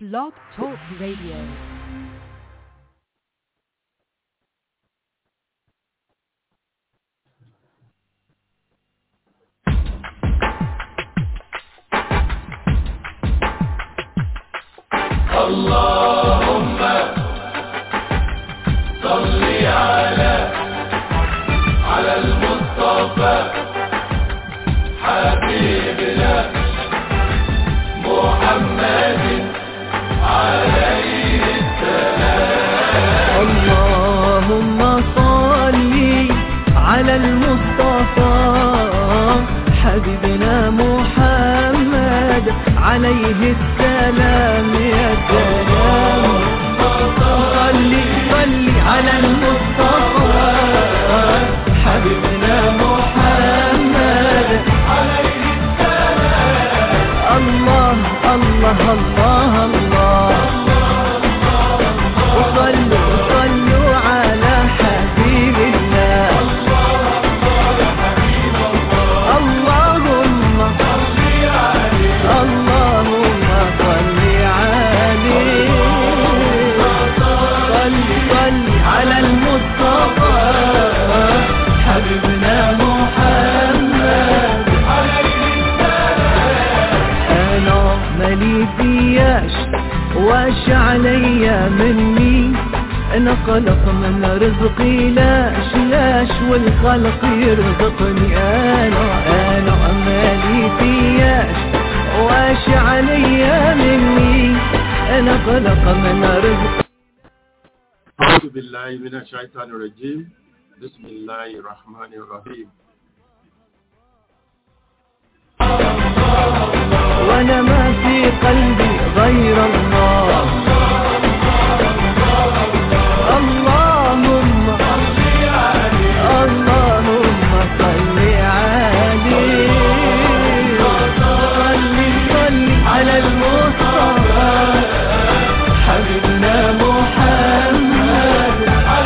Blog Talk Radio. اللهم صل على على المصطفى حبيبنا محمد عليه اللهم صل على المصطفى حبيبنا محمد عليه السلام يا سلام صل صل على المصطفى حبيبنا محمد عليه السلام الله الله الله الله وصلوا صلوا على حبيب الله اللهم اللهم صل عليه صل صل على المصطفى حبيبنا محمد انا مالي فياش واش عليا مني انا خلق من رزقي لاش لاش والخلق يرزقني انا انا مالي فياش واش عليا مني انا خلق من رزقي أعوذ بالله من الشيطان الرجيم بسم الله الرحمن الرحيم وانا ما في قلبي غير الله اللهم اللهم صل عليه صل صل على المصطفى حبيبنا محمد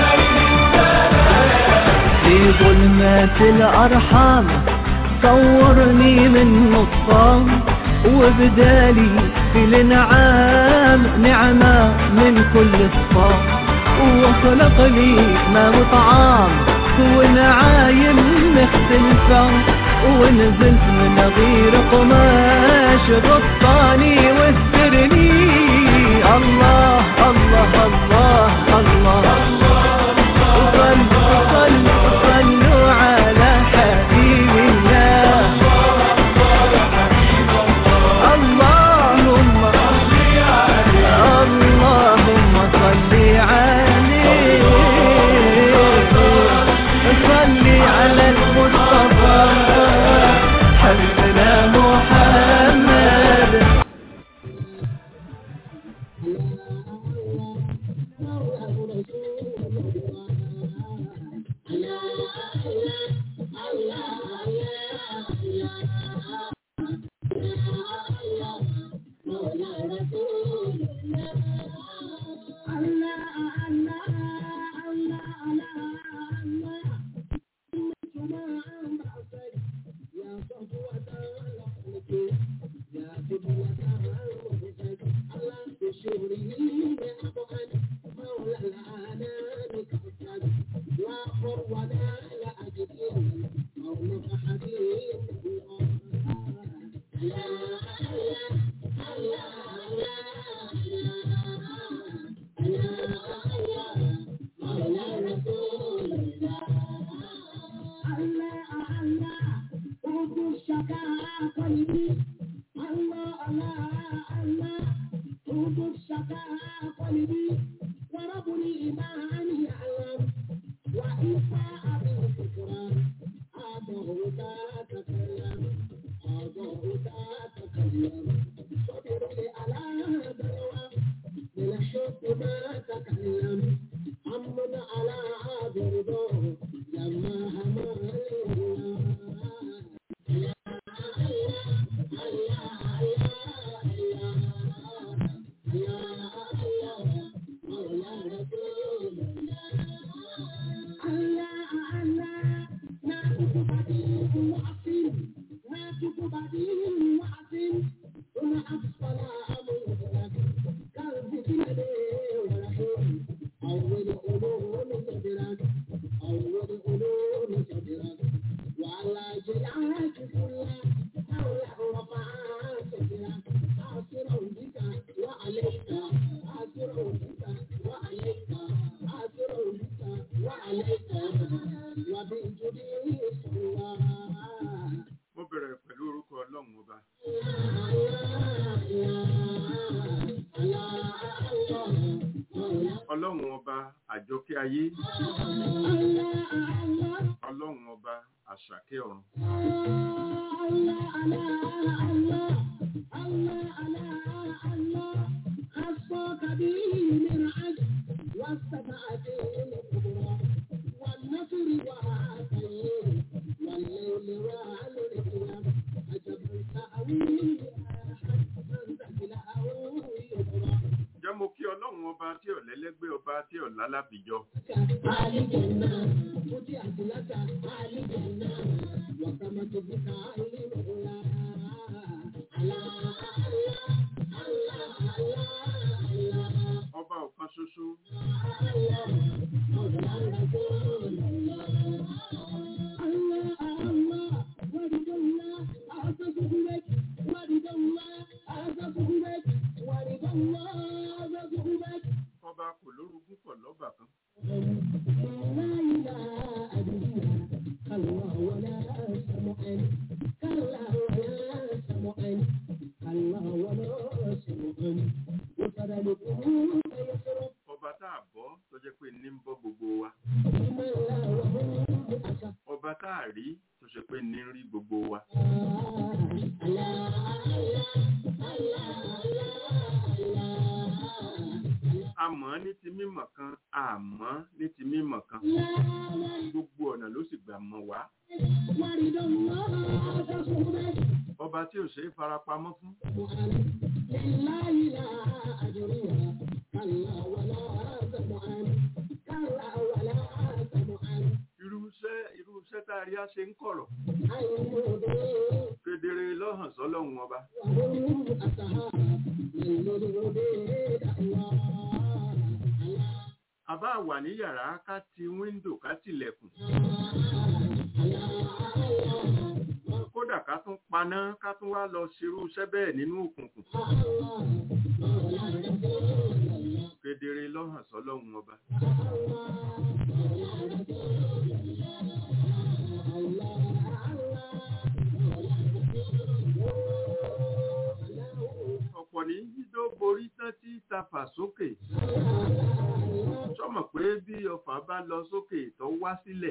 في ظلمات الأرحام صورني من نصام وبدالي في الانعام نعمة من كل الصام وخلق لي ما وطعام ونعايم مختلفة ونزلت من غير قماش غطاني واسترني الله الله الله الله, وصلوا صلوا صلوا على حبيب الله اللهم اللهم صل عليه صل على المصطفى حبيبنا محمد ọlọ́run ọba àjọkẹ́ ayé ọlọ́run ọba àṣàkẹ́ ọ̀run jẹ́ mo kí ọlọ́run ọba tí ọ̀lẹ́lẹ́gbẹ́ ọba tí ọ̀lá lábìjọ ọba ọ̀kan ṣoṣo ọba kò lórogún pọ̀ lọ́bà kan ọba tá a bọ́ tó jẹ́ pé ní ń bọ́ gbogbo wa ọba tá a rí tó ṣe pé ní ń rí gbogbo wa àmọ́ ní ti mímọ̀ kan àmọ́ ní ti mímọ̀ kan gbogbo ọ̀nà ló sì gbà mọ̀ wá ọba tí ò ṣe é farapamọ́ fún irúṣẹ́ irúṣẹ́ tá a rí á ṣe ń kọ̀rọ̀ kedere lọ́hàn sọ́lọ́hun ọba àbá wà ní yàrá ká ti wíńdò ká tilẹ̀kùn kódà ká tún paná ká tún wá lọ ṣerú iṣẹ́ bẹ́ẹ̀ nínú òkùnkùn kedere lọ́hàn sọ́lọ́hun ọba ọ̀pọ̀ ní yídó borí tán tí tafà sókè sọmọ pé bí ọfà bá lọ sókè tó wá sílẹ̀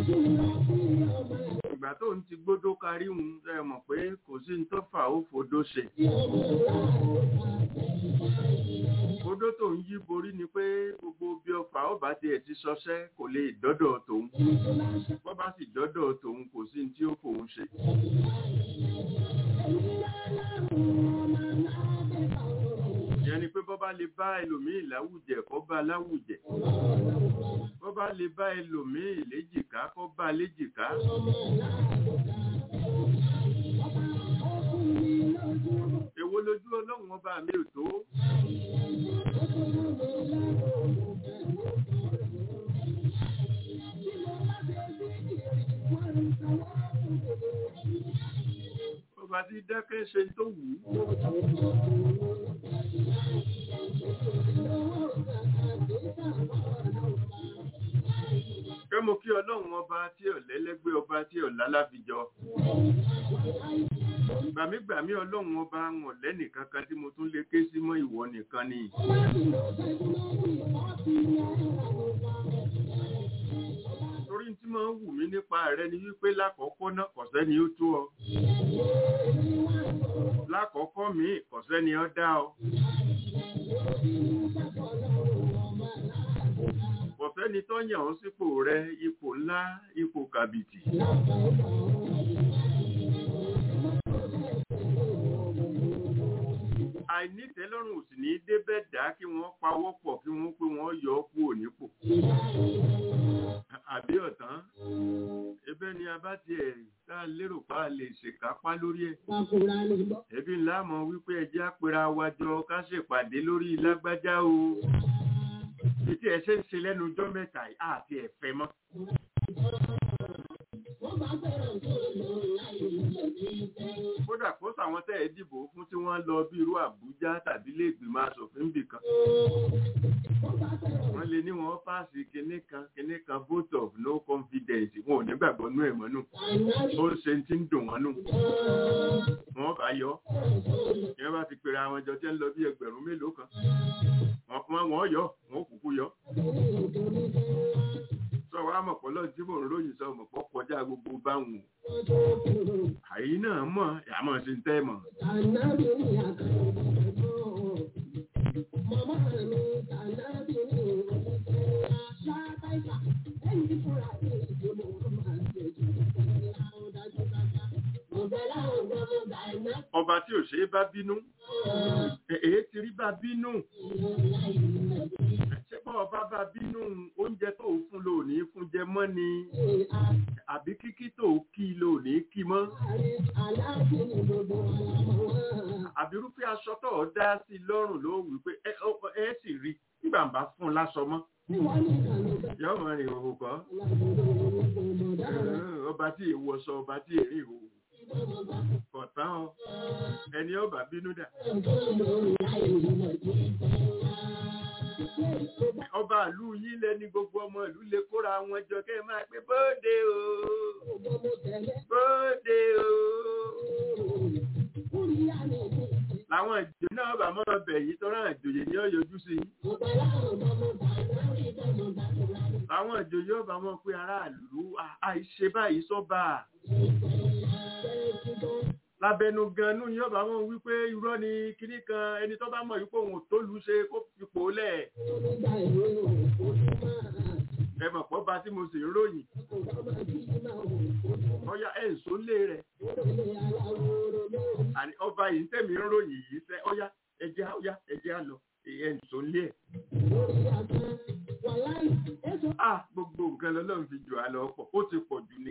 ìgbà tó ń ti gbódó karí ń ẹ mọ̀ pé kò sí ní tọ́fà ó fodó ṣe odó tó ń yí borí ni pé gbogbo bí ọfà ó bá tiẹ̀ ti ṣọṣẹ́ kò lè dọ́dọ̀ tòun bọ́ bá sì dọ́dọ̀ tòun kò sí ní tí ó fòun ṣe. ìyẹn ni pé bọ́ bá lè bá ẹlòmíì láwùjẹ kó bá láwùjẹ bọ́ bá lè bá ẹlòmíì léjìká kó bá léjìká. èwo lójú ọlọ́run ọba mi ò tó. Ọba tí dákẹ́ ṣe tó wù ú. Kẹ́ mo kí ọlọ́run ọba tí ọ̀lẹ́lẹ́gbẹ́ ọba tí ọ̀lálàfijọ. Gbàmígbàmí ọlọ́run ọba wọn lẹ́nì kankan tí mo tún lè ké sí mọ́ ìwọ nìkan ni. Torí tí máa ń wù mí nípa rẹ ni wípé lákọ̀ọ́kọ́ náà kọ̀sẹ́ ni ó tó ọ. Lákọ̀ọ́kọ́ mi kọ̀sẹ́ ni ó dá ọ. Kọ̀sẹ́ni tó yàn ọ́ sípò rẹ ipò ńlá ipò kàbìtì. àìnítẹ́lọ́rùn ò sì ní débẹ̀ dá kí wọ́n pawọ́ pọ̀ kí wọ́n pé wọ́n yọ ọ́ kúrò nípò. àbí ọ̀tán ebe ni a bá tiẹ̀ tá a lérò pa a lè ṣèkápá lórí ẹ̀. ẹbí ńlá mọ̀ wípé ẹjẹ́ àpèrà wájọ ká ṣèpàdé lórí lágbájá o. ètí ẹ̀ ṣe ń ṣe lẹ́nu ọjọ́ mẹ́ta àti ẹ̀fẹ́ mọ́. kódà kó sàwọn tẹ́ ẹ dìbò fún tí wọ́n lọ bí irú àbújá tàbí ilé ìgbìmọ̀ asòfin bì kan wọ́n lè ní wọ́n pàṣẹ kinní kan kinní kan vote of no confidence wọn ò ní gbàgbọ́ nú ẹ̀ mọ́ nù ó ṣe ti ń dùn wọ́n nù wọ́n bá yọ ìyẹn bá ti pèrè àwọn ìjọ tí ń lọ bí ẹgbẹ̀rún mélòó kan wọ́n yọ wọ́n kúkú yọ sọ wá mọ̀ pọ̀ lọ́dún tí mò ń ròyìn sọ mọ̀ pọ̀ kọjá gbogbo báwọn àyí náà mọ̀ àmọ́ sí ń tẹ́ mọ̀ ọba tí ò ṣe é bá bínú èé ti rí bá bínú ṣé bọ́ ọba bá bínú oúnjẹ tó o fún lò ní fún jẹ mọ́ ni àbí kíkí tó o kí lò ní kí mọ́ àbí irúfẹ́ aṣọ tó o dá sí lọ́rùn ló wí pé ẹ ọ- ẹ sì rí nígbà ń bá fún un láṣọ mọ́ yọ̀ọ́ mọ̀ rìn òhò kọ́ ọba tí èèwọ̀ sọ ọba tí èrè ìhòòhò kọ̀tán ọ ẹni ọba bínú dà ọba ìlú yín lẹni gbogbo ọmọ ìlú lè kóra wọn jọ kẹ́ ẹ máa pé bóde o bóde o làwọn ìjò náà bá mọ́ ọbẹ̀ yìí tọ́ra ìjòyè ní ọ̀yọ́jú sí i làwọn ìjòyè ọba mọ́ pé aráàlú à- àìṣe báyìí sọ́ba lábẹnu ganan yóò bá wọn wípé irọ́ ni kinní kan ẹni tó bá mọ̀ wípé òun ò tó lù ú ṣe kó fipò lẹ̀ ẹ mọ̀ pọ́ bá tí mo sì ń ròyìn ọya ẹ̀ ń sólé rẹ̀ àní ọba yìí ń tẹ̀mí ń ròyìn yìí sẹ́ ọya ẹjẹ́ ọya ẹjẹ́ á lọ ẹ̀ ń sólé ẹ̀. a gbogbo nǹkan lọ́lọ́run fi jù á lọ pọ̀ ó ti pọ̀ jù ni.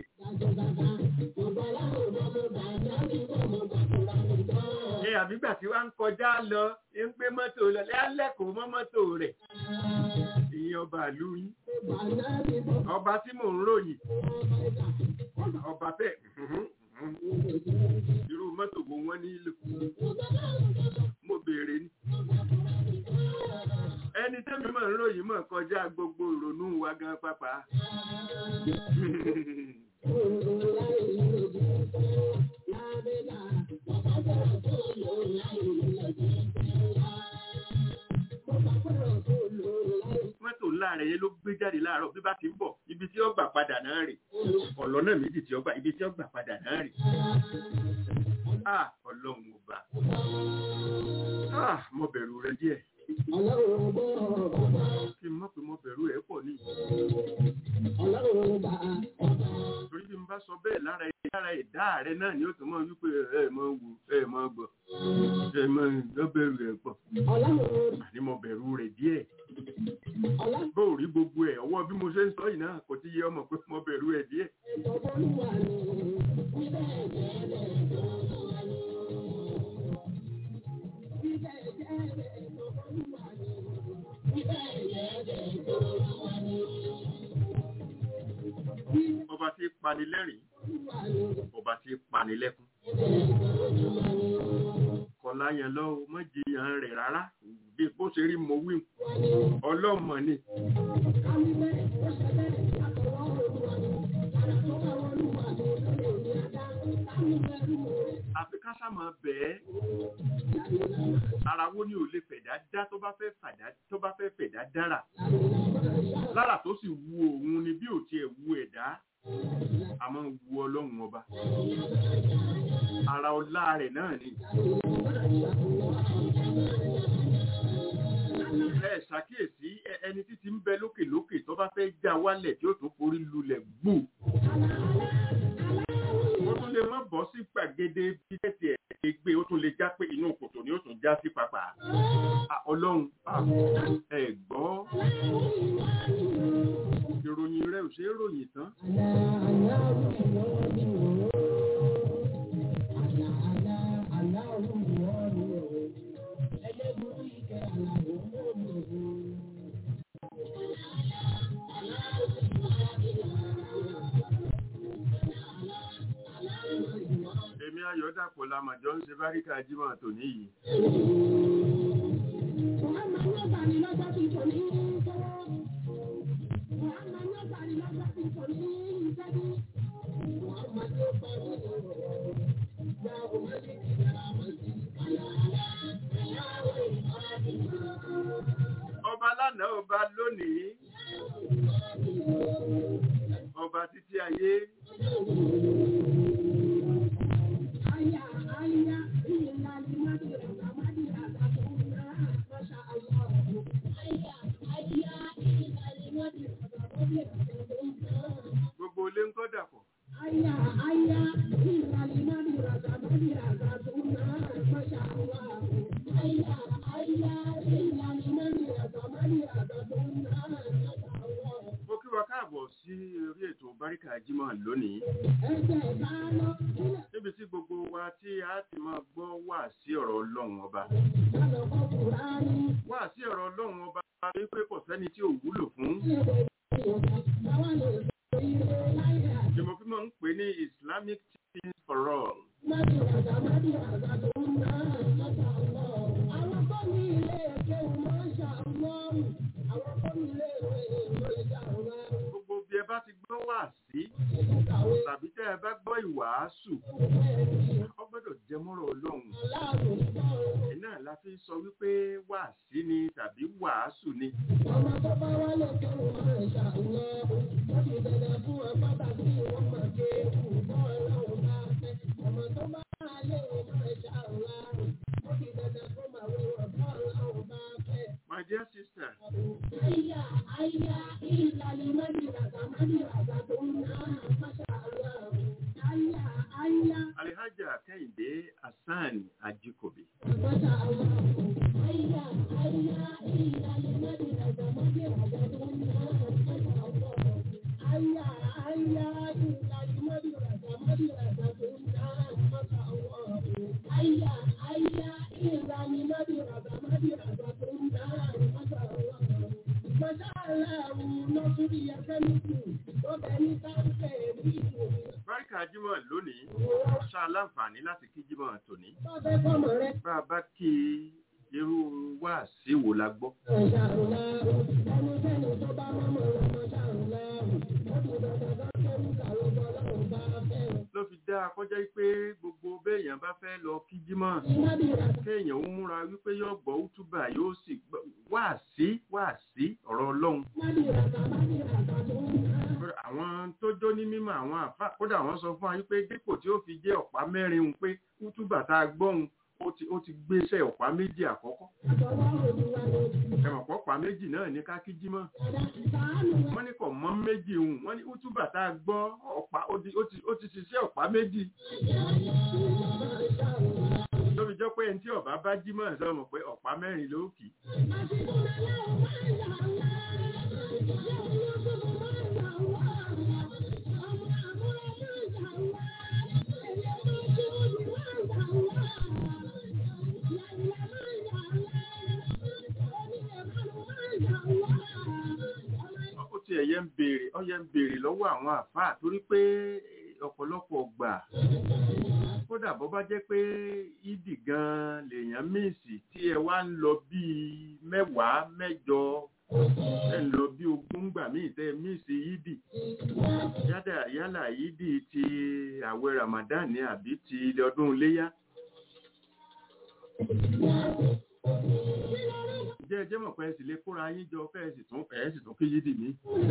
ẹ àbígbà tí wàá ń kọjá lọ ń gbé mọ́tò lọ lẹ́lẹ́kọ̀ọ́ mọ́ mọ́tò rẹ̀ ìyẹn ọba ìlú yín ọba tí mò ń ròyìn ọba bẹ́ẹ̀ irú mọ́tò wo wọ́n nílò mo béèrè ni ẹni tẹ́mi mọ̀ ń ròyìn mọ̀ kọjá gbogbo ìrònú wa gan pápá mọ́tò ńlá rẹ̀ yẹn ló gbé jáde láàárọ̀ bí bá ti ń bọ̀ ibi tí ó gbà padà náà rè ọ̀lọ́ náà méjì tí ó gbà ibi tí ó gbà padà náà rè ah ọlọ́run ọba ah mo bẹ̀rù rẹ díẹ̀ kí n mọ̀ pé mo bẹ̀rù rẹ pọ̀ ní torí bí n bá sọ bẹ́ẹ̀ lára ẹ̀ lára ẹ̀dá rẹ náà ni ó tún mọ̀ wípé ẹ mọ̀ wù ẹ mọ̀ gbọ́ ẹ mọ̀ lọ bẹ̀rù rẹ pọ̀ àní mo bẹ̀rù rẹ díẹ̀ bó o rí gbogbo ẹ̀ ọwọ́ bí mo ṣe ń sọ yìí náà kò ti yẹ ọmọ pé mo bẹ̀rù ẹ díẹ̀ ọba tí pani lẹ́rìn ọba tí pani lẹ́kún kọlá yẹn lọ́wọ́ mọ́jìyàn rẹ̀ rárá bí bó ṣe rí mo wí ọlọ́mọ ni àfi ká sá máa bẹ̀ẹ́ ara wo ni ò lè fẹ̀dá dá tó bá fẹ́ fàdá tó bá fẹ́ fẹ̀dá dára lára tó sì wu òun ni bí ò tiẹ̀ wu ẹ̀dá a máa ń wu ọlọ́run ọba ara ọlá rẹ̀ náà ni ẹ ṣàkíyèsí ẹ- ẹni títí ń bẹ lókè lókè tó bá fẹ́ já wálẹ̀ tí ó tún forí lulẹ̀ gbù ó tún lè má bọ́ sí gbàgede bí tẹ̀sí ẹ̀ ṣe gbé ó tún lè já pé inú kòtò ni ó tún já sí pàpà Ah, ọlọ́run ah, ẹ gbọ́ ìròyìn rẹ ò ṣeé ròyìn tán èmi ayọ̀dàpọ̀ lamàjọ ń ṣe báríkà jímọ̀ tòní yìí ọba lánàá ọba lónìí ọba títí ayé gbogbo ilé ń kọ́ dàpọ̀ mo kí wa káàbọ̀ sí orí ètò báríkà jímọ̀ lónìí níbi tí gbogbo wa tí a ti máa gbọ́ wà sí ọ̀rọ̀ ọlọ́run ọba wà sí ọ̀rọ̀ ọlọ́run ọba wípé kò sẹ́ni tí ò wúlò fún ni mo fi máa ń pè ní islamic teaching for all gbogbo bí ẹ bá ti gbọ́ wà sí tàbí tẹ́ ẹ bá gbọ́ ìwàásù ọ gbọ́dọ̀ jẹ mọ́rọ̀ ọlọ́run iná la fi sọ wípé wà sí ni tàbí wàásù ni my dear sister alihaja kẹ́hìndé hasan ajikobi báríkà jímọ̀ lónìí ṣá láǹfààní láti kí jímọ̀ tòní bá a bá kí irú wá sí wo la gbọ́ ló fi dá a kọjá pé gbogbo béèyàn bá fẹ́ lọ kí jímọ̀ kéèyàn ń múra wípé yóò gbọ́ útúbà yóò sì gbọ́ wá sí wá sí ọ̀rọ̀ ọlọ́run àwọn tó jó ní mímọ̀ àwọn àfà kódà wọ́n sọ fún wa wípé dípò tí ó fi jẹ́ ọ̀pá mẹ́rin un pé útúbà tá a gbọ́hun ó ti ó ti gbéṣẹ́ ọ̀pá méjì àkọ́kọ́ ẹ̀mọ̀ pọ̀pá méjì náà ní ká kí jímọ̀ wọ́n ní kò mọ́ méjì un wọ́n ní útúbà tá a gbọ́ ọ̀pá ó ti ó ti ó ti ṣiṣẹ́ ọ̀pá méjì lóbi jọ pé ẹni tí ọba bá jímọ̀ sọ mọ̀ pé ọ̀pá mẹ́rin ló kì í ó ti ẹ̀yẹ ń béèrè ọyẹ ń béèrè lọ́wọ́ àwọn àfáà torí pé ọ̀pọ̀lọpọ̀ gbà kódà bó bá jẹ́ pé ìdì gan lèèyàn míìsì tí ẹ wá ń lọ bíi mẹ́wàá mẹ́jọ ẹ ń lọ bí ogún gbà míì tẹ míìsì ìdì yálà yálà ìdì ti àwẹ̀ Ramadan ni àbí ti ọdún iléyá jẹ́ ẹjẹ́ mọ̀ pé ẹ sì lè kóra yín jọ fẹ́ ẹ sì tún ẹ sì tún kí yídì mí.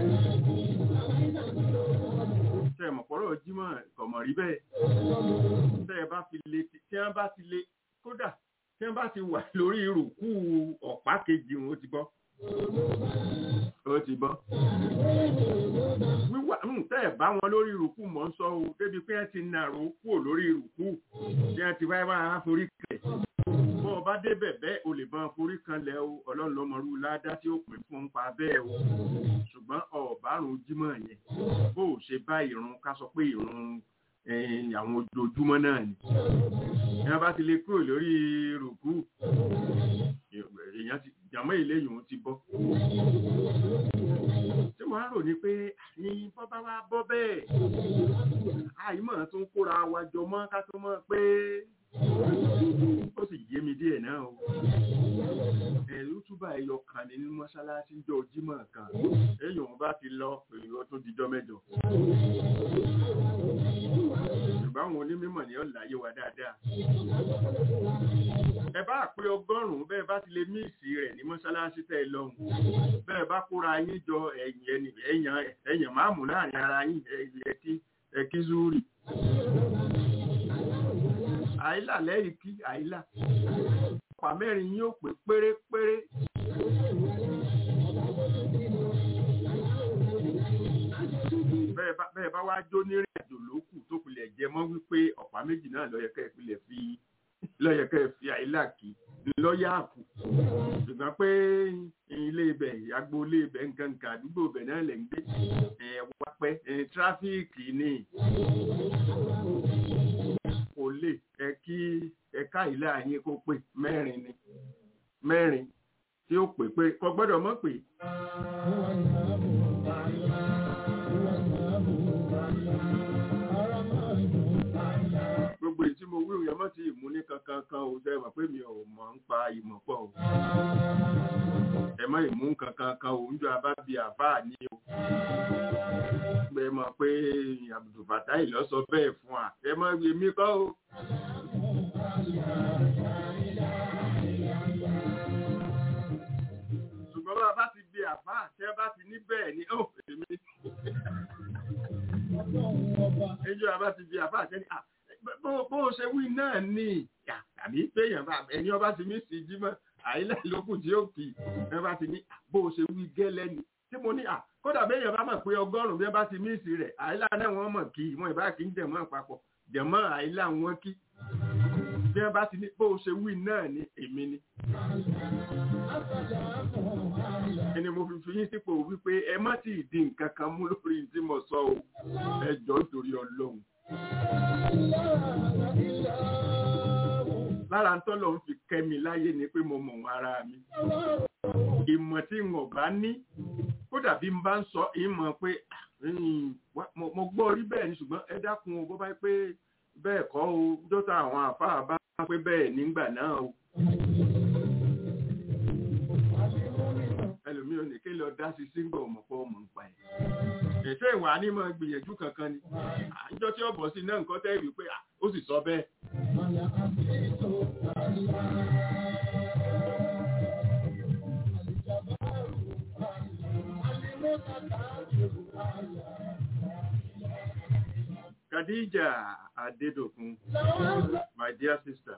tẹ mọ̀ pọ̀rọ̀ jímọ̀ kọ̀mọ̀ rí bẹ́ẹ̀. tẹ ẹ bá fi lè tí wọ́n bá ti lè kódà tí wọ́n bá ti wà lórí ìrùkú ọ̀pá kejì wọn ó ti bọ́. ó ti bọ́. wíwà tẹ́ ẹ̀ bá wọn lórí ìrùkú mọ̀ ń sọ o débi pé ẹ ti nàró kúrò lórí ìrùkú bí wọ́n ti wáyé wá forí kẹ̀ bọ́ ọ bá débẹ̀ bẹ́ẹ̀ o lè bọ́n forí kan lẹ̀ o ọlọ́run lọ́mọrú ládá tí ó pè fún un pa bẹ́ẹ̀ o ṣùgbọ́n ọ̀bárùn jímọ̀ yẹn bó o ṣe bá ìrun ká sọ pé ìrun àwọn ojoojúmọ́ náà ni ìyá bá ti lè kúrò lórí rùkú èèyàn ti jàmọ́ ìléyìn ti bọ́ tí mo á rò ní pé ní bọ́bá wa bọ́ bẹ́ẹ̀ àìmọ̀ tó ń kóra wa jọ mọ́ ká tó mọ̀ pé ó sì yé mi díẹ̀ náà o ẹ̀rú túbà ẹyọ kan ní mọ́ṣáláṣí jọ jímọ̀ kan èèyàn bá ti lọ èèyàn tó dijọ́ mẹ́jọ ṣùgbọ́n àwọn onímọ̀ ni ó láyé wa dáadáa ẹ bá pé ọgọ́rùn-ún bẹ́ẹ̀ bá ti lè míìsì rẹ̀ ní mọ́ṣáláṣí tẹ́ ẹ lọ́hùn bẹ́ẹ̀ bá kóra yín jọ ẹ̀yìn ẹni ẹ̀yàn ẹ̀yàn máàmù láàrin ara yín ẹ̀kí ẹ̀kí zúrì àìlà lẹ́yìn kí àìlà ọ̀pá mẹ́rin yóò pé pérépéré bẹ́ẹ̀ bá bẹ́ẹ̀ bá wá jó ní ìrìn àjò lókù tó pilẹ̀ jẹ mọ́ wípé ọ̀pá méjì náà lọ́yẹ̀kẹ́ ìpìlẹ̀ fi lọ́yẹ̀kẹ́ fi àìlà kí lọ́yà kù ṣùgbọ́n pé ilé ibẹ̀ agbo ilé ibẹ̀ nǹkan nǹkan àdúgbò ibẹ̀ náà lẹ̀ ń gbé ẹ̀ wá pẹ́ ẹ̀ tráfíìkì ni kò lè ẹ kí ẹ̀ka ìlà yín kó pè mẹ́rin ni mẹ́rin tí ó pè pé kò gbọ́dọ̀ mọ̀ pé gbogbo èyí tí mo wí òun yẹn mọ́ ti ìmú ní kankan kan ò sẹ́ mọ̀ pé mi ò mọ̀ ń pa ìmọ̀ pọ̀ o ẹ mọ́ ìmú kankan kan ò ń jọ abá bíi àbá ní o pé mọ̀ pé Abdulfatai lọ sọ bẹ́ẹ̀ fún wa ẹ mọ̀ èmi kọ́ o. ṣùgbọ́n bá a bá ti bí àbá tẹ́ bá ti ní bẹ́ẹ̀ ni ó èmi. ẹjọ́ a bá ti bí àbá tẹ́ ni bó o ṣe wí náà ni àbí péyàn bá ẹni ọba ti mí sí jímọ̀ àyílẹ̀ lókùn tí ó kì í ẹ bá ti ní bó o ṣe wí gẹ́lẹ́ ni tí mo ní à kódà béèyàn bá mọ̀ pé ọgọ́rùn-ún bí wọ́n bá ti mí sí rẹ̀ àyílà náà wọ́n mọ̀ kí wọn ìbá kì í jẹ̀mọ́ papọ̀ jẹ̀mọ́ àyílà wọn kí bí wọ́n bá ti ní bó o ṣe wí náà ni èmi ni. ẹni mo fi fi yín sípò wípé ẹ má ti di nǹkan kan mú lórí tí mo sọ o ẹ jọ torí Ọlọ́run lára ń tọ́lọ̀ ń fi kẹ́mi láyé ni pé mo mọ̀ wọn ara mi ìmọ̀ tí n ò bá ní kódà bí n bá ń sọ ìmọ̀ pé mo gbọ́ orí bẹ́ẹ̀ ni ṣùgbọ́n ẹ dákun o bó bá pé bẹ́ẹ̀ kọ́ o dọ́tà àwọn àfáà bá pé bẹ́ẹ̀ nígbà náà o. ẹlòmíì ò ní kí lọ dá sí sígbà ọmọpọ̀ ọmọ ń pa ẹ̀. ètò ìwà ní mọ̀ gbìyànjú kankan ni àjọ tí ó bọ̀ sí náà nǹkan tẹ́ ìwé pé ó sì sọ bẹ́ẹ̀. Khadija Adedokun, my dear sister.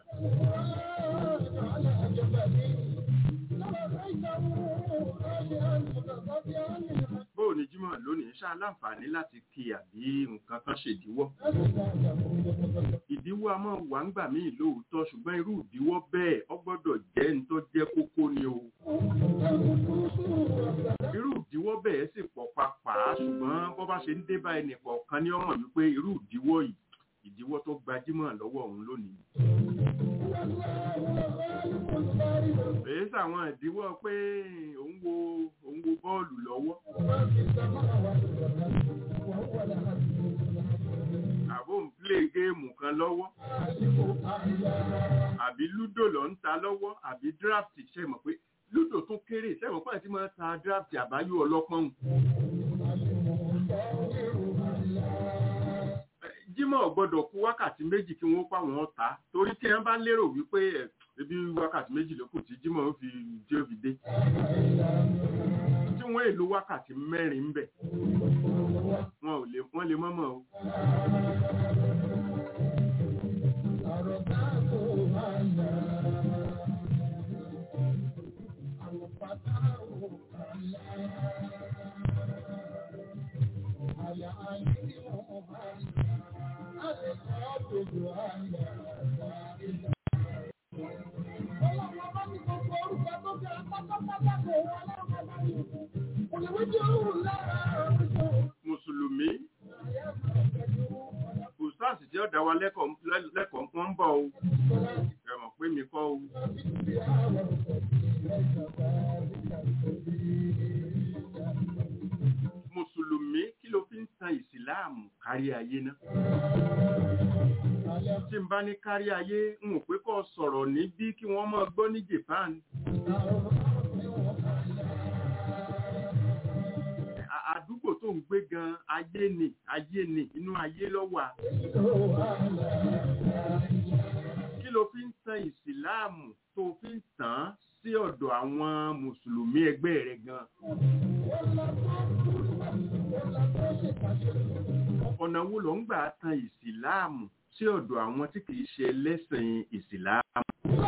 Bóò ni Jímọ̀ lónìí ṣá láǹfààní láti kí àbí nǹkan kan ṣèdíwọ́. Ìdíwọ́ a máa wà ń gbà míì lóòótọ́ ṣùgbọ́n irú ìdíwọ́ bẹ́ẹ̀ ọ gbọ́dọ̀ jẹ́ ní tó jẹ́ kókó ni o. Irú ìdíwọ́ bẹ́ẹ̀ sì pọ̀ papà ṣùgbọ́n bọ́ bá ṣe ń dé bá ẹnì kọ̀ọ̀kan ní ọmọ wípé irú ìdíwọ́ yìí ìdíwọ́ tó gbajúmọ̀ lọ́wọ́ òun lónìí. Èyí sàwọn ìdíwọ́ pé òun wo òun wo bọ́ọ̀lù lọ́wọ́. Àbò ń plé géèmù kan lọ́wọ́. Àbí lúdò lọ ń ta lọ́wọ́ àbí draft ṣe mọ̀ pé lúdò tún kéré sẹ́wọ̀n pàṣẹ tí máa ta draft àbáyọ ọlọ́pọ́n jímọ̀ gbọ́dọ̀ kú wákàtí méjì kí wọ́n pa wọ́n ta torí tí wọ́n bá lérò wípé ẹbí wákàtí méjì ló kù tí jímọ̀ ó fi dé òbí dé tí wọ́n èlò wákàtí mẹ́rin ń bẹ̀ wọn ò lè wọ́n lè mọ́mọ́ o. Mùsùlùmí, Ustaz tí ó dá wa lẹ́kọ̀ọ́ kan ń bọ̀ o, ẹ̀mọ̀ pé mi kọ́ o. Mùsùlùmí kí ló fi ń tan ìsìláàmù kárí ayé náà? Tí n bá ní kárí ayé, n ò pé kọ́ sọ̀rọ̀ níbí kí wọ́n máa gbọ́ ní Japan. àdúgbò tó ń gbé gan ayé ni ayé ni inú ayé ló wà. kí ló fi ń tan ìsìláàmù tó fi ń tàn án sí ọ̀dọ̀ àwọn mùsùlùmí ẹgbẹ́ rẹ̀ gan ọ̀nà wo ló ń gbà tan ìsìláàmù sí ọ̀dọ̀ àwọn tí kìí ṣe ẹlẹ́sìn ìsìláàmù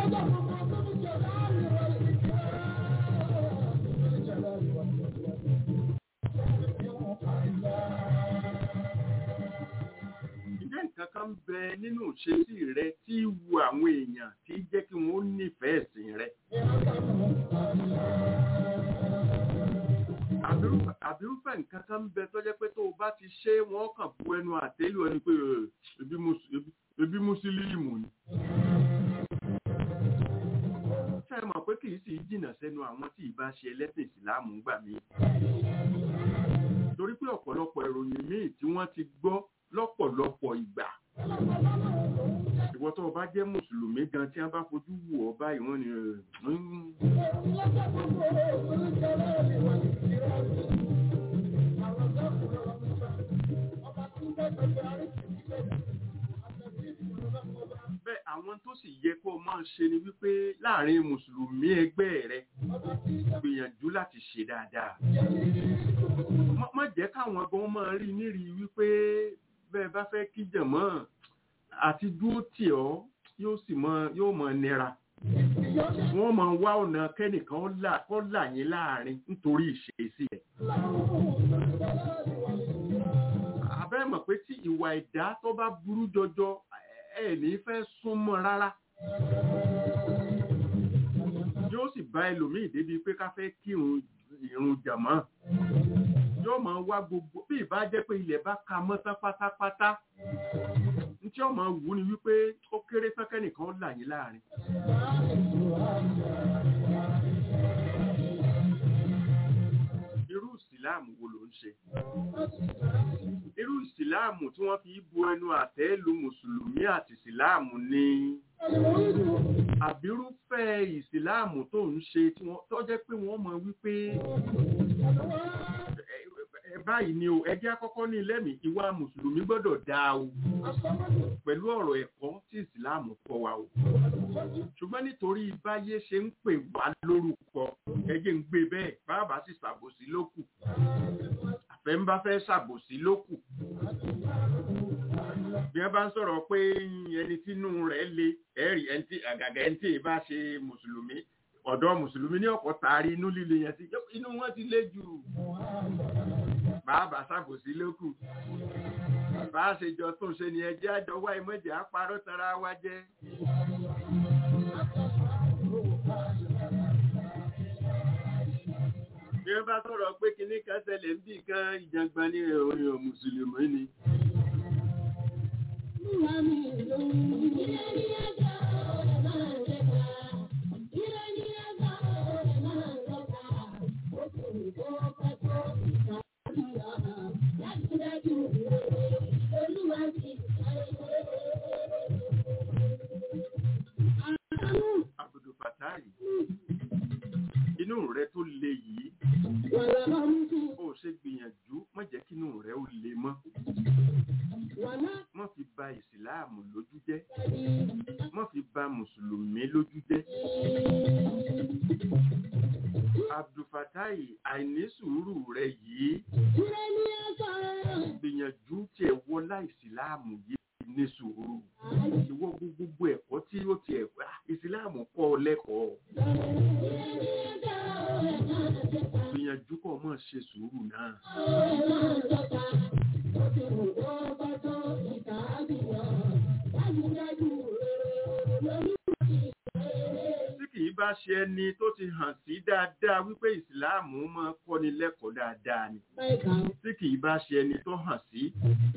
ǹjẹ́ nǹkan kan ń bẹ nínú ìṣesí rẹ tí wu àwọn èèyàn tí jẹ́ kí wọ́n nífẹ̀ẹ́ ẹ̀sìn rẹ àbírúfẹ́ àbírúfẹ́ nǹkan kan ń bẹ tó jẹ́ pé tó o bá ti ṣe wọ́n kàn bu ẹnu àtẹ́lù ẹni pé "Eh, ebi mus- ebi- ebi mùsùlùmí ni. ṣé ẹ mọ̀ pé kì í sì í jìnnà sẹ́nu àwọn tí ì bá ṣe ẹlẹ́sìn ìsìláàmù ń gbà mí. torí pé ọ̀pọ̀lọpọ̀ ìròyìn míì tí wọ́n ti gbọ́ lọ́pọ̀lọpọ̀ ìgbà. ìwọ tó o bá jẹ́ mùsùlùmí gan tí wọ́n bá fojú wù ọ́ báyìí wọ́n ní "Eh, mm, bẹ́ẹ̀ àwọn tó sì yẹ kó o máa ṣe ni wípé láàrin mùsùlùmí ẹgbẹ́ rẹ gbìyànjú láti ṣe dáadáa. Má- má jẹ́ káwọn gan máa rí nírí wípé bẹ́ẹ̀ bá fẹ́ kí jẹ̀mọ́ àti dúró tì ọ́ yóò sì mọ yóò mọ nira. Wọ́n máa wá ọ̀nà kẹ́nìkan là kọ́ là yín láàrin nítorí ìṣesí ẹ̀. Àbẹ́ mọ̀ pé tí ìwà ẹ̀dá tó bá burú jọjọ ẹ̀ ní fẹ́ súnmọ́ rárá. Yóò sì bá ẹlòmíì débi pé ká fẹ́ kírun ìrun jàmọ́. Yóò máa wá gbogbo bí ìbá jẹ́ pé ilẹ̀ bá ka mọ́ tán pátápátá. Ntí ọmọ wù ni wípé ó kéré tán kẹ́nìkan ó là yín láàrin. Irú ìsìláàmù wo ló ń ṣe? Irú ìsìláàmù tí wọ́n fi bu ẹnu àtẹ́ lu Mùsùlùmí àti ìsìláàmù ni àbírúfẹ́ ìsìláàmù tó ń ṣe tí wọ́n tó jẹ́ pé wọ́n mọ̀ wípé ẹ báyìí ni o ẹjẹ́ àkọ́kọ́ ní lẹ́mìí ìwà Mùsùlùmí gbọ́dọ̀ dáa o pẹ̀lú ọ̀rọ̀ ẹ̀kọ́ tí ìsìláàmù kọ́ wa o ṣùgbọ́n nítorí báyé ṣe ń pè wá lórúkọ ẹjẹ́ ń gbé bẹ́ẹ̀ bàbá sì ṣàbòsí lókù àfẹ́ ń bá fẹ́ ṣàbòsí lókù bí wọ́n bá ń sọ̀rọ̀ pé ẹni tínú rẹ̀ le ẹ̀rì ẹni tí àgàgà ẹni tí ì bá ṣe mùsùlùmí ọ̀dọ́ mùsùlùmí ní ọ̀pọ̀ taari inú líle yẹn sí inú wọn ti lé jù bàbá ṣàbòsí lókù bá a ṣe jọ tó ṣe ni ẹjẹ́ àjọ wá ìmọ̀jẹ̀ àparọ́ tara wa jẹ́. bí wọ́n bá sọ̀rọ̀ pé kinní kan ṣẹlẹ̀ ń bì kan ìjàngbọ̀n ní orin mùsùlùmí ni. Abdul Fatai inú rẹ tó le yìí ó ṣe gbìyànjú má jẹ́ kí inú rẹ ó le mọ́ má fi ba ìsìláàmù lójú jẹ́ má fi ba mùsùlùmí lójú jẹ́ Abdul Fatai àìní sùúrù rẹ yìí gbìyànjú tiẹ̀ wọlá ìsìláàmù yìí ní sùúrù ìwọ gbogbo ẹ̀kọ́ tí ó tiẹ̀ wá ìsìláàmù kọ́ ọ lẹ́kọ̀ọ́ gbìyànjú kọ́ mọ̀ ṣe sùúrù náà. tí kì í bá ṣe ẹni tó ti hàn sí dáadáa wípé ìsìláàmù máa kọ́ni lẹ́kọ̀ọ́ dáadáa ni tí kì í bá ṣe ẹni tó hàn sí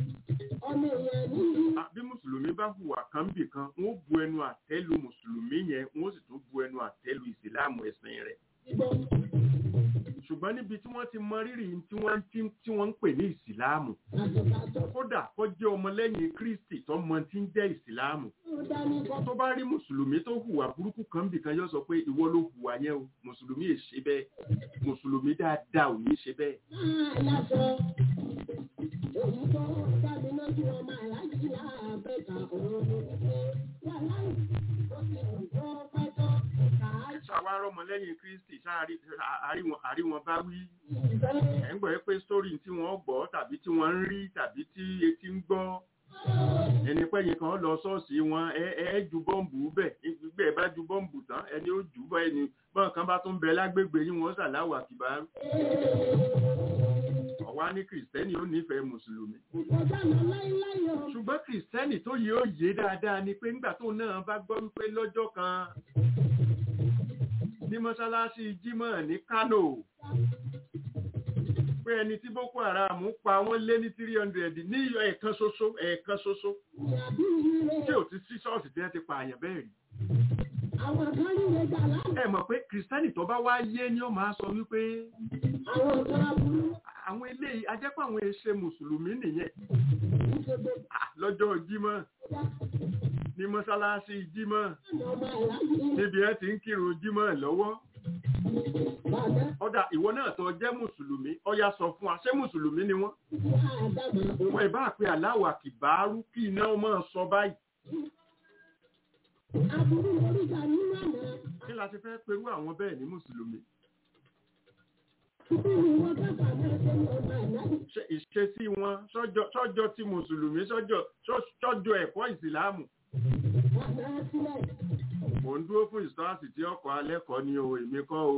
Ah, bí mùsùlùmí bá hùwà kan bì kan wọn ó bu ẹnu àtẹ́lu mùsùlùmí yẹn wọn ó sì tún bu ẹnu àtẹ́lu ìsìláàmù ẹ̀sìn rẹ̀ ṣùgbọ́n níbi tí wọ́n ti mọ rírì tí wọ́n ti tí wọ́n ń pè ní ìsìláàmù kódà kó jẹ́ ọmọlẹ́yìn kristi tó mọ tí ń jẹ́ ìsìláàmù tó bá rí mùsùlùmí tó hùwà burúkú kan bì kan yóò sọ pé ìwọ ló hùwà yẹn o mùsùlùmí è ṣe bẹ́ẹ̀ mùsùlùmí dáadáa ò ní ṣe bẹ́ẹ̀. ọmọlẹ́yìn kristi sáàrí àrí wọn bá wí ẹ̀ ń gbọ́ pé sórí tí wọ́n gbọ́ tàbí tí wọ́n ń rí tàbí tí etí ń gbọ́ ẹni pẹ́yìn kan lọ ṣọ́ọ̀ṣì wọn ẹ ẹ ju bọ́ǹbù bẹ̀ gbígbẹ́ ẹ bá ju bọ́ǹbù tán ẹni ó jù bọ́ ẹni bọ́n kan bá tún bẹ lágbègbè yín wọ́n ṣàláwà kìbárú ọ̀wá ní kìrìsìtẹ́nì ó nífẹ̀ẹ́ mùsùlùmí ṣùgbọ́n kìrìsìtẹ́nì tó yẹ ó yé dáadáa ni pé nígbà tó náà bá gbọ́ wípé lọ́jọ́ kan ní mọ́ṣáláṣí jímọ̀ ní Kánò pé ẹni tí Boko Haram pa wọ́n lé ní three hundred ní ẹ̀ẹ̀kan ṣoṣo ẹ̀ẹ̀kan ṣoṣo tí ò ti sí ṣọ́ọ̀ṣì tí wọ́n ti pààyàn bẹ́ẹ̀ rí ẹ mọ̀ pé kìrìsìtẹ́nì tó bá wá yé ni ó máa sọ wípé àwọn eléyìí ajẹ́pọ̀ àwọn èṣe mùsùlùmí nìyẹn lọ́jọ́ jímọ̀ ní mọ́sálásí jímọ̀ níbi ẹ ti ń kírun jímọ̀ lọ́wọ́ ọ̀dà ìwọ náà tó jẹ́ mùsùlùmí ọya sọ fún wa ṣé mùsùlùmí ni wọ́n wọ́n ìbá pé aláwọ̀ àkìbárú kí iná ọmọ sọ báyìí kí la ti fẹ́ perú àwọn bẹ́ẹ̀ ní mùsùlùmí ìṣesí wọn sọ́jọ́ tí mùsùlùmí sọ́jọ́ ẹ̀kọ́ ìsìláàmù mo ń dúró fún ìsọ́àsì tí ọkọ̀ alẹ́kọ̀ọ́ ní o èmi kọ́ o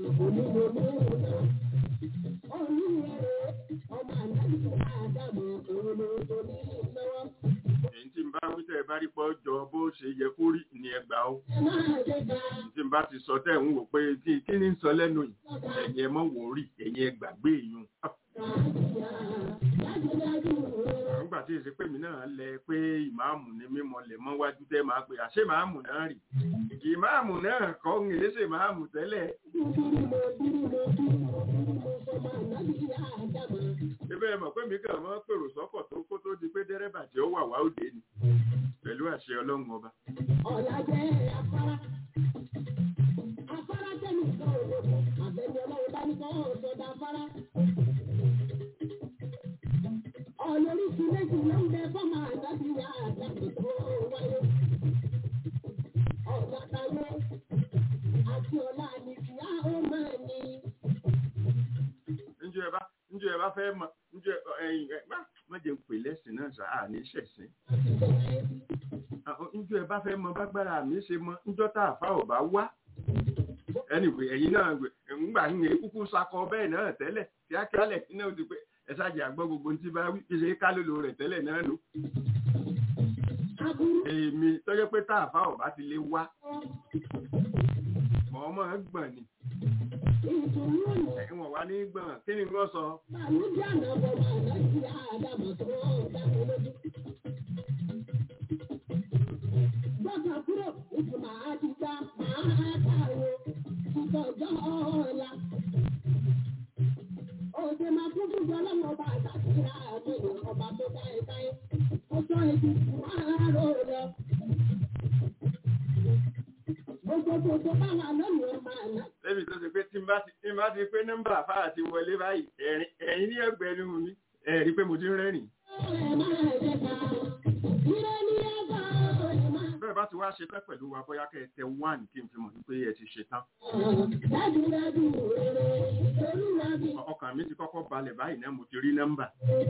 èyí tí n bá wíṣẹ́ bá rí pọ́ jọ bó ṣe yẹ kó rí ní ẹgbà o tí n bá ti sọ tẹ́ ń wò pé kí kí ní sọ lẹ́nu yìí ẹ̀yin ẹ mọ̀ wò rí ẹ̀yin ẹ gbàgbé yìí nígbà tí èsì pèmí náà lẹ pé ìmáàmù ni mímọ lẹ mọ wájú tẹ máa pè àṣé ìmáàmù náà rì ìmáàmù náà kọ́ ń èsè ìmáàmù tẹ́lẹ̀. ebe ẹ mọ̀ pé mi kàn mọ́ pèrò sọ́kọ̀ tó kó tó di pé dẹ́rẹ́bà tí ó wà wá òde ni pẹ̀lú àṣẹ ọlọ́run ọba. ọ̀la jẹ́ afárá afárá tẹ̀lé ìgbà òde àbẹ̀ni ọlọ́run bá ní kọ́ ọ̀sọ̀dà afárá ọlọ́ríṣi méjì ló ń bẹ fọ́mà àdábì yá àdábì tó wáyé. ọ̀gá táyé àti ọ̀la àlìkì á ó máa ní. njẹ́ ẹ bá njẹ́ ẹ bá fẹ́ mọ njẹ́ ẹyin ẹ má má jẹ́ ń pè lẹ́sìn náà sá àní ṣẹ̀sìn. njẹ́ ẹ bá fẹ́ mọ bágbára mi ṣe mọ njọ́ tá àfa ò bá wá. anyway ẹ̀yin náà ńgbà ń yẹn kúkú sakọ bẹ́ẹ̀ náà tẹ́lẹ̀ kíákíá lẹ̀ kí náà ó ti pé ẹ ṣáàjì àgbọ́ gbogbo tí bá wí ṣe kálòlò rẹ̀ tẹ́lẹ̀ náà lò. èmi tọ́jọ́ pé tá àfa ọ̀bá ti lè wá mọ̀ ọmọ gbọ̀n ni. ẹ̀wọ̀n wá ní gbọ̀n kí ni wọ́n sọ. Gbọ́dọ̀ kúrò ìtumọ̀ àti gbà máa kàwé ìtọ́jọ́ ọ̀la òde máa tún fún jọ lọ́wọ́ ọba àtàkùnrin àmì ọba tó dá ẹ táyé ó sọ èdè máa rò lọ. gbogbo gbogbo báwa lónìí ọmọ àná. Débi tó ṣe pé tí n bá ti tí n bá ti pé nọ́mbà àfáà ti wọlé báyìí ẹ̀rín ẹ̀rín ní ẹgbẹ̀rún mi ẹ̀rí pé mo ti ń rẹ́rìn. ọ̀rẹ́ máa jẹ ká ire ní ẹgbà ọ̀rẹ́ máa. Bẹ́ẹ̀ bá ti wá ṣe tán pẹ̀lú wa bóyá kẹ́ ẹ tẹ one kí n fi mọ̀ wípé ẹ ti ṣe tán. dájúdájú rere olúwa bí. Ọkàn mi ti kọ́kọ́ balẹ̀ báyìí náà mo ti rí nọ́mbà.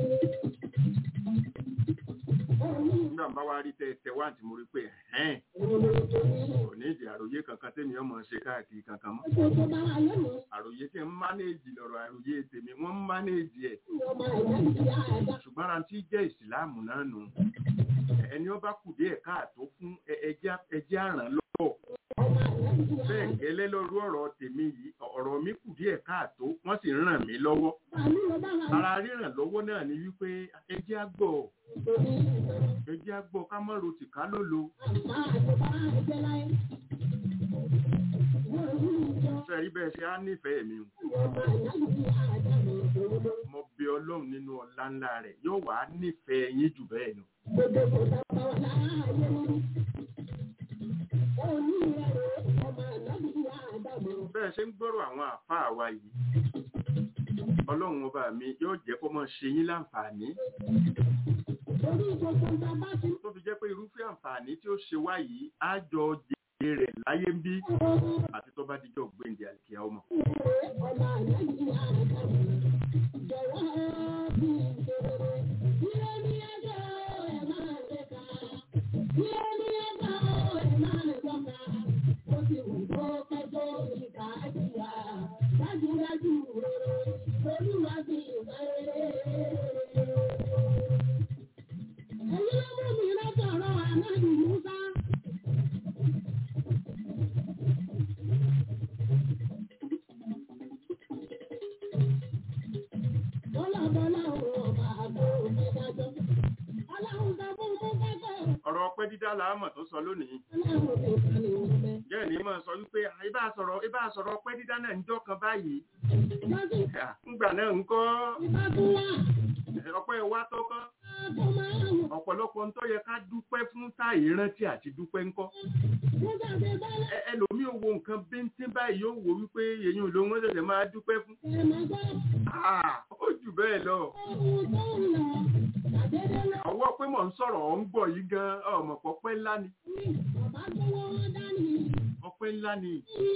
Nígbà bá wá rí tẹ tẹ one tí mo rí pé ẹ̀hẹ́n kò ní ìdí àròyé kankan tẹ́mi ọmọ ṣe káàkiri kankan mọ́. gbogbo báwa lónìí Àròyé tí ń mánéèjì lọ̀rọ̀ àròyé tèmi wọ́n ń mánéèjì ẹ̀. ọmọ ẹ̀yà ìyá ẹ̀dá. ṣùgbọ́n ara tí jẹ́ ìsìláàmù náà nù ẹni ó bá kù díẹ̀ káàtó fún ẹ- ẹjẹ́ ẹjẹ́ àràn lọ́wọ́ ọmọ ẹ̀yà ìyá bẹ́ẹ̀ ẹ̀dá. gẹ́lẹ́ lórí ọ̀rọ̀ tèmi yìí ọ̀rọ̀ mi kù díẹ̀ káàtó wọ́n sì ń ràn mí lọ́wọ́ Bàálù ló bá wà ara ríràn lọ́wọ́ náà ni wípé ẹjẹ́ àgbọ̀ nítorí ìgbà. ẹjẹ́ àgbọ̀ ká mọ́ rotì ká ló lo fẹ́ rí bẹ́ẹ̀ ṣe á nífẹ̀ẹ́ mi o. mo bí ọlọ́run nínú ọlá ńlá rẹ̀ yóò wá nífẹ̀ẹ́ yín jù bẹ́ẹ̀ lọ. bẹ́ẹ̀ ṣe ń gbọ́rọ̀ àwọn àfáà wa yìí ọlọ́run ọba mi yóò jẹ́ kó máa ṣe yín láǹfààní tó fi jẹ́ pé irúfẹ́ àǹfààní tí ó ṣe wá yìí á jọ jẹ ìpàdé rẹ̀ láyé ń bí àti tó bá dijọ́ gbẹ̀ǹdẹ̀ àlìkíyà ọmọ. ọ̀rọ̀ ọpẹ́ dídá làámọ̀ tó sọ lónìí. jẹ́ ní máa sọ wípé ibà sọ̀rọ̀ ibà sọ̀rọ̀ ọpẹ́ dídá náà ń jọ́ kan báyìí. ńgbà náà ń kọ́ ọpẹ́ wa tó kọ́ ọ̀pọ̀lọpọ̀ ń tó yẹ ká dúpẹ́ fún táyì rántí àti dúpẹ́ ńkọ́. ẹlòmíì ò wo nǹkan bíntín báyìí yóò wò wípé èyí ò lóun ó ṣẹ̀ṣẹ̀ máa dúpẹ́ fún. ó jù bẹ́ẹ̀ lọ ọwọ́ pé mò ń sọ̀rọ̀ ọ̀ ń gbọ̀ yìí gan ọmọ pọ̀pẹ́ ńlá ni. ọpẹ́ ńlá ni.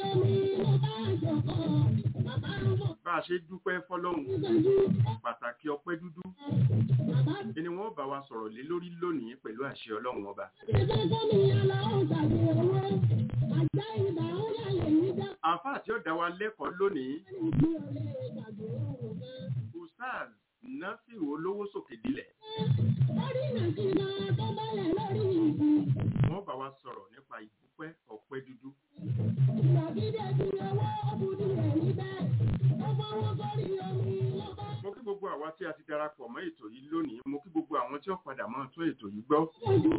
bá a ṣe dúpẹ́ fọlọ́hún pàtàkì ọpẹ́ dúdú ẹni wọ́n bá wa sọ̀rọ̀ lé lórí lónìí pẹ̀lú àṣẹ ọlọ́run ọba. àǹfààní tí ó dá wa lẹ́kọ̀ọ́ lónìí ustaz nafiu olówó sókè dilẹ̀. wọ́n bá wa sọ̀rọ̀ nípa ìdúpẹ́ ọpẹ́ dúdú. mo kí gbogbo àwa tí a ti darapọ̀ mọ́ ètò yìí lónìí mo kí gbogbo àwọn tí ó padà mọ́ tó ètò yìí gbọ́.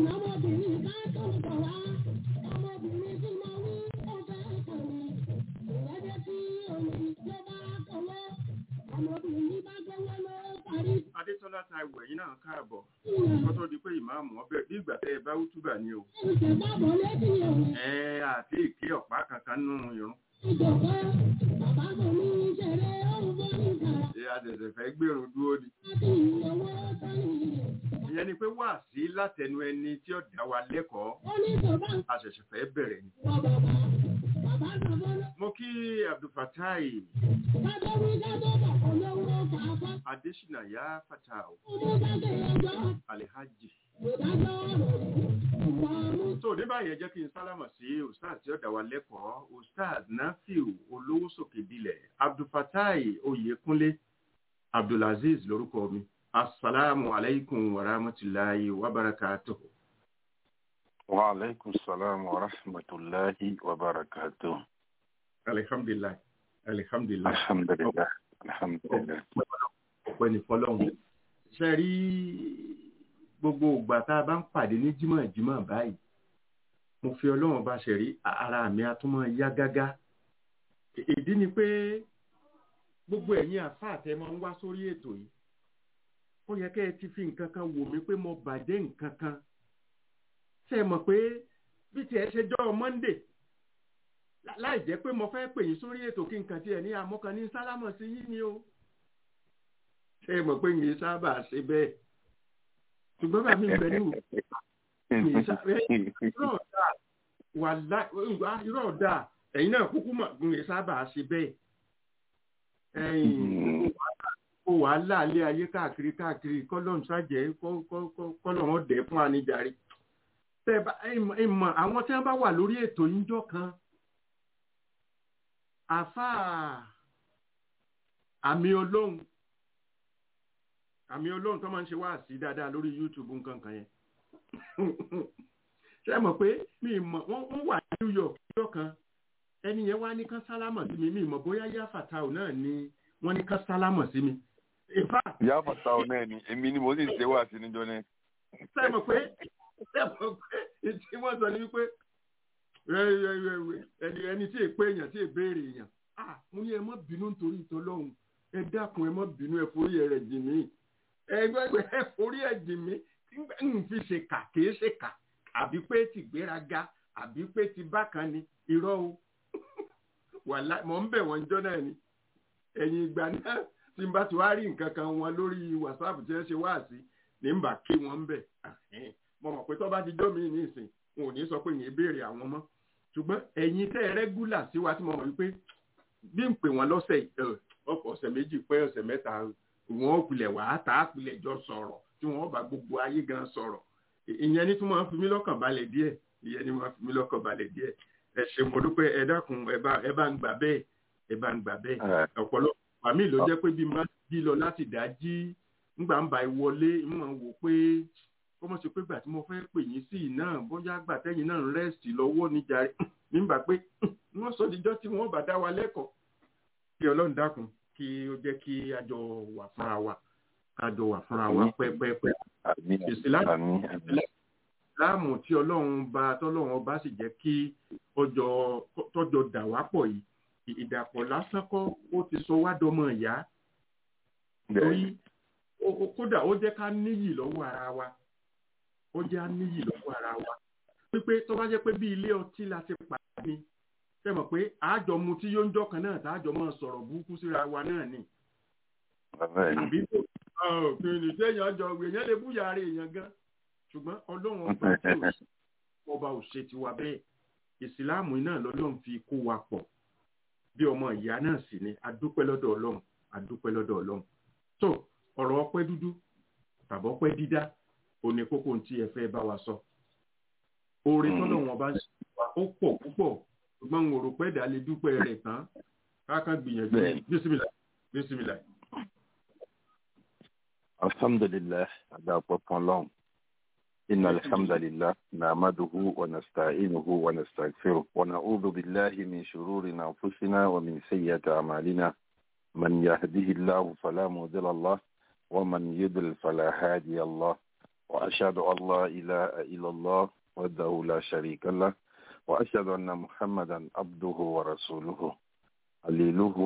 Adétọ́lá ta ìwẹ̀ yìí náà káàbọ̀. Kó tó di pé ìmáàmù ọbẹ̀ bí ìgbà tẹ́ ẹ bá wútúbà ni o. Ẹ àti ìké ọ̀pá kankan nù irun. Ṣé àṣẹ̀ṣẹ̀ fẹ́ gbèrún dúró ni? Ìyẹn ni pé wà sí látẹnu ẹni tí ó dá wa lẹ́kọ̀ọ́. Àṣẹ̀ṣẹ̀ fẹ́ bẹ̀rẹ̀ ni. Mo kí Abdulfatai. Adésínà yá Fatau. Alihaji. So ní báyìí ẹ jẹ́ kí n sálámà sí Ustaz tí ó dá wa lẹ́kọ̀ọ́, Ustaz Nafiu Olówó Sòkè Dilẹ̀, Abdulfatai Oyèkúnlé, Abdulaziz lórúkọ mi. Assalamu alaikum wa rahmatullahi wa barakatuhu. Wa alaikum salam wa rahmatullahi wa barakatuh. Alhamdulillah. Alhamdulillah. Alhamdulillah. Alhamdulillah. Ọpẹ́ ni fọ́lọ́hun. Ṣé rí gbogbo ìgbà tá a bá ń pàdé ní jímọ̀ jímọ̀ báyìí? Mo fi Ọlọ́run bá ṣe rí ara mi a tún máa yá gágá. Ìdí ni pé gbogbo ẹ̀yin àfáà tẹ́ máa ń wá sórí ètò yìí. Ó yẹ kẹ́ ẹ ti fi nǹkan kan wò mí pé mo bàjẹ́ nǹkan kan ṣe mọ̀ pé bí tiẹ̀ ṣe jọ́ Monday láì jẹ́ pé mo fẹ́ pè yín sórí ètò kí nǹkan tiẹ̀ ní amọ́kan ní sálámọ̀ sí yín ni o ṣe mọ̀ pé yìí sábà ṣe bẹ́ẹ̀ ṣùgbọ́n bàbá mi bẹ ní yìí sábà irọ́ ọ̀dà wà lá irọ́ ọ̀dà ẹ̀yin náà kúkú mọ̀ yìí sábà ṣe bẹ́ẹ̀ ẹ̀yin kó wàhálà alẹ́ ayé káàkiri káàkiri kọ́lọ́n ṣàjẹ́ kọ́lọ́n ọ̀dẹ́ fún anijarí ìmọ̀ àwọn tí wọ́n bá wà lórí ètò níjọ́ kan àfáà àmì olóhùn àmì olóhùn tó máa ń ṣe wá sí dáadáa lórí YouTube nǹkan kan yẹn ṣe mọ̀ pé mi mọ̀ wọ́n wà ní New York níjọ́ kan ẹni yẹn wá ní kán sálámọ̀ sí mi mi mọ̀ bóyá yá fàtàù náà ni wọ́n ní kán sálámọ̀ sí mi. yá fàtàù náà ni èmi ni mo sì ṣe wá sí níjọ́ náà. ṣe mọ̀ pé tí wọ́n sọ ní wípé ẹni ẹni tí èpè èèyàn tí èbéèrè èèyàn mo ní ẹ má bínú nítorí ìtọ́lọ́hún ẹ dákun ẹ má bínú ẹ forí ẹ jì mí ẹgbẹ́ ẹ forí ẹ jì mí ń fi ṣe kà kìí ṣe kà àbí pé ti gbéraga àbí pé ti bákan ni irọ́ o wàhálà mọ̀ ń bẹ̀ wọ́n jọ́ náà ni ẹ̀yìn ìgbà náà tí n bá ti wá rí nǹkan kan wọn lórí wàsáàpù tí wọ́n ṣe wá sí ní n bá kí wọ́n ń bẹ̀ mo mọ̀ pé tó bá ti jọ́ mi ní ìsìn wọn ò ní sọ pé yẹn béèrè àwọn mọ́ ṣùgbọ́n ẹ̀yin tẹ́ ẹ rẹ́gúlà sí wa tí mo mọ̀ wípé bí n pè wọ́n lọ́sẹ̀ ọkọ̀ ọ̀sẹ̀ méjì pé ọ̀sẹ̀ mẹ́ta wọn ò pilẹ̀ wàá tà á pilẹ̀ jọ sọ̀rọ̀ tí wọ́n bá gbogbo ayé gan sọ̀rọ̀ ìyẹn ní tí wọ́n fi mí lọ́kàn balẹ̀ díẹ̀ ìyẹn ní wọ́n fi mí lọ́kàn balẹ̀ díẹ̀ ẹ ṣe mo dúpẹ́ ẹ dákun ẹ bá ẹ bá ń gbà bẹ́ẹ̀ ẹ bá ń gbà bẹ́ẹ̀ ọ̀pọ̀lọpọ̀ àmì ló jẹ́ pé bí n bá jí lọ láti dájí ńgbà ń ba ìwọlé ń mọ̀ wò pé ó mọ̀ sí pé gbà tí mo fẹ́ pè yín sí iná bóyá gbà tẹ́yìn náà ń rẹ́sì lọ́wọ́ níjà nígbà pé wọ́n sọ díjọ́ tí wọ́n bá dá wa lẹ́kọ̀ọ́ kí ọlọ́run dákun kí ó jẹ́ kí a jọ wà fúnra wa ká jọ wà fúnra wa pẹ́pẹ́pẹ́. ìsìláàmù tí ọlọ́run bá tọ́lọ́run ọba sì jẹ́ kí tọ́jọ́ dà wá pọ̀ yìí ìdàpọ̀ lásán kọ́ ó ti sọ wá dọmọ ìyá torí kódà ó jẹ́ ká níyì lọ́wọ́ ara wa ó jẹ́ á níyì lọ́wọ́ ara wa pípé tó bá jẹ́ pé bí ilé ọtí la ti pàdé ni ṣe mọ̀ pé àjọ mu tí yóò ń jọ kan náà tájọ máa sọ̀rọ̀ burúkú síra wa náà ni. àbí tó kìnìún téèyàn jọ èèyàn lè búyà ara èèyàn gan ṣùgbọ́n ọlọ́run ọba tí ò sí ọba ò ṣe tiwa bẹ́ẹ̀ ìsìláàmù náà lọ́lọ́run fi kó wa pọ̀ bí ọmọ ìyá náà sì ni adúpẹ́ lọ́dọ̀ ọlọ́run adúpẹ́ lọ́dọ̀ ọlọ́run tó ọ̀rọ̀ ọpẹ́ dúdú tàbí ọpẹ́ dídá òní kókó tí ẹ fẹ́ bá wa sọ oore tọ́lọ́run ọba ń ṣe wa ó pọ̀ púpọ̀ ṣùgbọ́n n ò rò pé ẹ̀dá lè dúpẹ́ rẹ̀ tán káàkà gbìyànjú bísímìlà bísímìlà. alhamdulilah adaapo pọnlọ́n inna alhamdulilah nahmaduhu wa nasta'inuhu wa nastaghfiruh wa na'udhu billahi min shururi anfusina wa min sayyiati a'malina man yahdihillahu fala mudilla lahu wa man yudlil fala hadiya lahu wa ashhadu an la ilaha illa allah wahdahu la sharika lahu وأشهد أن محمدا عبده ورسوله عليله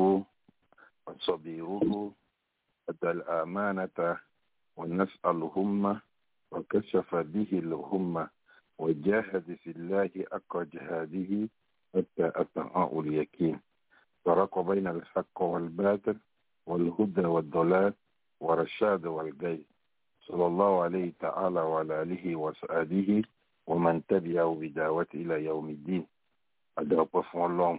وصبيره أدى الأمانة ونسأل الهمة وكشف به الهمة وجاهد في الله أقى جهاده حتى أتاه اليقين فرق بين الحق والباطل والهدى والضلال والرشاد والجي صلى الله عليه تعالى وعلى آله وصحبه ومن تبعه بدعوة إلى يوم الدين أدعو فون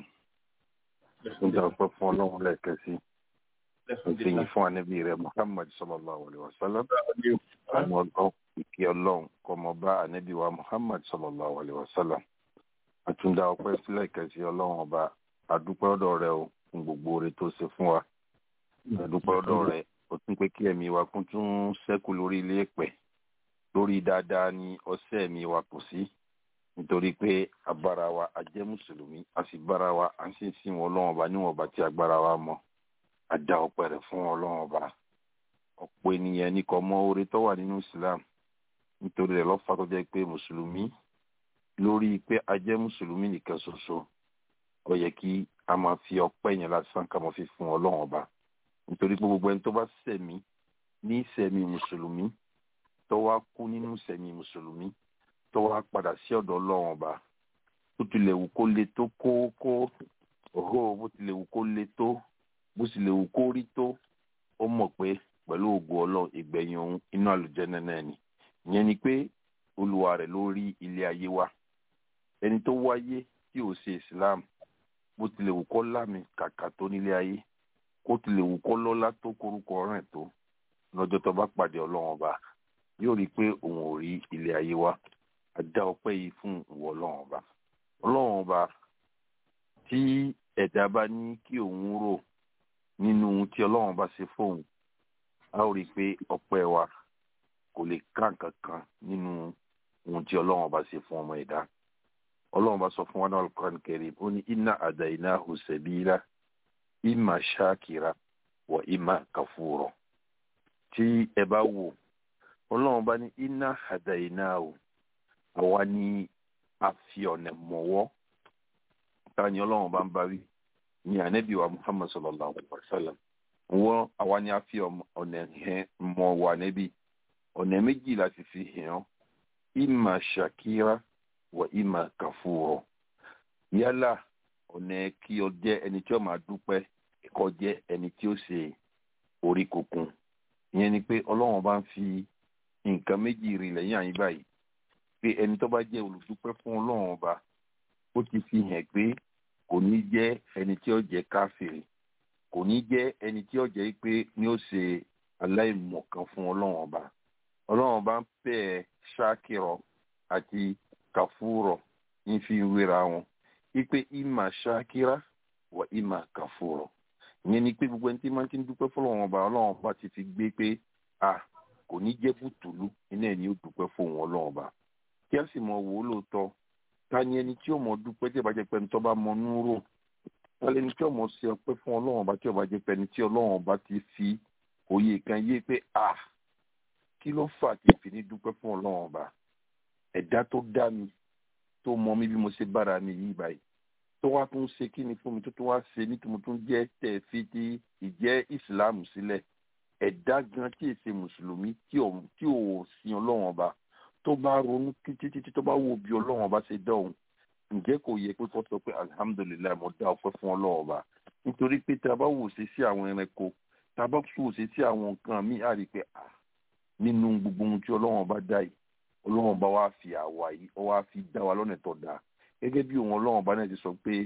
أدعو فون لهم لا كسي Ìsìnyí fún ànábì rẹ̀ Muhammad sallallahu alayhi wa sallam. Àwọn ọ̀gbọ́n ìkí ọlọ́run kọ́ mọ bá ànábì wa Muhammad sallallahu alayhi wa sallam. Àtúndà ọpẹ́ sílẹ̀ kẹsí ọlọ́run ọba àdúpẹ́ ọ̀dọ̀ rẹ̀ o fún gbogbo oore tó ṣe fún wa. Àdúpẹ́ ọ̀dọ̀ rẹ̀ ó tún pé kí ẹ̀mí wa kún tún ṣẹ́kù lórí ilé ẹ̀pẹ̀ lórí dáadáa ni ọsẹ mi wa kò sí nítorí pé agbára wa a jẹ́ mùsùlùmí a sì bára wa a sì sin wọn Ọlọ́run ọba níwọ̀n ọba tí agbára wa mọ̀ a dá ọpẹ́ rẹ̀ fún Ọlọ́run ọba ọ̀pọ̀ ènìyàn ní kò mọ̀ oore tó wà nínú Islam nítorí rẹ̀ lọfà tó jẹ́ pé mùsùlùmí lórí pé a jẹ́ mùsùlùmí nìkan ṣoṣo ó yẹ kí a máa fi ọpẹ́ yẹn lásán ká máa fi fún Ọlọ́run ọba nítorí pé gbogbo ẹni tó bá ṣẹ̀mí ní ṣẹ̀mí mùsùlùmí tó wá kú nínú sẹ̀mí mùsùlùmí tó wá padà sí ọ̀dọ̀ ọlọ́run ọba bó tilẹ̀ wù kó le tó kó kó òhó bó tilẹ̀ wù kó le tó bó tilẹ̀ wù kó rí tó ó mọ̀ pé pẹ̀lú ògo ọlọ́run ìgbẹ̀yìn òun inú àlùjẹ́nà náà ni ìyẹn ni pé olúwa rẹ̀ ló rí ilé ayé wa ẹni tó wáyé tí ò ṣe islam bó tilẹ̀ wù kó lámì kàkà tó nílé ayé kó tilẹ̀ wù kó lọ́lá tó korúkọ rẹ̀ tó lọ́jọ́ tó bá pàdé ọlọ́run ọba yóò rí i pé òun ò rí ilé ayé wa a dá ọpẹ́ yìí fún ìwọ ọlọ́run ọba ọlọ́run ọba tí ẹ̀dá bá ní kí òun rò nínú ohun tí ọlọ́run ọba ṣe fóun a ó rí i pé ọpẹ́ wa kò lè ká nǹkan kan nínú ohun tí ọlọ́run ọba ṣe fún ọmọ ẹ̀dá ọlọ́run ọba sọ fún wa náà Al-Qur'an Karim ó ní inna hadaynahu sabila imma shakira wa imma kafura tí ẹ bá wò ọlọ́run bá ní iná àdáyìná o àwa ni a fi ọ̀nà mọ̀wọ́ ta ni ọlọ́run bá ń bá wí ní ànábì wa muhammad sallallahu alaihi wa sallam wọ́n àwa ni a fi ọ̀nà hàn mọ̀ wà níbi ọ̀nà méjì láti fi hàn ìmà ṣàkíra wà ìmà kàfúrọ̀ yálà ọ̀nà kí o jẹ́ ẹni tí ó máa dúpẹ́ kó jẹ́ ẹni tí ó ṣe orí kunkun ìyẹn ni pé ọlọ́run bá ń fi nǹkan méjì rí lẹ́yìn àyín báyìí pé ẹni tó bá jẹ́ olùdúpẹ́ fún ọlọ́run ọba ó ti fi hàn pé kò ní jẹ́ ẹni tí ó jẹ́ káfíìrì kò ní jẹ́ ẹni tí ó jẹ́ pé ní ó ṣe aláìmọ̀kan fún ọlọ́run ọba ọlọ́run ọba ń pè é ṣákìrọ̀ àti kàfúrọ̀ ń fi wéra wọn wípé ìmà ṣákìrà wà ìmà kàfúrọ̀ ìyẹn ni pé gbogbo ẹni tí máa ti ń dúpẹ́ fọlọ́run ọba ọlọ́run ọba ti fi gbé pé a kò ní jẹ́ bùtùlù iná ẹ̀ ní ó dúpẹ́ fóun ọlọ́run ọba kí á sì mọ wò ó lóòótọ́ ta ni ẹni tí ó mọ dúpẹ́ tí ìbàjẹ́ pẹ́ni tó bá mọ núrò ta lẹni tí ó mọ ṣe ọpẹ́ fún ọlọ́run ọba tí ìbàjẹ́ pẹ́ni tí ọlọ́run ọba ti fi òye kan yé pé a kí ló fà tí ìfi ní dúpẹ́ fún ọlọ́run ọba ẹ̀dá tó dá mi tó mọ mi bí mo ṣe bára mi yìí báyìí tó wá tún ṣe kí ni fún mi tó tún wá ṣe ní tòun tún jẹ́ tẹ̀ fi ti ìjẹ́ ìsìláàmù sílẹ̀ ẹ̀dá gan tí èsè mùsùlùmí tí ò tí ò sin ọlọ́run ọba tó bá ronú títí títí tó bá wo bí ọlọ́run ọba ṣe dá òun ǹjẹ́ kò yẹ pé kó sọ pé alihamudulilayi mo dá ọpẹ́ fún ọlọ́run ọba nítorí pé tá a bá wò ṣe sí àwọn ẹranko tá a bá wò ṣe sí àwọn nǹkan míì á rí i pé à nínú gbogbo ohun tí ọlọ́run ọba dá yìí ọlọ́run ọba wa fi àwa yìí ọ wá fi dá wa lọ́nà tó dáa gẹ́gẹ́ bí òun ọlọ́run ọba náà ti sọ pé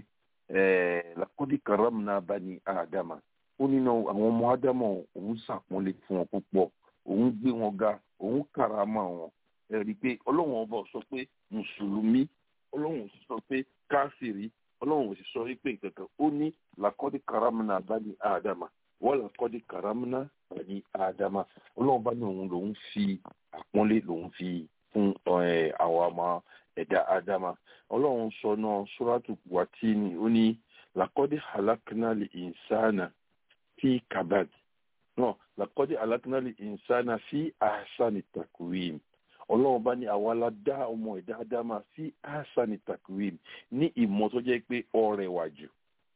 lakodi karamna bani adama ó nínú àwọn ọmọ ádámọ̀ òun ṣàpọ́nlé fún wọn púpọ̀ òun gbé wọn ga òun karama wọn ẹ rí i pé ọlọ́run ọba sọ pé mùsùlùmí ọlọ́run sọ pé káfíìrì ọlọ́run sì sọ pé nǹkankan ó ní lakodi karamna bani adama wọ́n lakodi karamna bani adama ọlọ́run bá ní òun lòun fi àpọ́nlé lòun fi fún àwọn ọmọ ẹ̀dá adama ọlọ́run sọ náà sóràtù wàtíìnì ó ní lakodi halaknali insana fi kabad náà lakodi halaknali insana fi ahsani takwim ọlọ́run bá ní àwa la dá ọmọ ẹ̀dá adama fi ahsani takwim ní ìmọ̀ tó jẹ́ pé ó rẹwà jù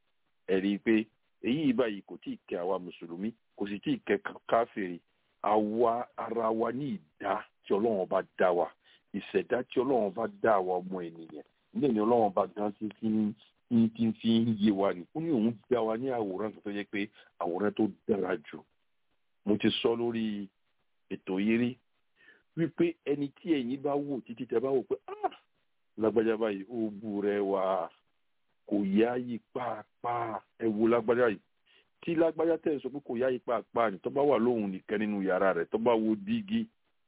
ẹ̀rí pé èyí báyìí kò tí ì kẹ́ àwa mùsùlùmí kò sì tí ì kẹ́ káfíìrì àwa ara wa ní ìdá tí ọlọ́run bá dá wa ìṣẹ̀dá tí ọlọ́run bá dá wa ọmọ ènìyàn ní ẹ̀yìn ọlọ́run bá gan tí tí tí tí ń yé wa ni ó ní òun dá wa ní àwòrán tó yẹ pé àwòrán tó dára jù mo ti sọ lórí ètò yìí rí wípé ẹni tí ẹ̀yin bá wò títí tẹ bá wò pé ah lágbájá báyìí ó bú rẹ wá kò yáyí pàápàá ẹ wo lágbájá yìí tí lágbájá tẹ̀ sọ pé kò yáyí pàápàá ni tó bá wà lóhùn nìkan nínú yàrá rẹ̀ tó bá wo dígí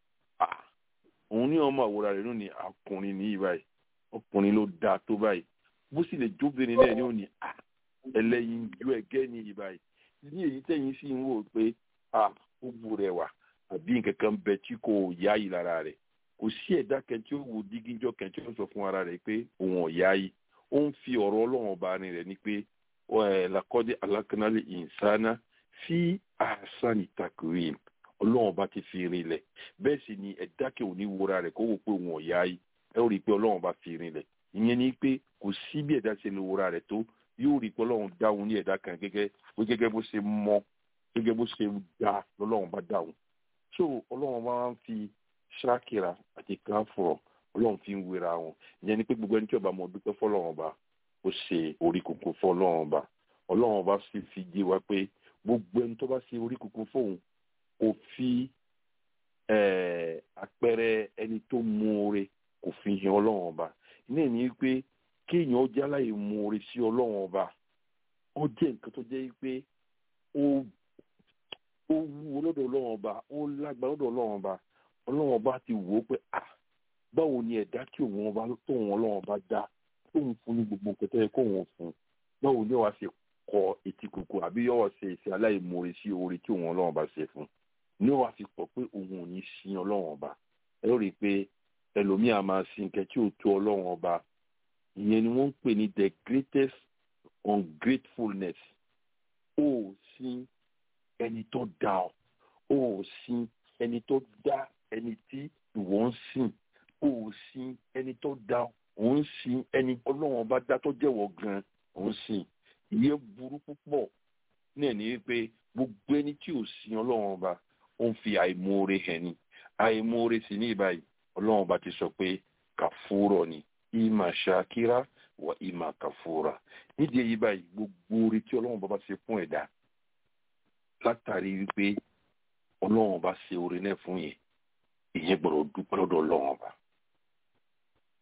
ah òun ní ọmọ àwòrán rẹ̀ lónìí ọkùnrin ní báyìí ọkùnrin ló dáa tó báyìí bó sì lè jóbìnrin náà ní òní ah ẹlẹ́yin ju ẹgẹ́ ní ìbáyìí ní èyí tẹ̀yìn sì ń wò pé ah ó bu rẹ̀ wá àbí nǹkan kan bẹ tí kò yáyí lára rẹ̀ kò sí ẹ̀dá kan tí ó wo dígí jọ kan tí ó sọ fún ara rẹ̀ pé òun ò yáyí ó ń fi ọ̀rọ̀ ọlọ́run ọba ni rẹ̀ ni pé lakọ́dé alákanálì ìsáná fi àṣàní takurim ọlọ́run ọba ti fi rinlẹ̀ bẹ́ẹ̀ sì ni ẹ̀dá kẹ́ ò ní wora rẹ̀ kó wò pé òun ò yáyí ẹ ó rí i pé ọlọ́run ọba fi rinlẹ̀ ìyẹn ni pé kò sí bí ẹ̀dá ṣe lè wora rẹ̀ tó yóò rí i pé ọlọ́run dáhùn ní ẹ̀dá kan gẹ́gẹ́ bó gẹ́gẹ́ bó ṣe mọ gẹ́gẹ́ bó ṣe dá lọ́lọ́run bá dáhùn so ọlọ́run bá ń fi ṣáàkìrà àti káfọ̀rọ̀ ọlọ́run fi ń wéra wọn ìyẹn ni pé gbogbo ẹni tí ọba mọ dúpẹ́ fọlọ́run ọba ó ṣe orí kunkun fún ọlọ́run ọba ọlọ́run ọba sì fi jẹ́ wa pé gbogbo ẹni tó bá ṣe orí kunkun fóun kò fi àpẹẹrẹ ẹni tó mú oore kò fi hàn ọlọ́run ọba ní ìní pé kéèyàn ó jẹ́ aláì mú oore sí ọlọ́run ọba ó jẹ́ nǹkan tó jẹ́ pé ó ó wú lọ́dọ̀ ọlọ́run ọba ó lágbá lọ́dọ̀ ọlọ́run ọba ọlọ́run ọba ti wò ó pé à báwo ni ẹ̀dá tí òun ọba tóun ọlọ́run ọba dá tóun fún ní gbogbo nǹkan tó yẹ kóun fún báwo ni wàá ṣe kọ etí kòkó àbí yọ̀wọ̀ ṣe ìṣe aláìmoore sí oore tí òun ọlọ́run ọba ṣe fún ní wàá fi pọ̀ pé òun ò ní sin ọlọ́run ọba ẹ ó rí i pé ẹlòmíà máa sin nǹkan tí ò tó ọlọ́run ọba ìyẹn ni wọ́n ń pè ní the greatest ungratefulness ó sin ẹni tó dá ọ ó sin ẹni tó dá ẹni tí ìwọ ń sìn ó sin ẹni tó dá ọ ó ń sin ẹni ọlọ́run ọba dá tó jẹ́wọ́ gan ó ń sìn ìyẹn burú púpọ̀ náà ní pé gbogbo ẹni tí ò sin ọlọ́run ọba ó ń fi àìmoore hàn ní àìmoore sì ní ìbáyìí ọlọ́run ọba ti sọ pé kàfúrọ̀ ni ìmà ṣàkírà wà ìmà kàfúrà nídìí èyí báyìí gbogbo orí tí ọlọ́run ọba bá ṣe fún ẹ̀dá látàrí wípé ọlọ́run ọba ṣe oore náà fún yẹn ìyẹn gbọ́dọ̀ dúpẹ́ lọ́dọ̀ ọlọ́run ọba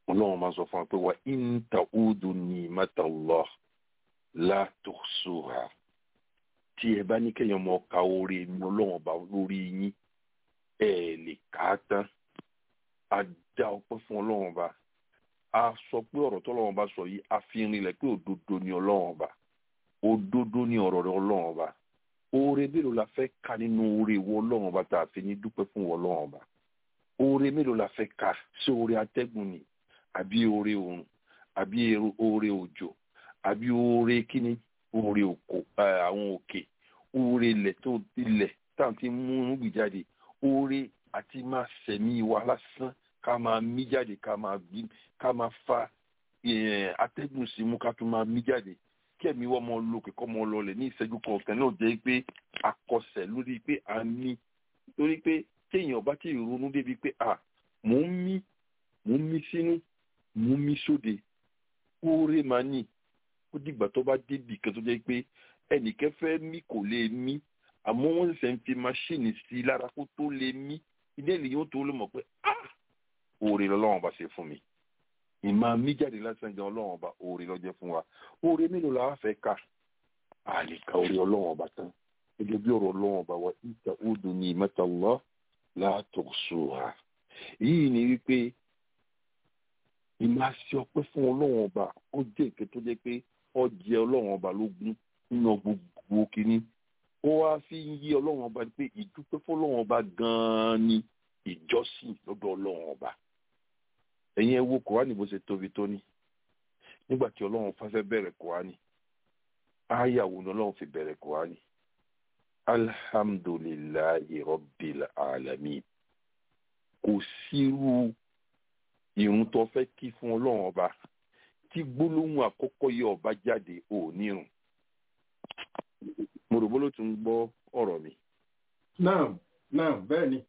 ọlọ́run máa sọ fún wa pé wa in ta'udu ni'matallah la tuhsuha tí ẹ bá ní kéèyàn mọ ka oore mi ọlọ́run ọba lórí yín ẹ lè kà á tán a dá ọpẹ́ fún ọlọ́run ọba a sọ pé ọ̀rọ̀ tọ́lọ́run ọba sọ yìí a fi rinlẹ̀ pé òdodo ni ọlọ́run ọba òdodo ni ọ̀rọ̀ rẹ̀ ọlọ́run ọba oore mélòó la fẹ́ ka nínú oore ìwọ ọlọ́run ọba tá a fi ní dúpẹ́ fún ìwọ ọlọ́run ọba oore mélòó la fẹ́ ka sí oore atẹ́gùn ni àbí oore oòrùn àbí oore òjò àbí oore kíni oore òkò àwọn òkè oore ilẹ̀ tó ilẹ̀ táwọn ti mú irúgbìn jáde oore àti máa sẹ̀mí wa lásán ká máa mí jáde ká máa bí ká máa fa atẹ́gùn sí mú ká tún máa mí jáde kí ẹ̀mí wọ́n mọ lókè kọ́ mọ lọlẹ̀ ní ìṣẹ́jú kọ̀ọ̀kan náà jẹ́ pé akọsẹ̀ lórí pé a ní torí pé téèyàn bá ti ronú débi pé à mò ń mí mò ń mí sínú mò ń mí sóde oore máa ní ó dìgbà tó bá débì kan tó jẹ́ pé ẹnìkan fẹ́ mí kò lè mí àmọ́ wọ́n ṣẹ̀ṣẹ̀ ń fi máṣíìnì sí i lára kó tó lè mí ilé ìlú yóò tó lè mọ̀ pé ah oore lọ́lọ́run bá ṣe fún mi ìmọ̀ mí jáde lásán gan ọlọ́run ọba oore lọ́jẹ́ fún wa oore mélòó la wá fẹ́ kà á lè ka oore ọlọ́run ọba tán gẹ́gẹ́ bí ọ̀rọ̀ ọlọ́run ọba wa ìta odò ní ìmẹ́ta lọ́ látọ̀ sùhà yìí ni wípé ìmọ̀ àṣẹ ọpẹ́ fún ọlọ́run ọba ó jẹ́ ìkẹ́ tó jẹ́ pé ó jẹ ọlọ́run ọba lógún nínú gbogbo kínní ó wá fi ń yí ọlọ́run ọba pé ìdúpẹ́ fún ọlọ́run ọba gan-an ni ìjọsìn lọ́dọ̀ ọlọ́run ọba ẹ̀yin ẹ wo kùránì bó ṣe tóbi tó ní nígbà tí ọlọ́run fẹ́ bẹ̀rẹ̀ kùránì áyàwó ni ọlọ́run fi bẹ̀rẹ̀ kùránì alhamdulillahi rabbil alamin kò sírú ìrun tó fẹ́ kí fún ọlọ́run ọba tí gbólóhùn àkọ́kọ́ yẹ ọba jáde ò nírun mo rò bó ló tún gbọ́ ọ̀rọ̀ mi. náà náà bẹ́ẹ̀ ni.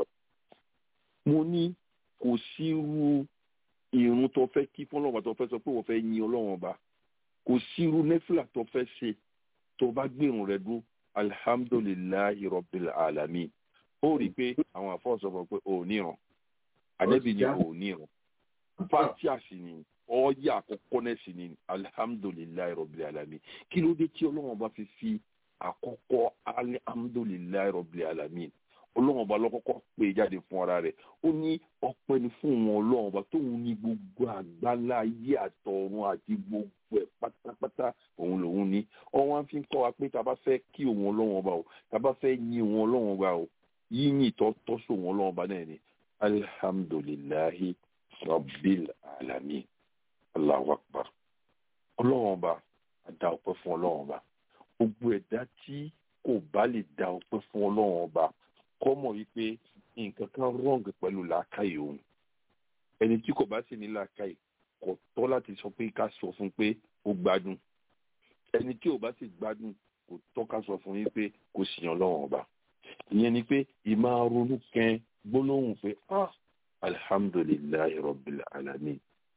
mo ní kò sí irú irun tó fẹ́ kí fún ọlọ́run ọba tó fẹ́ sọ pé wọ́n fẹ́ yin ọlọ́run ọba kò sí irú nẹ́fìlà tó fẹ́ ṣe tó bá gbèrún rẹ dúró alhamdulillahi rabbil alamin ó rí i pé àwọn àfọwọ́sọ pé ò níran àdẹ́bí ni ò níran fatia sì ni ọ̀ọ́yà àkọ́kọ́ náà sì ni alhamdulillahi rabbil alamin kí ló dé tí ọlọ́run ọba fi fi àkọ́kọ́ alhamdulillahi rabbil alamin ọlọ́run ọba lọ́kọ́kọ́ pé jáde fún ara rẹ̀ ó ní ọpẹ́ ni fún wọn ọlọ́run ọba tóun ní gbogbo àgbálá ayé àtọ̀run àti gbogbo ẹ̀ pátápátá òun lòun ní ọwọ́n á fi ń kọ́ wa pé tá a bá fẹ́ kí òun ọlọ́run ọba o tá a bá fẹ́ yin òun ọlọ́run ọba o yíyìn tó tọ́ sí òun ọlọ́run ọba náà ni alhamdulillahi rabbil alamin allahu akbar ọlọ́run ọba àdá ọpẹ́ fún ọlọ́run ọba gbogbo ẹ̀dá tí kò bá lè dá ọpẹ́ fún ọlọ́run ọba kọ́ mọ̀ wípé nǹkan kan wrong pẹ̀lú làákàyè òun ẹni tí kò bá sì ní làákàyè kò tọ́ láti sọ pé ká sọ fún pé ó gbádùn ẹni tí ò bá sì gbádùn kò tọ́ ká sọ fún yín pé kò sì yàn lọ́wọ́n ọba ìyẹn ni pé ìmáa ronú kẹ́ẹ́ gbólóhùn pé ah alhamdulillahi rabbil alamin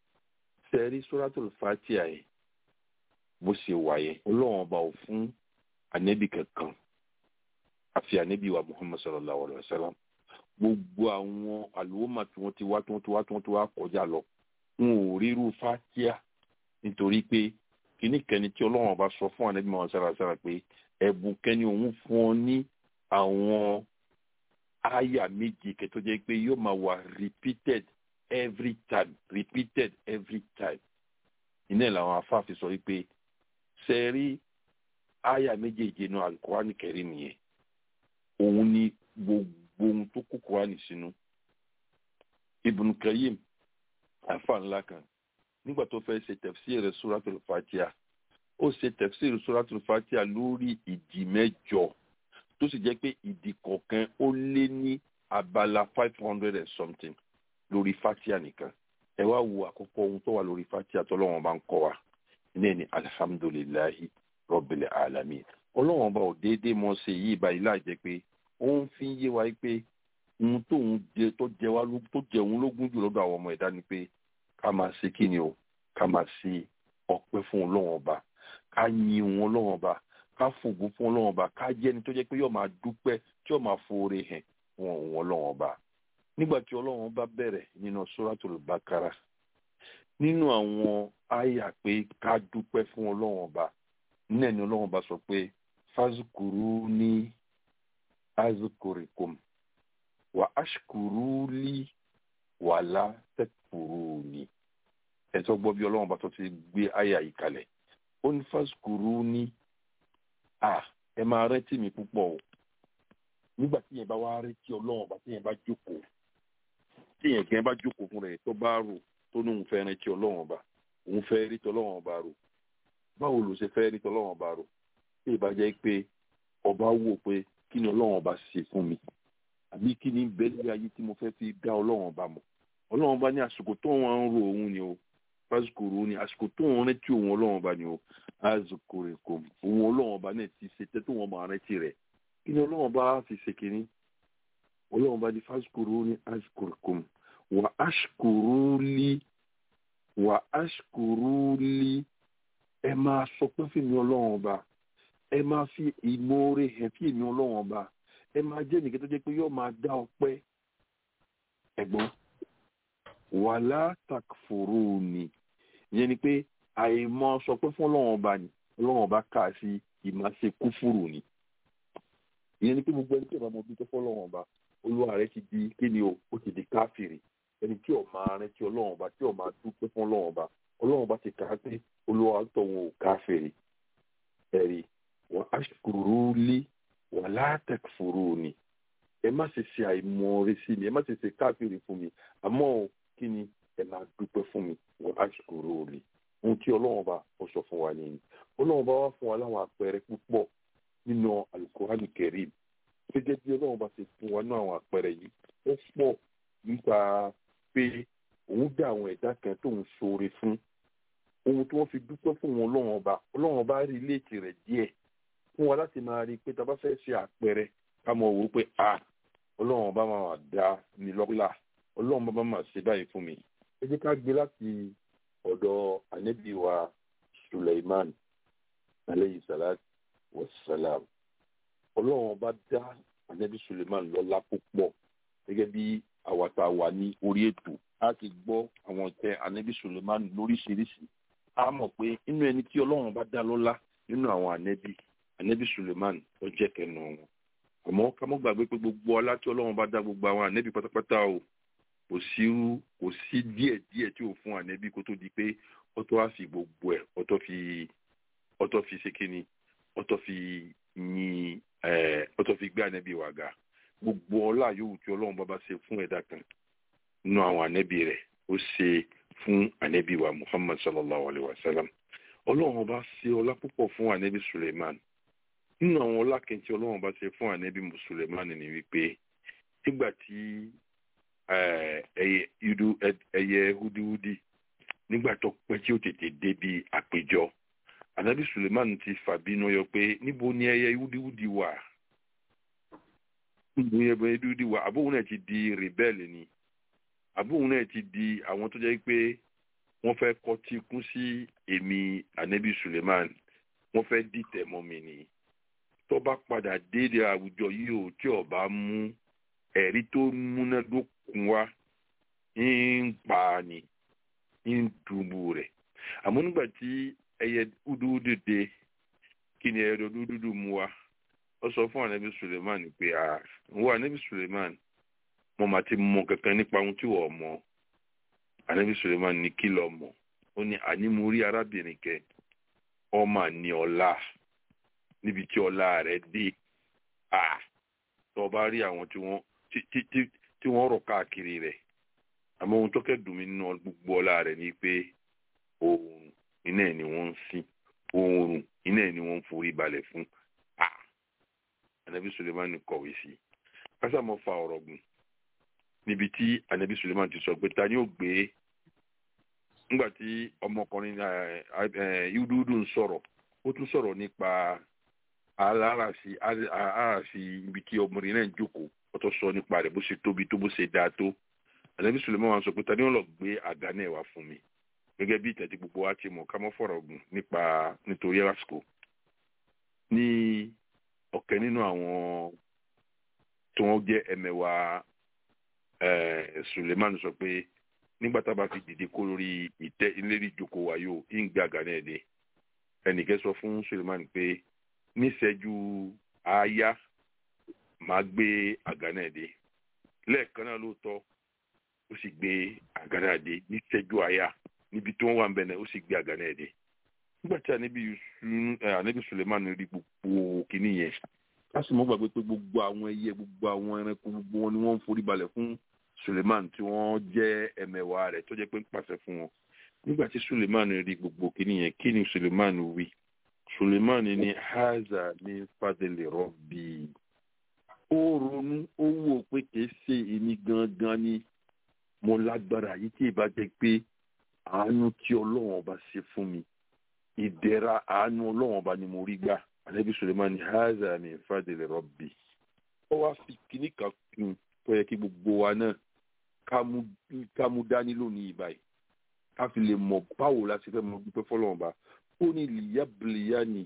sẹ́rí suratul fatiha yẹn bó ṣe wà yẹn ọlọ́run ọba ò fún ànẹ́bì kankan àfi ànẹ́bì wa muhammad sallallahu alayhi wa sallam gbogbo àwọn àlùwọ́mà tí wọ́n ti wá tí wọ́n ti wá tí wọ́n ti wá kọjá lọ wọn ò ríru fatiha nítorí pé kíní kẹni tí ọlọ́run ọba sọ fún ànẹ́bì muhammad sallallahu alayhi wa sallam pé ẹ̀bùn kẹni òun fún ọ ní àwọn àyà méje kẹtọ jẹ́ pé yóò máa wà repeated every time repeated every time iná làwọn afáàfin sọ wípé sẹ́rí àyà méjèèjì náà alukurani kẹrin nìyẹn òun ni gbogbo ohun tó kó kurani sínú Ibn Qayyim afa ńlá kan nígbà tó fẹ́ ṣe tafsir suratul Fatiha ó ṣe tafsir suratul Fatiha lórí ìdí mẹ́jọ tó sì jẹ́ pé ìdí kọ̀ọ̀kan ó lé ní abala five hundred and something lórí fatia nìkan ẹ wá wo àkọ́kọ́ ohun tó wà lórí fatia tó lọ́wọ́n bá ń kọ́ wa ní ní alihamudulilayi rabbil alamin ọlọ́wọ́n bá ò déédéé mọ́ ṣe yí ìbá ilá jẹ́ pé ó ń fi yé wa pé ohun tóun jẹ tó jẹ wá tó jẹ òun lógún jù lọ́dọ̀ àwọn ọmọ ẹ̀dá ni pé ká máa ṣe kí ni o ká máa ṣe ọpẹ́ fún ọlọ́wọ́n bá ká yin òun ọlọ́wọ́n bá ká fògo fún ọlọ́wọ́n ọba ká jẹ́ ẹni tó jẹ́ pé yóò máa dúpẹ́ tí yóò máa foore hàn fún òun ọlọ́wọ́n ọba nígbà tí ọlọ́wọ́n ọba bẹ̀rẹ̀ nínú suratul bakara nínú àwọn àyà pé ká dúpẹ́ fún ọlọ́run ọba nínú ẹni ọlọ́run ọba sọ pé fazukuru ní azukurikum wà ashkuru li wàlá tẹkùrú ni ẹ̀tọ́ gbọ́ bí ọlọ́run ọba tó ti gbé àyà yìí kalẹ̀ ó ní fazukuru ní à ẹ máa rántí mi púpọ̀ o nígbà tí yẹn bá wá rántí ọlọ́run ọba tí yẹn bá jókòó tí yẹn gẹ́gẹ́ bá jókòó fún rẹ̀ tó bá rò tó ní òun fẹ́ rántí ọlọ́run ọba òun fẹ́ rí tọ́lọ́run ọba rò báwo ló ṣe fẹ́ rí tọ́lọ́run ọba rò tí ìbá jẹ́ pé ọba wò pé kí ni ọlọ́run ọba ṣe fún mi àbí kí ni bẹ́ẹ̀ ayé tí mo fẹ́ fi dá ọlọ́run ọba mọ̀ ọlọ́run ọba ní àsìkò tó wọn ń ro òun ni o pásítọ̀ ro ni àsìkò tó wọn rántí òun ọlọ́run ọba ni o àsìkò rẹ̀ kò òun ọlọ́run ọba náà ti ṣe tẹ́ tó wọn máa rántí rẹ̀ kí ni ọlọ́run ọba fi ṣe kínní ọlọ́run ọba ní pásítọ̀ ro ni àsìkò rẹ̀ kò wà áṣkòrò lí wà áṣkòrò lí ẹ máa sọ pé fèmí ọlọ́run ọba ẹ máa fi ìmoore hàn fèmí ọlọ́run ọba ẹ máa jẹ́ nìkan tó jẹ́ pé yóò máa dá ọpẹ́ ẹ̀gbọ́n wàlá takfuru ni ìyẹn ni pé àìmọ̀ sọ pé fún ọlọ́run ọba ni ọlọ́run ọba kà sí ìmáṣe kúfùrù ni ìyẹn ni pé gbogbo ẹni tí ìbámu bí tó fọ́ ọlọ́run ọba olúwa rẹ ti di kí ni o ó ti di káfìrì ẹni tí ò máa rántí ọlọ́run ọba tí ò máa dúpẹ́ fún ọlọ́run ọba ọlọ́run ọba ti kà á pé olúwa tó wọn ò káfìrì ẹ̀rí wọn aṣkuru lé wọn látẹ̀kfuru ni ẹ má ṣe ṣe àìmọ̀ọ́rẹ́ sí mi ẹ má ṣe ṣe káfìrì fún mi àmọ́ kí ni ẹ máa dúpẹ́ fún mi wọn aṣkuru lé ohun tí ọlọ́run ọba ó sọ fún wa nìyí ọlọ́run ọba wá fún wa láwọn àpẹẹrẹ púpọ̀ nínú alukurani kẹrim gẹ́gẹ́ bí ọlọ́run bá ṣe fún wa ní àwọn àpẹẹrẹ yìí ó pọ̀ nípa pé òun dá àwọn ẹ̀dá kan tó ń ṣoore fún ohun tí wọ́n fi dúpẹ́ fún wọn ọlọ́run ọba ọlọ́run ọba rí léèkì rẹ̀ díẹ̀ fún wa láti máa rí i pé tá a bá fẹ́ ṣe àpẹẹrẹ ká mọ̀ wò ó pé a ọlọ́run ọba máa dá mi lọ́lá ọlọ́run ọba máa ṣe báyìí fún mi ẹ jẹ́ ká gbé láti ọ̀dọ̀ ànábì wa Suleiman aleyhi salatu wa salam ọlọ́run ọba dá ànábì Suleiman lọ́lá púpọ̀ gẹ́gẹ́ bí àwa tá a wà ní orí ètò a ti gbọ́ àwọn ìtẹ́ ànábì Suleiman lóríṣiríṣi a mọ̀ pé inú ẹni tí ọlọ́run bá dá lọ́lá nínú àwọn ànábì ànábì Suleiman ó jẹ́ kẹnu wọn àmọ́ ká mọ́ gbàgbé pé gbogbo ọlá tí ọlọ́run bá dá gbogbo àwọn ànábì pátápátá o kò sí kò sí díẹ̀ díẹ̀ tí ò fún ànábì kó tó di pé ọtọ́ á fi gbogbo ẹ̀ ọtọ́ fi ọtọ́ fi ṣe kíni ọtọ́ fi yin ọtọ́ fi gbé ànábì wà ga gbogbo ọlá yòówù tí ọlọ́run bá bá ṣe fún ẹ̀dá kan nínú àwọn ànábì rẹ̀ ó ṣe fún ànábì wa muhammad sallallahu alayhi wa sallam ọlọ́run bá ṣe ọlá púpọ̀ fún ànábì suleiman nínú àwọn ọlá kẹntì ọlọ́run bá ṣe fún ànábì suleiman ni wípé nígbà tí ẹyẹ húdíhúdí nígbà tó pẹ́ tí ó tètè débi àpéjọ ànábì suleiman ti fàbínú yọ pé níbo ni ẹyẹ húdíhúdí wà níbo ni ẹyẹ húdíhúdí wà àbóhùn náà ti di rebẹ́ẹ̀lì ni àbóhùn náà ti di àwọn tó jẹ́ pé wọ́n fẹ́ kọtí kún sí èmi ànábì suleiman wọ́n fẹ́ dìtẹ̀ mọ́ mi ni tó bá padà déédé àwùjọ yìí ò tí ò bá mú ẹ̀rí tó múnádókun wá ń pa ni ń dùbù rẹ̀ àmọ́ nígbà tí ẹyẹ dúdúdú dé kí ni ẹyẹ dúdúdú mú wa ó sọ fún ànábì suleiman pé à ń wọ ànábì suleiman mo máa ti mọ kankan nípa ohun tí wọ́n mọ̀ ànábì suleiman ní kí lọ mọ̀ ó ní àní mo rí arábìnrin kẹ ọmọ ní ọlá níbi tí ọlá rẹ̀ dé à tó bá rí àwọn tí wọ́n tí wọ́n rọ̀ káàkiri rẹ̀ àmọ́ ohun tó kẹ́dùn mí nínú gbogbo ọlá rẹ̀ ni pé oòrùn iná ẹ̀ ni wọ́n ń sìn oòrùn iná ẹ̀ ni wọ́n ń forí balẹ̀ fún à ànábì suleiman kọ̀wé sí kásámọ́ fa ọ̀rọ̀ gùn níbi tí anabi suleiman ti sọ pé ta ni ó gbé nígbà tí ọmọkùnrin yúdúdú ń sọ̀rọ̀ ó tún sọ̀rọ̀ nípa aláràsí aláràsí ibi tí ọmọrin náà ń jókòó ó tún sọ nípa rẹ̀ bó ṣe tóbi tó bó ṣe dáa tó anabi suleiman wá sọ pé ta ni ó lọ gbé àga náà wá fún mi gẹ́gẹ́ bí ìtẹ̀tí gbogbo wa ti mọ̀ ká mọ́ fọ̀rọ̀ gùn nípa nítorí àsìkò ní ọ̀kẹ́ nínú àwọn tí wọ́n jẹ́ ẹ̀mẹ̀wàá suleiman sọ pé nígbà tá a bá fi dìde kó lórí ìtẹ́ ìlérí ìjókòó wa yóò ń gbé àga náà dé ẹnìkẹ́ sọ fún Suleiman pé níṣẹ́jú àáyá máa gbé àga náà dé lẹ́ẹ̀kan náà lóòótọ́ ó sì gbé àga náà dé níṣẹ́jú àáyá níbi tí wọ́n wà ń bẹ̀ náà ó sì gbé àga náà dé nígbà tí ànábì Suleiman rí gbogbo kìíní yẹn láti mọ́ gbàgbé pé gbogbo àwọn ẹyẹ gbogbo àwọn ẹranko gbogbo wọn ni wọ́n ń forí balẹ̀ fún Suleiman tí wọ́n jẹ́ ẹ̀mẹ̀wà rẹ̀ tó jẹ́ pé ń pàṣẹ fún wọn nígbà tí Suleiman rí gbogbo kìíní yẹn kí ni Suleiman wí Suleiman ní haza ní fadele rọ́bì ó ronú ó wò pé kìí ṣe èmi gangan ni mo lágbára yìí tí ìbá jẹ́ pé àánú tí Ọlọ́run ọba ṣe fún mi ìdẹ̀ra àánú Ọlọ́run ọba ni mo rí gbà anabi suleiman haza min fadili rabbi ó wá fi kíní kan kún tó yẹ kí gbogbo wa náà ká mú dání lónìí báyìí ká fi lè mọ̀ báwo la ṣe fẹ́ mọ̀ dúpẹ́ fọ́lọ́run bá ó ní liyabliyani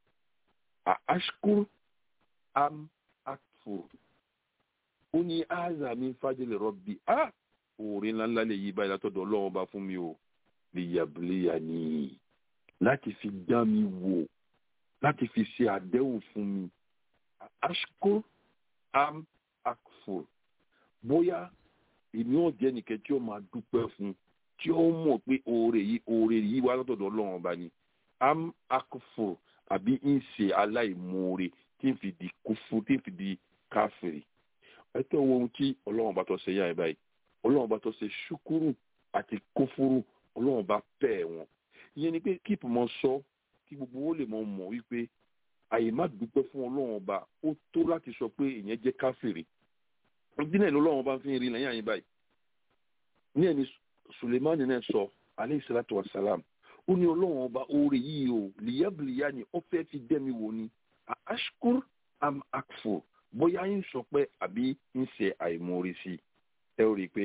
a ashkur am akfur ó ní haza min fadili rabbi a òòrè ńláńlá lè yí báyìí látọ̀dọ̀ Ọlọ́run bá fún mi o liyabliyani láti fi dán mi wò láti fi ṣe àdéhùn fún mi ashkur am akfur bóyá èmi ò jẹ́ nìkan tí ó máa dúpẹ́ fún tí ó mọ̀ pé oore yìí oore yìí wá látọ̀dọ̀ ọlọ́run ọba ni am akfur àbí ń ṣe aláìmoore tí ń fi di kúfú tí ń fi di káfìrì ẹtọ́ wo ohun tí ọlọ́run ọba tó ṣe yá ẹ báyìí ọlọ́run ọba tó ṣe ṣúkúrù àti kúfúrù ọlọ́run ọba pẹ́ wọn ìyẹn ni pé kíìpù mọ sọ kí gbogbo wọn lè mọ mọ̀ wípé àyè má dúpẹ́ fún ọlọ́run ọba ó tó láti sọ pé ìyẹn jẹ́ káfìrí ọdún náà lọ́lọ́run ọba fi ń rí lẹ́yìn àyè báyìí ní ẹni sulemani náà sọ aleyhi salatu wa salam ó ní ọlọ́run ọba oore yìí o lìyàbìlìyà ni ó fẹ́ fi dẹ́mi wò ni ashkur am akfur bóyá ń sọ pé àbí ń ṣe àìmọ̀ọ́rí sí ẹ ó rí i pé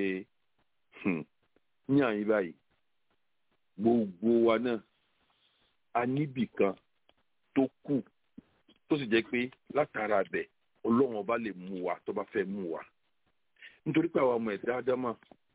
ní àyè báyìí gbogbo wa náà a níbì kan tó kù tó sì jẹ́ pé látara bẹ̀ ọlọ́run ọba lè mú wa tó bá fẹ́ mú wa nítorí pé àwọn ọmọ ẹ̀dá ádámà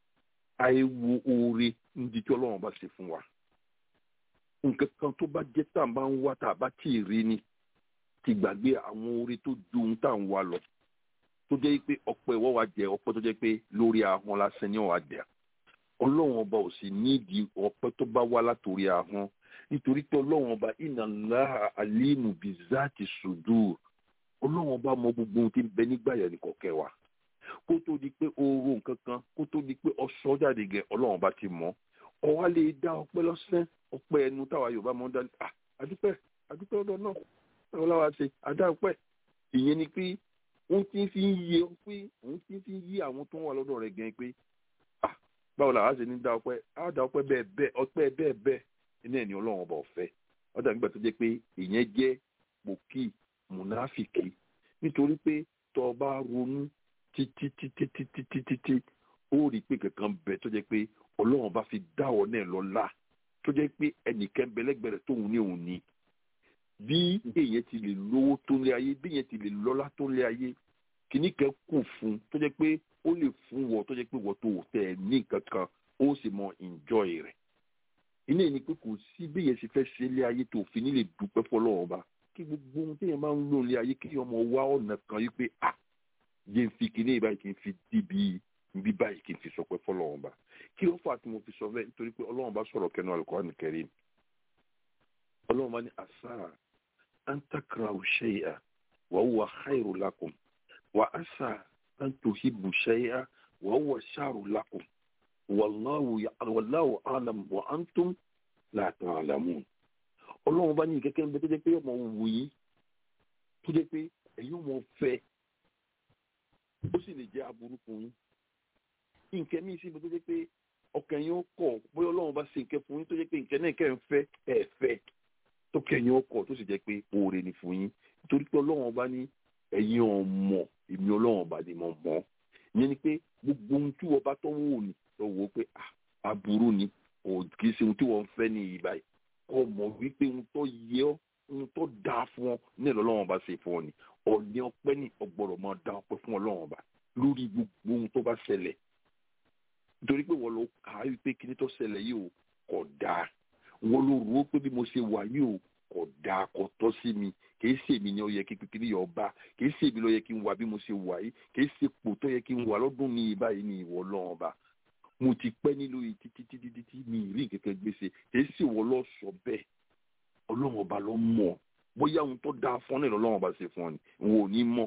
àìwo oore níbi tí ọlọ́run ọba ṣe fún wa nǹkan kan tó bá jẹ́ tá à ń bá ń wá tá a bá tí ì rí ni ti gbàgbé àwọn oore tó ju ohun tá à ń wá lọ tó jẹ́ pé ọpẹ́ ìwọ́ wa jẹ ọpẹ́ tó jẹ́ pé lórí ahọ́n lásán ni wọ́n á jẹ ọlọ́run ọba ò sì nídìí ọpẹ́ tó bá wá látòrí ahọ́n nítorí pé ọlọ́run ọba inna Allaha alimu bizati sudur ọlọ́run ọba mọ gbogbo ohun tí ń bẹ nígbà yẹn nìkan kẹwàá kó tó di pé oorun nǹkan kan kó tó di pé ọsọ jáde gẹ ọlọ́run ọba ti mọ̀ ọwá lè dá ọpẹ́ lọ́sẹ̀ ọpẹ́ ẹnu táwa yorùbá mọ̀ ń dá ah àdúpẹ́ àdúpẹ́ ọ̀dọ̀ náà ẹ̀rọ láwa ṣe àdá ọpẹ́ ìyẹn ni pé òun ti fi ń yé pé òun ti fi ń yí àwọn tó ń wà lọ́dọ̀ rẹ̀ gan pé ah báwo làwa ṣe ní dá ọpẹ́ á dá ọpẹ́ bẹ́ẹ̀ bẹ́ẹ̀ ọpẹ́ bẹ́ẹ̀ bẹ́ẹ̀ iná ẹ̀ ní ọlọ́run ọba ọ̀fẹ́ ọ̀dà nígbà tó jẹ́ pé ìyẹn jẹ́ pòkì mùnáfìkì nítorí pé tó o bá ronú títí títí títí títí tí ó rí i pé kankan bẹ tó jẹ́ pé ọlọ́run bá fi dá ọ náà lọ́lá tó jẹ́ pé ẹnìkan bẹlẹ́gbẹ̀rẹ̀ tóun ní òun ní bí èèyàn ti lè lówó tó lé ayé bí èèyàn ti lè lọ́lá tó lé ayé kìíní kan kù fún tó jẹ́ pé ó lè fún wọ tó jẹ́ pé wọ́n tó tẹ̀ ẹ́ ní nǹkan kan ó sì mọ enjoy rẹ̀ ilé ní pé kò sí bí èèyàn ṣe fẹ́ ṣe ilé ayé tó fi nílè dúpẹ́ fọlọ́run ọba kí gbogbo ohun téèyàn máa ń lò ilé ayé kí ọmọ wá ọ̀nà kan yí pé ah yé n fi kíní ìbáyìí kí n fi dìbì bí báyìí kí n fi sọ pé fọlọ́run ọba kí ló fà tí mo fi sọ bẹ́ẹ̀ nítorí pé ọlọ́run bá sọ̀rọ̀ kẹnu Al-Qur'an Karim ọlọ́run bá ní àṣà an takrahu shay'an wa huwa khairu lakum wa àṣà an tuhibbu shay'an wa huwa sharru lakum wallahu wallahu alam wa antum la ta'lamun ọlọ́run bá ní kẹ́kẹ́ ń bẹ tó jẹ́ pé ọmọ wù yín tó jẹ́ pé ẹ̀yin ọmọ fẹ́ ó sì lè jẹ́ aburú fún yín nǹkan míì sí ibi tó jẹ́ pé ọkàn yín ó kọ̀ bóyá ọlọ́run bá ṣe nǹkan fún yín tó jẹ́ pé nǹkan náà kẹ́ ń fẹ́ ẹ̀ fẹ́ tó kẹ́yìn ó kọ̀ tó sì jẹ́ pé oore ni fún yín nítorí pé ọlọ́run bá ní ẹ̀yin ọmọ èmi ọlọ́run bá ní mọ̀ mọ́ ìyẹn ni pé gbogbo ohun tí wọ́n bá tọ́ wò ní lọ wò ó pé aburú ni kì í ṣe ohun tí wọ́n fẹ́ ní ìgbà yìí kọ́ mọ̀ wípé ohun tó yẹ ọ́ ohun tó dáa fún ọ ní ọlọ́run bá ṣe fún ọ ni ọ̀ní ọpẹ́ ní ọgbọ̀rọ̀ máa dá ọpẹ́ fún ọlọ́run ọba lórí gbogbo ohun tó bá ṣẹlẹ̀ nítorí pé wọ́n lọ kà á wípé kíní tó ṣẹlẹ̀ yìí o kò dáa wọ́n ló rò ó pé bí mo ṣe wà yìí o kò dáa kò tọ́ sí mi kìí ṣe èmi ni ó yẹ kí kíkiri yọ ọba kìí ṣe èmi ló yẹ kí n wà bí mo ṣe wà yìí kìí ṣe pò tó yẹ kí n wà lọ́dún ní báyìí ní ìwọ lọ́wọ́ ọba mo ti pẹ́ nílò yìí títí títí títí mi ì rí kẹ̀kẹ́ gbèsè kìí ṣe wọ́n lọ sọ bẹ́ẹ̀ ọlọ́run ọba ló mọ̀ bóyá ohun tó dáa fún ọ náà lọ́lọ́run ọba ṣe fún ọ ni òun ò ní mọ̀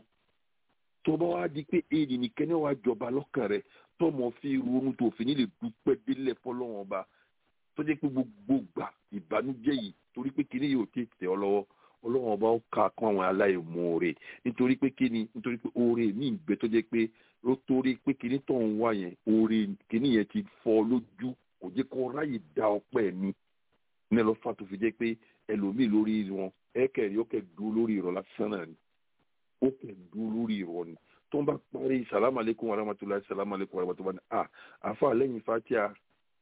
tó bá wá di pé èyí nìkan ní wàá jọba lọ́kàn rẹ tọmọ fi ronú tó fi nílè dúpẹ́ délẹ̀ fọlọ́run ọba tó jẹ́ pé gbogbo gbà ìbànújẹ́ yìí torí pé kíní yóò ti tẹ̀ ọ́ lọ́wọ́ ọlọ́run ọba ó ka kún àwọn aláìmoore nítorí pé kíni nítorí pé oore mi ń bẹ tó jẹ́ pé ló torí pé kíní tó ń wá yẹn oore kíní yẹn ti fọ́ lójú kò jẹ́ kó ráyè dá ọpẹ́ mi ní ẹ lọ fà tó fi jẹ́ pé ẹlòmíì lórí wọn ẹ̀kẹ́rì ó kẹ́ dúró lórí ìrọ̀ lásán náà ni ó kẹ́ dúró lórí ìrọ̀ ni tó ń bá parí salamu aleykum wa rahmatulahi salamu aleykum wa rahmatulahi ah àfa lẹ́yìn fatia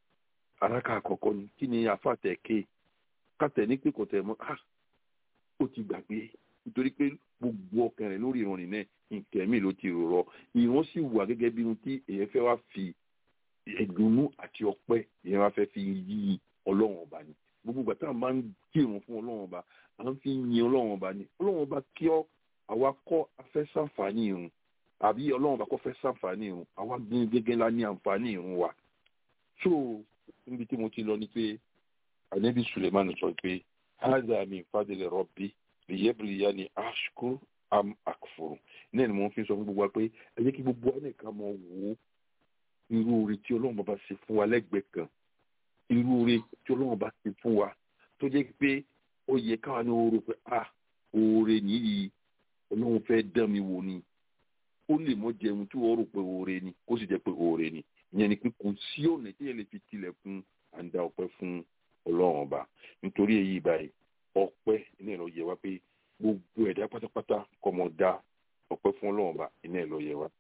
araka àkọ́kọ́ ni kí ni àfa tẹ̀ ké kàtẹ́ ní pé kò tẹ̀ mọ́ ah ó ti gbàgbé nítorí pé gbogbo ọkàn rẹ̀ lórí ìrọ̀rìn náà nǹkan mi ló ti rọ̀ ìran sì wà gẹ́gẹ́ bí ohun tí èèyàn fẹ́ wá fi ẹ̀dùnnú àti ọpẹ́ èèyàn wá fẹ́ fi yí ọlọ́run ọba ni gbogbo ìgbà tá a máa ń kírun fún ọlọ́run ọba à ń fi yin ọlọ́run ọba ni ọlọ́run ọba kí ọ àwa kọ́ afẹ́ sàǹfààní irun àbí ọlọ́run ọba kọ́ fẹ́ sàǹfààní irun àwa gbin gẹ́gẹ́ la ní àǹfààní irun wa so níbi tí mo ti lọ ni pé anabi suleiman sọ pé haza min fadli rabbi liyabluwani ashkur am akfur náà ni mo fi sọ fún gbogbo wa pé ẹ jẹ́ kí gbogbo wa nìkan mọ̀ wò ó irú oore tí ọlọ́run bàbá ṣe fún wa lẹ́gbẹ̀ẹ́ kan irú oore tí ọlọ́run bá ṣe fún wa tó jẹ́ pé ó yẹ káwa ní oore pé ah oore nìyí ọlọ́run fẹ́ dán mi wò ni ó lè mọ jẹun tí wọ́n rò pé oore ni kó sì jẹ́ pé oore ni ìyẹn ni pé kò sí ọ̀nà tí yẹn lè fi tilẹ̀kùn àǹdà ọpẹ́ fún ọlọ́run ọba nítorí èyí báyìí ọpẹ́ iná ẹ̀ lọ yẹ wá pé gbogbo ẹ̀dá pátápátá kọ́mọ dá ọpẹ́ fún ọlọ́run ọba iná ẹ̀ lọ yẹ wá.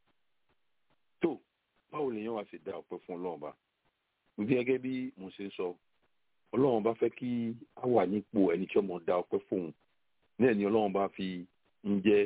tó báwo lèèyàn wá sì dá ọpẹ́ fún ọlọ́run ọba bí gẹ́gẹ́ bí mo ṣe sọ ọlọ́run bá fẹ́ kí a wà nípò ẹni tí ọmọ dá ọpẹ́ fóun náà ni ọlọ́run bá fi ń jẹ́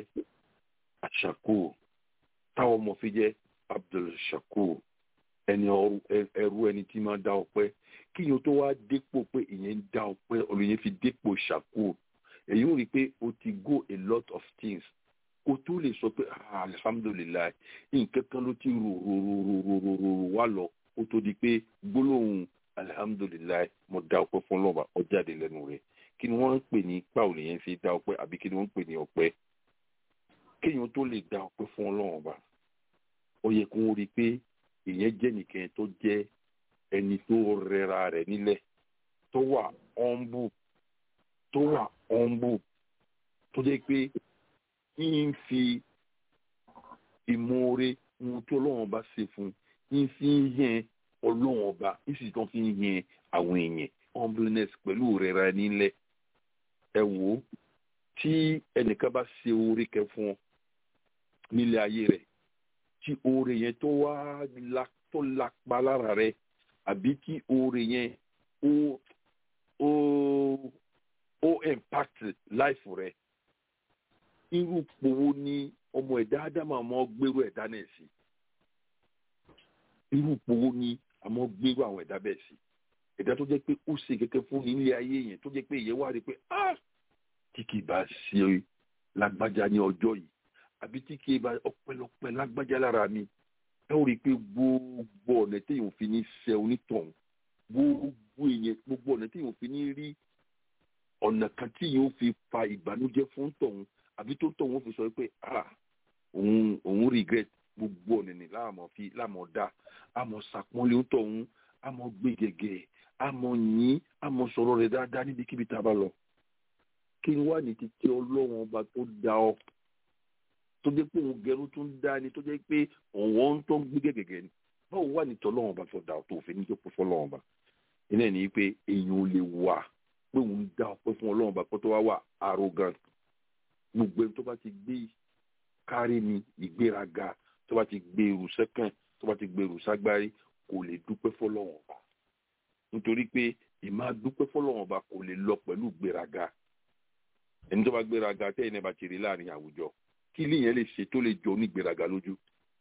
àṣàkó táwọn ọmọ fi jẹ́ Abdul Shakur ẹni ẹrú ẹni tí máa dá ọpẹ́ kí yóò tó wá dépò pé ìyẹn ń dá ọpẹ́ olùyẹn fi dépò Shakur èyí ń rí i pé o ti go a lot of things kó tó lè sọ pé alhamdulilayi nǹkan kan ló ti rò rò rò rò rò rò rò wá lọ kó tó di pé gbólóhùn alihamudulilayi mo dá ọpẹ́ fún lọba ọjáde lẹ́nu rẹ̀ kí ni wọ́n ń pè ní báwo lèyẹn fi dá ọpẹ́ àbí kí ni wọ́n ń pè ní ọpẹ́ kéèyàn tó lè dá ọpẹ́ fún Ọlọ́run ọba ó yẹ kó rí i pé ìyẹn jẹ́ nìkan tó jẹ́ ẹni tó rẹra rẹ̀ nílẹ̀ tó wà ọ̀nbù tó wà ọ̀nbù tó jẹ́ pé ń fi ìmoore ohun tí Ọlọ́run ọba ṣe fún ń fi ń yẹn ọlọ́run ọba ìsì tó fi ń yẹn àwọn èèyàn humbleness pẹ̀lú rẹ̀ra nílẹ̀ ẹ wò ó tí ẹnìkan bá ṣe oore kẹ fún ọ nílé ayé rẹ̀ tí oore yẹn tó wá tó lápá lára rẹ̀ àbí tí oore yẹn ó ó ó impact life rẹ̀ irú powó ní ọmọ ẹ̀dá ádámà mọ́ gbèrú ẹ̀dá náà sí irú powó ní àmọ́ gbérú àwọn ẹ̀dá bẹ́ẹ̀ sí ẹ̀dá tó jẹ́ pé ó ṣe kẹ́kẹ́ fún ní ilé ayé yẹn tó jẹ́ pé ìyẹn wá rí i pé ah tí kì í bá ṣe lágbájá ní ọjọ́ yìí àbí tí kì í bá ọpẹ́lọpẹ́ lágbájá lára mi ẹ ó rí i pé gbogbo ọ̀nà téèyàn fi ní ṣe onítọ̀hún gbogbo èèyàn gbogbo ọ̀nà téèyàn fi ní rí ọ̀nà kan tí yóò fi fa ìbànújẹ́ fún tọ̀hún àbí tó tọ̀hún fi sọ pé ah òun òun regret gbogbo ọ̀nà ní láàmú fi láàmú dá àmọ́ sàpọ́nlé tọ̀hún àmọ́ gbé gẹ́gẹ́ àmọ́ yín àmọ́ sọ̀rọ̀ rẹ̀ dáadáa níbikíbi tá a bá lọ. kí ni wàá ní títí ọlọ́run ọba tó dá ọ tó jẹ́ pé òun gẹrú tó ń dá ni tó jẹ́ pé òun tó ń gbé gẹ́gẹ́ ni báwo wà ní tọ́lọ́run ọba tó dá ọ tó òfin níjọ́ pé fọlọ́run ọba iná ẹ̀ ní pé èèyàn ò lè wà pé òun dá ọpẹ́ fún ọlọ́run ọba kó tó wá wà arrogant gbogbo ẹni tó bá ti gbé kárí ni ìgbéraga tó bá ti gbé irú sẹ́kàn tó bá ti gbé irú ságbárí kò lè dúpẹ́ fọlọ́run ọba nítorí pé ìmáa dúpẹ́ fọlọ́run ọba kò lè lọ pẹ̀lú gbéraga ẹni tó bá gbéraga tẹ́yìn náà bá ti rí láàrin àwùjọ kí ilé yẹn lè ṣe tó lè jọ onígbéraga lójú kí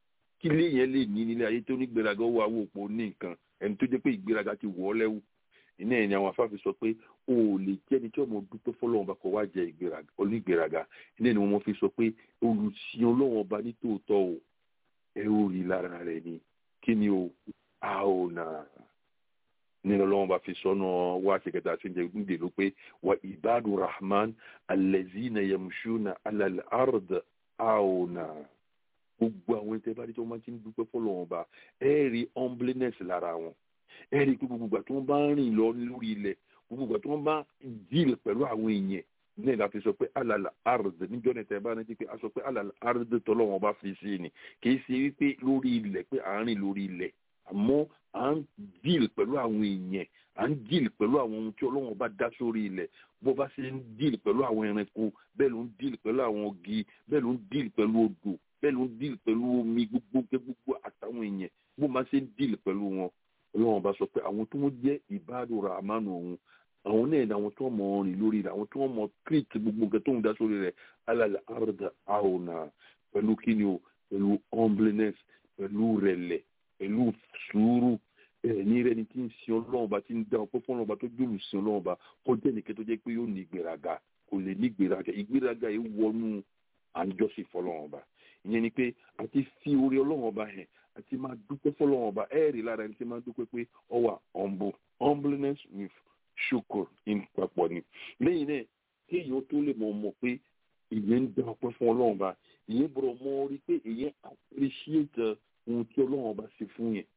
kí ilé yẹn lè ní nílé ayé tó ní gbéraga ó wà wò pò ní nǹkan ẹni tó jẹ́ pé ìgbéraga ti wọ̀ ọ́ lẹ́wù iná ẹ̀ ni àwọn afáfin sọ pé o ò lè jẹ́ ẹni tí ọmọ dúpẹ́ fọlọ́run bá kọ wá jẹ onígbéraga iná ni wọ́n fi sọ pé olùsìn ọlọ́run ọba ní tòótọ́ o ẹ ó rí lára rẹ̀ ni kí ni o a ò nà nínú ọlọ́run bá fi sọ́nà wá ṣèkẹta àti ìjẹ́ gbúdè ló pé wa ibadu rahman alẹ́zínà yamshuna alal ard a ò nà gbogbo àwọn ẹ̀tẹ́ bá dé tí wọ́n máa ti ń dúpẹ́ fọlọ́run ọba ẹ rí humbleness lára wọn ẹ rí i pé gbogbo ìgbà tí wọ́n bá ń rìn lọ lórí ilẹ̀ gbogbo ìgbà tí wọ́n bá deal pẹ̀lú àwọn èèyàn náà láti sọ pé alàlà ard níjọ́ ní tẹ̀ bá rántí pé a sọ pé alàlà ard tọ́lọ́wọ́n bá fi sí ni kì í ṣe wípé lórí ilẹ̀ pé à ń rìn lórí ilẹ̀ àmọ́ à ń deal pẹ̀lú àwọn èèyàn à ń deal pẹ̀lú àwọn ohun tí ọlọ́wọ́n bá dá sórí ilẹ̀ bó bá ṣe ń deal pẹ̀lú àwọn ẹranko bẹ́ẹ̀ ló ń deal pẹ̀lú àwọn igi bẹ́ẹ̀ ló ń deal pẹ̀lú odò bẹ́ẹ̀ ló ń deal pẹ̀lú omi gbogbo gbogbo àtàwọn èèyàn bó máa ṣe ń deal pẹ̀lú wọn ọlọ́run bá sọ pé àwọn tó ń jẹ́ ìbádùn rahman òun àwọn náà ní àwọn tó mọ̀ rìn lórí rẹ̀ àwọn tó mọ̀ create gbogbo nǹkan tó ń dá sórí rẹ̀ alàlẹ́ àrùdà àwòrán pẹ̀lú kíni o pẹ̀lú humbleness pẹ̀lú rẹ̀lẹ̀ pẹ̀lú sùúrù ní rẹ̀ ni tí ń sin ọlọ́run bá ti ń dá ọpẹ́ fún ọlọ́run bá tó jòlù sin ọlọ́run bá kó jẹ́ nìkan tó jẹ́ pé yóò ní ìgbéraga kò lè ní ìgbéraga ìgbéraga yìí wọnú àjọsìn fọlọ́run bá ìyẹn ni pé àti fi orí ọlọ́run ọba hàn àti máa dúpẹ́ fọlọ́run ọba ẹ̀ẹ́rì lára ẹni tí máa dúpẹ́ pé ọ wà humble humbleness with ṣukur in papọ̀ ni lẹ́yìn náà kí èèyàn tó lè mọ̀ mọ̀ pé ìyẹn ń dá ọpẹ́ fún ọlọ́run ọba ìyẹn bọ̀rọ̀ mọ́ rí pé ìyẹn appreciate ohun tí ọlọ́run ọba ṣe fún yẹn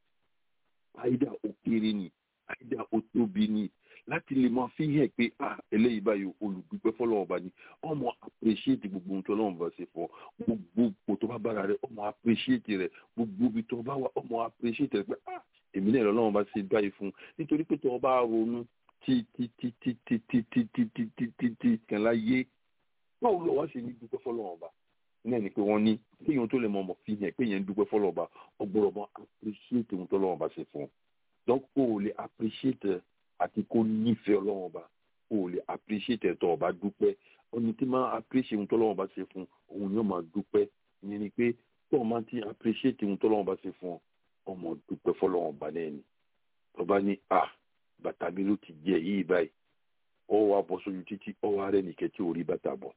àìdá ó kéré ni àìdá ó tóbi ni láti lè máa fi hàn pé ah eléyìí báyìí olùdúpẹ́ fọlọ́run ọba ni ọmọ appreciate gbogbo ohun tí ọlọ́run ọba ṣe fún ọ gbogbo ipò tó bá bára rẹ ọmọ appreciate rẹ gbogbo ibi tó bá wà ọmọ appreciate rẹ pé ah èmi náà lọ́lọ́run bá ṣe báyìí fún nítorí pé tó o bá ronú tí tí tí tí tí tí tí tí tí tí tí tí kan láyé báwo lọ wá ṣe ní dúpẹ́ fọlọ́run ọba náà ni pé wọ́n ní kéèyàn tó lè mọ ọmọ fi hàn pé yẹn ń dúpẹ́ fọlọ́run ọba ọgbọ́dọ̀ mọ appreciate ohun tó lọ́run ọba ṣe fún un donc o ò lè appreciate àti kó nífẹ̀ẹ́ ọlọ́run ọba o ò lè appreciate ẹ̀tọ́ ọba dúpẹ́ ọni tí máa appreciate ohun tó lọ́run ọba ṣe fún òun yóò máa dúpẹ́ ìyẹn ni pé tó o máa ti appreciate ohun tó lọ́run ọba ṣe fún ọmọ dúpẹ́ fọlọ́run ọba náà ni ọba ní a bàtà mi ló ti jẹ yìí báyìí ọ wá bọ́ sójú títí ọ wá rẹ nìkẹ́ tí ò rí bàtà bọ̀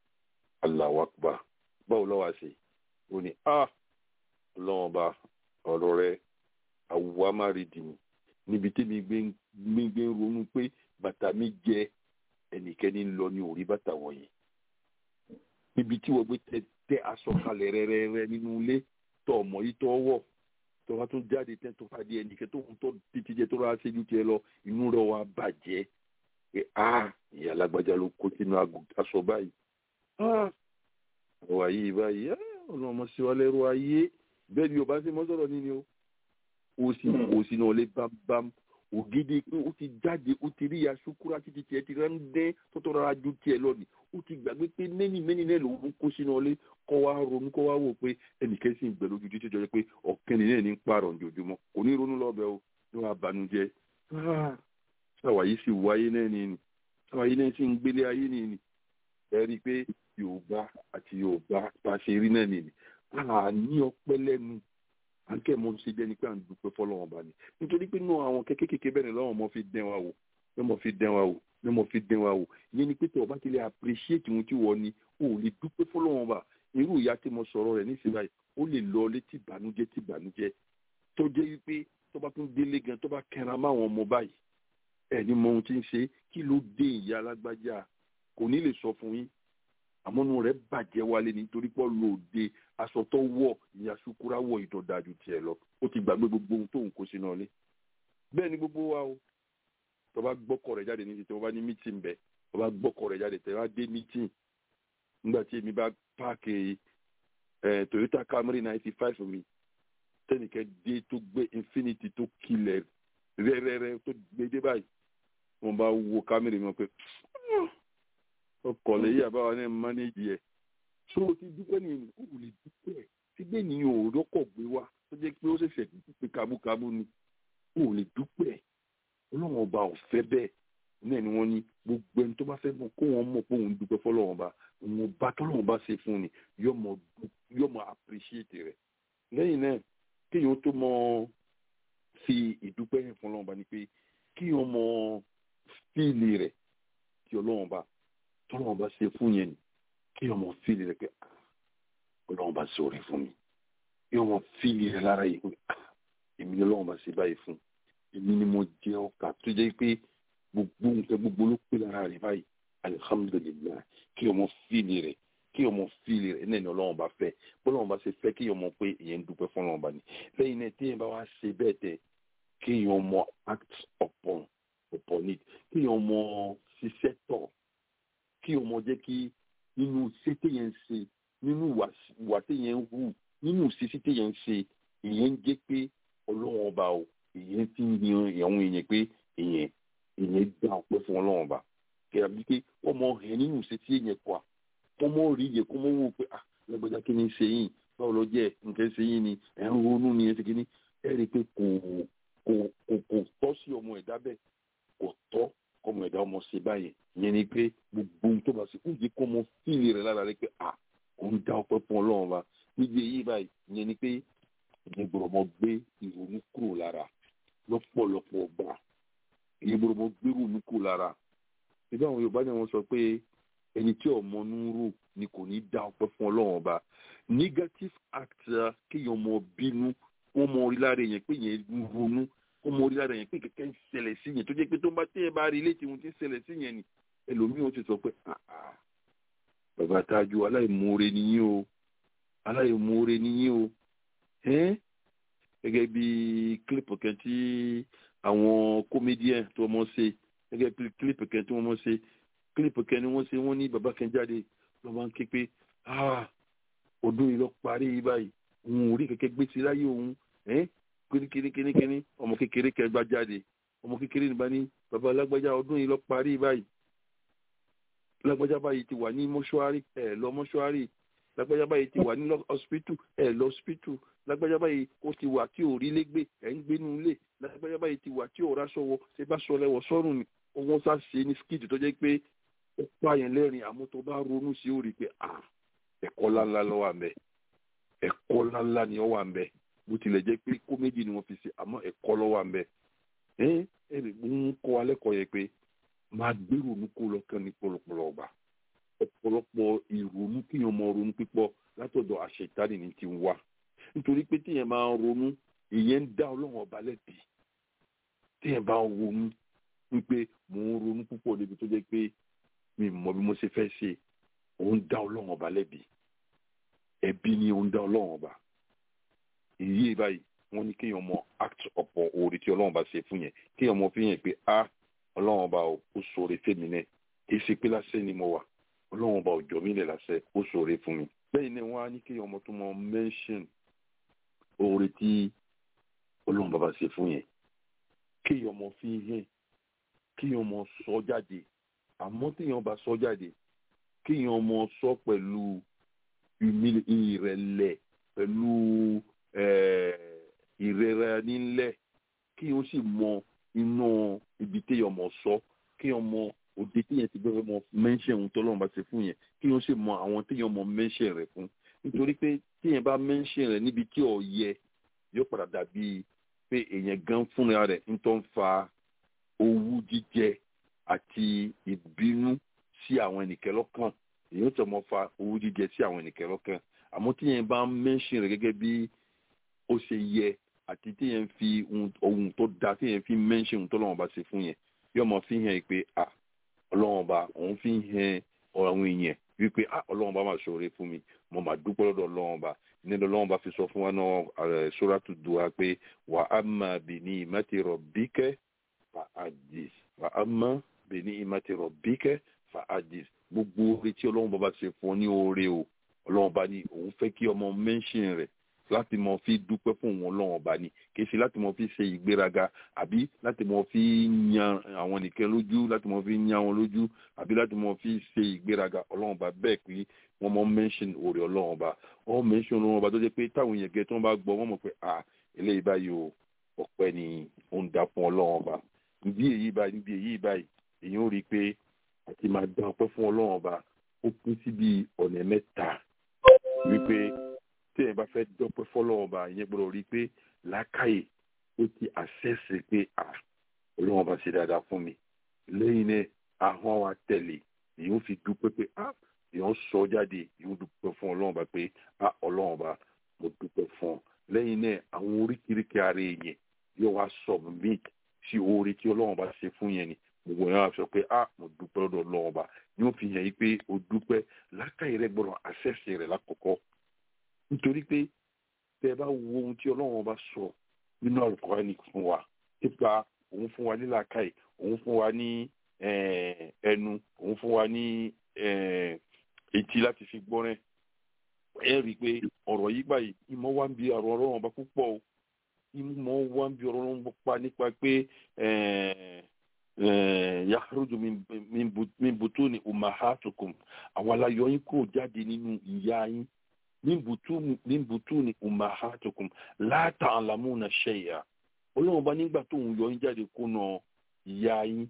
Allahu Akbar báwo lọ́wọ́ àṣẹ ó ní a ọlọ́run ọba ọ̀rọ̀ rẹ àwùwá má rí dì mí níbi tí mi gbé ń ronú pé bàtà mi jẹ ẹnikẹ́ni ń lọ ní orí bàtà wọ̀nyí níbi tí wọ́n gbé tẹ aṣọ kalẹ̀ rẹ́rẹ́rẹ́ nínú ilé tó ọmọ yìí tó wọ̀ tó wá tó jáde tẹ́ tó fàdí ẹnìkẹ́ tó ń tọ́ títí jẹ tó rà ṣẹ́jú tiẹ̀ lọ inú rẹ̀ wá bàjẹ́ pé a ìyá alágbájá ló kó sínú aṣọ báyìí àwa yìí báyìí ọlọ́mọ sí wa lẹ́rú ayé bẹ́ẹ̀ ni yorùbá ṣe mọ́ sọ̀rọ̀ nínú o òsì òsì náà lè bámbám ògidì pé ó ti jáde ó ti rí ya ṣukura títí tiẹ̀ ti rán dẹ́ tọ́tọ́ rárá ju tiẹ̀ lọ ni ó ti gbàgbé pé mẹ́ni mẹ́ni náà lòun kó sínú ọlé kọ́ wa ronú kọ́ wa wò pé ẹnìkan sì ń gbẹ lójú títí jọ pé ọ̀kẹ́ni náà ní ń pààrọ̀ ojoojúmọ́ kò ní ronú lọ́bẹ̀ o ní wàá banújẹ́ sáwà yìí sì wáyé náà ni ni sáwà yìí náà sì ń gbélé ayé ni ni ẹ rí i pé yorùbá àti yorùbá bá ṣe rí náà ni ni àní ọpẹ́ lẹ́nu àǹkẹ́ mọ́ ṣe jẹ́ ni pé à ń dúpẹ́ fọlọ́wọ́n bá ní nítorí pé náà àwọn kẹ́kẹ́ kékeré bẹ́ẹ̀ lọ́wọ́ mọ́ fi dẹ́n wa wò ní mọ́ fi dẹ́n wa wò ní mọ́ fi dẹ́n wa wò yẹn ni pé tó o bá ti lè appreciate ohun tí wọ́n ní o ò lè dúpẹ́ fọlọ́wọ́n bá irú ìyá tí mo sọ̀rọ̀ rẹ̀ nísìnyí báyìí ó lè lọ létí ìbànújẹ́ tí ìbànújẹ́ tó jẹ́ wípé tó bá tún délé gan tó bá kẹran máwọn ọmọ báyìí ẹ̀ ní mọ ohun tí ń ṣe kí ló dé ìyá alágbájá kò ní lè sọ fún yín àmọ́nú rẹ̀ bàjẹ́ wálé nítorí pọ́ lòde aṣọ tó wọ̀ ìyá ṣukura wọ̀ ìdọ̀dájú tiẹ̀ lọ ó ti gbàgbé gbogbo ohun tóun kó sínú ọlé bẹ́ẹ̀ ni gbogbo wa o tó bá gbọ́kọ̀ rẹ̀ jáde níbi tí wọ́n bá ní mítìn bẹ̀ tó bá gbọ́kọ̀ rẹ̀ jáde tẹ̀ wá dé mítìn nígbà tí èmi bá páàkì ẹ̀ Toyota Camry ninety five mi tẹ́nìkẹ́ dé tó gbé Infinity tó kilẹ̀ rẹ́rẹ́rẹ́ tó gbé dé báyìí wọ́n bá wo Camry mi pé ọkọ̀ lẹ́yìn àbáwá náà mánéjì ẹ̀ tó o ti dúpẹ́ ní o ò lè dúpẹ́ síbẹ̀ ní o rọ́kọ̀ gbé wá tó jẹ́ pé ó ṣẹ̀ṣẹ̀ pé kábúkábú ni o ò lè dúpẹ́ ọlọ́run ọba ò fẹ́ bẹ́ẹ̀ náà ni wọ́n ní gbogbo ẹni tó bá fẹ́ mọ̀ kó wọ́n mọ̀ pé òun dúpẹ́ fọlọ́run ọba òun ọba tọ́lọ́run ọba ṣe fún ni yóò mọ̀ appreciate rẹ̀ lẹ́yìn náà kéèyàn tó mọ fi ìdúpẹ́ yẹn fún ọlọ́run bá ní pé kéèyàn mọ fíìlì rẹ̀ tí ọlọ́run bá tọ́lọ́run bá ṣe fún yẹn ni kéèyàn mọ fíìlì rẹ̀ pé ah, ọlọ́run bá ṣe orí fún mi kéèyàn mọ fíìlì rẹ̀ lára yìí pé ah, èmi ni ọlọ́run bá ṣe báyìí fún èmi ni mo jẹ ọkà tó jẹ́ pé gbogbo nǹkan gbogbo ló pé lára rẹ̀ báyìí alihamudulilayi kéèyàn mọ fíìlì rẹ̀ kí ọmọ fíìlì rẹ náà ni ọlọ́run bá fẹ́ bọ́lọ́run bá ṣe fẹ́ kí ọmọ pé ìyẹn ń dúpẹ́ fún ọlọ́run bá ní lẹ́yìn náà tí èèyàn bá wá ṣe bẹ́ẹ̀ tẹ kí èèyàn mọ act upon upon it kí èèyàn mọ ṣiṣẹ́ tọ̀ kí ọmọ jẹ́ kí nínú iṣẹ́ téèyàn ń ṣe nínú ìwà téèyàn ń hù nínú ìṣesí téèyàn ń ṣe ìyẹn ń jẹ́ pé ọlọ́run ọba o ìyẹn ti ń yan àwọn èèyàn pé ìyẹn ìyẹn dá ọpẹ́ fún ọlọ́run ọba kí ọmọ ẹ̀ nínú ìṣesí èèyàn kọ́ wọ́n mọ̀ rí iye kó mọ̀ wò pé ah lọ́gbọ́dá kí ni ṣe yín báwo lọ jẹ́ nǹkan ṣe yín ni ẹ̀ ń ronú ni ẹ̀ ṣe kí ni ẹ̀ rí i pé kò kò kò kò tọ́ sí ọmọ ẹ̀dá bẹ́ẹ̀ kò tọ́ kọ́mọ ẹ̀dá ọmọ ṣe báyẹn ìyẹn ni pé gbogbo ohun tó bá ṣe kó yẹ kó mọ fíìlì rẹ̀ lára rẹ̀ pé ah òun dá ọpẹ́ fún ọlọ́run wa níbi èyí báyìí ìyẹn ni pé ìyẹn gbọ́dọ̀ mọ gbé ìrònú kúrò lára lọ́pọ̀lọpọ̀ gbà ìyẹn gbọ́dọ̀ mọ gbé ìrònú kúrò lára ìbí àwọn Yorùbá ni wọ́n sọ pé ẹni tí ọmọ nuru ni kò ní dá ọpẹ́ fún Ọlọ́run ọba negative act kéèyàn mọ bínú kó mọ orí lára yẹn pé yẹn ronú kó mọ orí lára yẹn pé kẹ̀kẹ́ ń ṣẹlẹ̀ sí yẹn tó jẹ́ pé tó ń bá tẹ́ ẹ bá rí létí ohun tí ń ṣẹlẹ̀ sí yẹn ni ẹlòmíì ó ti sọ pé bàbá tájú aláìmoore nìyí o aláìmoore nìyí o gẹ́gẹ́ bí kílípù kan tí àwọn comédien tó mọ̀ ṣe gẹ́gẹ́ bí kílípù kan tí wọ́n mọ̀ ṣe kílípù kẹni wọ́n ṣe wọ́n ní bàbá kan jáde ló máa ń ké pé ọdún yìí lọ parí yìí báyìí òun ò rí kẹ̀kẹ́ gbé sí láyé òun kíníkíníkíní ọmọ kékeré kẹgbà jáde ọmọ kékeré nígbà ní bàbá lágbájá ọdún yìí lọ parí báyìí lágbájá báyìí ti wà ní mọ́ṣúárì ẹ̀ lọ mọ́ṣúárì lágbájá báyìí ti wà ní hospital ẹ̀ lọ hospital lágbájá báyìí ó ti wà tí ò rí légbé ẹ̀ ń gbénu ilé lágbájá báyìí ti wà tí ò ráṣọ wọ ṣe bá sọ lẹ́wọ̀ sọ́rùn ni wọ́n sá ṣe ní skid tó jẹ́ pé ó pààyàn lẹ́rìn àmọ́ tó bá ronú sí ó rí i pé à ẹ̀kọ́ ńláńlá ló wà ńbẹ̀ ẹ̀kọ́ ńláńlá ni ó wà ńbẹ̀ bó tilẹ̀ jẹ́ pé kómédì ni wọ́n fi ṣe àmọ́ ẹ̀kọ́ ló wà ńbẹ̀ ẹ̀ ẹ̀ ń kọ́ alẹ́ kọ́ yẹ pé máa gbé ronú kó lọ́kàn ní pọ̀lọpọ̀lọ ọba ọ̀pọ̀lọpọ̀ ìrònú kíyàn mọ ronú pípọ̀ látọ̀dọ̀ àṣetánì ní ti ń wá nítorí pé tíyẹn máa ń ronú ìyẹn ń dá ọlọ́run ọba lẹ́bi tíyẹn bá ń ronú wípé mò ń ronú púpọ̀ débi tó jẹ́ pé mi mọ bí mo ṣe fẹ́ ṣe òun dá ọlọ́run ọba lẹ́bi ẹbí ni òun dá ọlọ́run ọba èyí báyìí wọ́n ní kéèyàn mọ act ọ̀pọ̀ oore tí ọlọ́run ọba ṣe fún yẹn kéèyàn mọ fi yẹn pé a ọlọ́run ọba ó ṣoore fèmí náà kì í ṣe pé lásẹ̀ ni mo wà ọlọ́run ọba òjò mi lẹ̀ lásẹ̀ ó ṣoore fún mi. bẹ́ẹ̀ ni wọ́n á ní kéèyàn mọ tó mọ mention oore tí ọlọ́run bàbá ṣe fún yẹn kéèyàn mọ fi hàn kéèyàn mọ sọ jáde àmọ́ téèyàn bá sọ jáde kéèyàn mọ sọ pẹ̀lú ìrẹ̀lẹ̀ pẹ̀lú ìrẹ̀ra nílẹ̀ kéèyàn sì mọ inú ibi téèyàn mọ sọ kéèyàn mọ òde téèyàn ti bẹ́ẹ̀ mọ mẹ́ńṣẹ̀ ohun tó lọ́run bá ṣe fún yẹn kéèyàn sì mọ àwọn téèyàn mọ mẹ́ńṣẹ̀ rẹ̀ fún nítorí pé téèyàn bá mẹ́ńṣẹ̀ rẹ̀ níbi tí ò yẹ yóò padà dàbí pé èèyàn gan fúnra rẹ̀ ń tó ń fa owú jíjẹ àti ìbínú sí àwọn ẹnìkẹ́ lọ́kàn èèyàn tó mọ fa owú jíjẹ sí àwọn ẹnìkẹ́ lọ́kàn àmọ́ téèyàn bá mẹ́ńṣẹ̀ rẹ̀ gẹ́gẹ́ bí ó ṣe yẹ àti téèyàn fi ohun tó da téèyàn fi mẹ́ńṣẹ̀ ohun tó lọ́wọ́ bá ṣe fún yẹn yóò mọ fi hàn pé à ọlọ́wọ́n bá òun fi hàn àwọn èèyàn wípé à ọlọ́wọ́n bá máa ṣoore fún mi mo máa dúpẹ́ lọ́dọ̀ ọlọ́wọ́n bá nílò ọlọ́wọ́n bá fi sọ fún wa náà suratu duha pé wà á máa bì ní ìmọ̀tì rabbika fa hadis wà á máa bì ní ìmọ̀tì rabbika fa hadis gbogbo oore tí ọlọ́wọ́n bá bá ṣe fún ọ ní oore o ọlọ́wọ́n bá ní òun fẹ́ kí ọmọ mẹ́ńṣìn rẹ̀ láti mọ fi dúpẹ́ fún òun ọlọ́run ọba ni kì í ṣe láti mọ fi ṣe ìgbéraga àbí láti mọ fi yan àwọn nìkan lójú láti mọ fi yan wọn lójú àbí láti mọ fi ṣe ìgbéraga ọlọ́run ọba bẹ́ẹ̀ pé wọ́n mọ mention òrè ọlọ́run ọba wọ́n mention ọlọ́run ọba tó jẹ́ pé táwọn èèyàn gẹ̀ tí wọ́n bá gbọ́ wọ́n mọ̀ pé à eléyìí báyìí o ọpẹ́ ni ó ń dá fún ọlọ́run ọba níbi èyí báyìí níbi èyí báyìí èèyàn ó rí i pé àti máa dá ọpẹ́ fún ọlọ́run ọba ó pín sí bíi ọ̀nà mẹ́ta wípé tẹ́yìn bá fẹ́ dọ́pẹ́ fọlọ́run ọba yẹn gbọ́dọ̀ rí i pé làákàyè ó ti àṣẹ́sì pé à ọlọ́run ọba ṣe dáadáa fún mi lẹ́yìn náà ahọ́n wa tẹ̀lé èyí ó fi dúpẹ́ pé à èyí ó sọ jáde èyí ó dúpẹ́ fún ọlọ́run ọba pé à ọlọ́run ọba mo dúpẹ́ fún ọ lẹ́yìn náà àwọn oríkìríkì ara èèyàn yóò wá submit sí oore tí ọlọ́run ọba ṣe fún yẹn ni gbogbo yẹn wá sọ pé à mo dúpẹ́ lọ́dọ̀ ọlọ́run ọba ni ó fi hàn yí pé o dúpẹ́ làákàyè rẹ gbọ́dọ̀ àṣẹ́sì rẹ̀ lákọ̀ọ́kọ́ nítorí pé tẹ́ ẹ bá wo ohun tí ọlọ́run ọba sọ nínú àlùkòránì fún wa nípa òun fún wa ní làákàyè òun fún wa ní ẹnu òun fún wa ní etí láti fi gbọ́rẹ́ ẹ rí i pé ọ̀rọ̀ yìí báyìí ìmọ̀ wa ń bi ọ̀rọ̀ ọlọ́run ọba púpọ̀ o ìmọ̀ wa ń bi ọ̀rọ̀ ọlọ́run pa nípa pé yakhruju min butuni ummahatukum àwọn alayọ̀ yín kò jáde nínú ìyá yín min butuni ummahatukum la ta'lamuna shay'a ọlọ́run bá nígbà tó ń yọ yín jáde kónà ìyá yín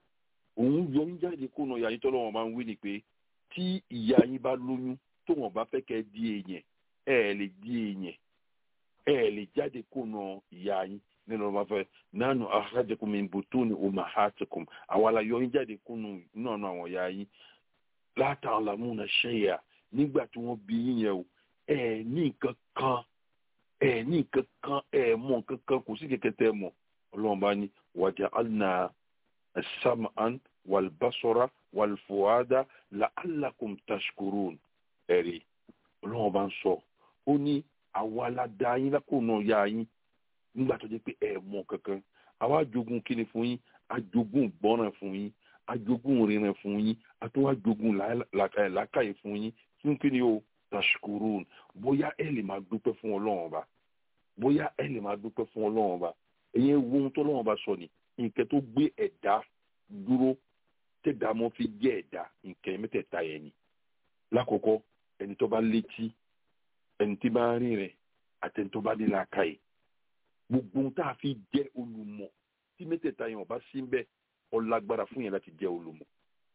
òun yọ yín jáde kónà ìyá yín tọ́lọ́wọ́n máa ń wí ni pé tí ìyá yín bá lóyún tó wọ́n bá fẹ́ kẹ́ di èèyàn ẹ ẹ̀ lè di èèyàn ẹ ẹ̀ lè jáde kónà ìyá yín nínú ọmọ fẹ nánú akhrajakum min butuni ummahatikum àwọn alayọ yín jáde kónà náà àwọn ìyá yín la ta'lamuna shay'a nígbà tí wọ́n bí yín yẹn o ẹ ní nǹkan kan ẹ ní nǹkan kan ẹ mọ̀ nǹkan kan kò sí kẹ̀kẹ́ tẹ́ mọ̀ ọlọ́run bá ní waja'alna as-sam'an wal-basara wal-fu'ada la'allakum tashkurun ẹ̀rí ọlọ́run bá ń sọ ó ní àwa aládá yín lákòóná ya yín nígbà tó jẹ́ pé ẹ mọ̀ kankan àwa ajogun kíni fún yín ajogun gbọ́ràn fún yín ajogun rìnrìn fún yín àtúwà ajogun làákàyè fún yín fún kíni o tashkurun bóyá ẹ lè máa dúpẹ́ fún ọlọ́run ọba bóyá ẹ lè máa dúpẹ́ fún ọlọ́run ọba ẹ̀yin wo ohun tó ọlọ́run ọba sọ ni nǹkan tó gbé ẹ̀dá dúró tẹ̀dá mọ́ fi jẹ́ ẹ̀dá nǹkan mẹ́tẹ̀ẹ̀ta yẹn ni lákòókò ẹni tó bá létí ẹni tí bá ń rìn rẹ̀ àti ẹni tó bá ní làákàyè gbogbo ohun tá a fi jẹ́ olùmọ̀ tí mẹ́tẹ̀ẹ̀ta yẹn ọba sí ń bẹ ọlágbára fún yẹn láti jẹ́ olùmọ̀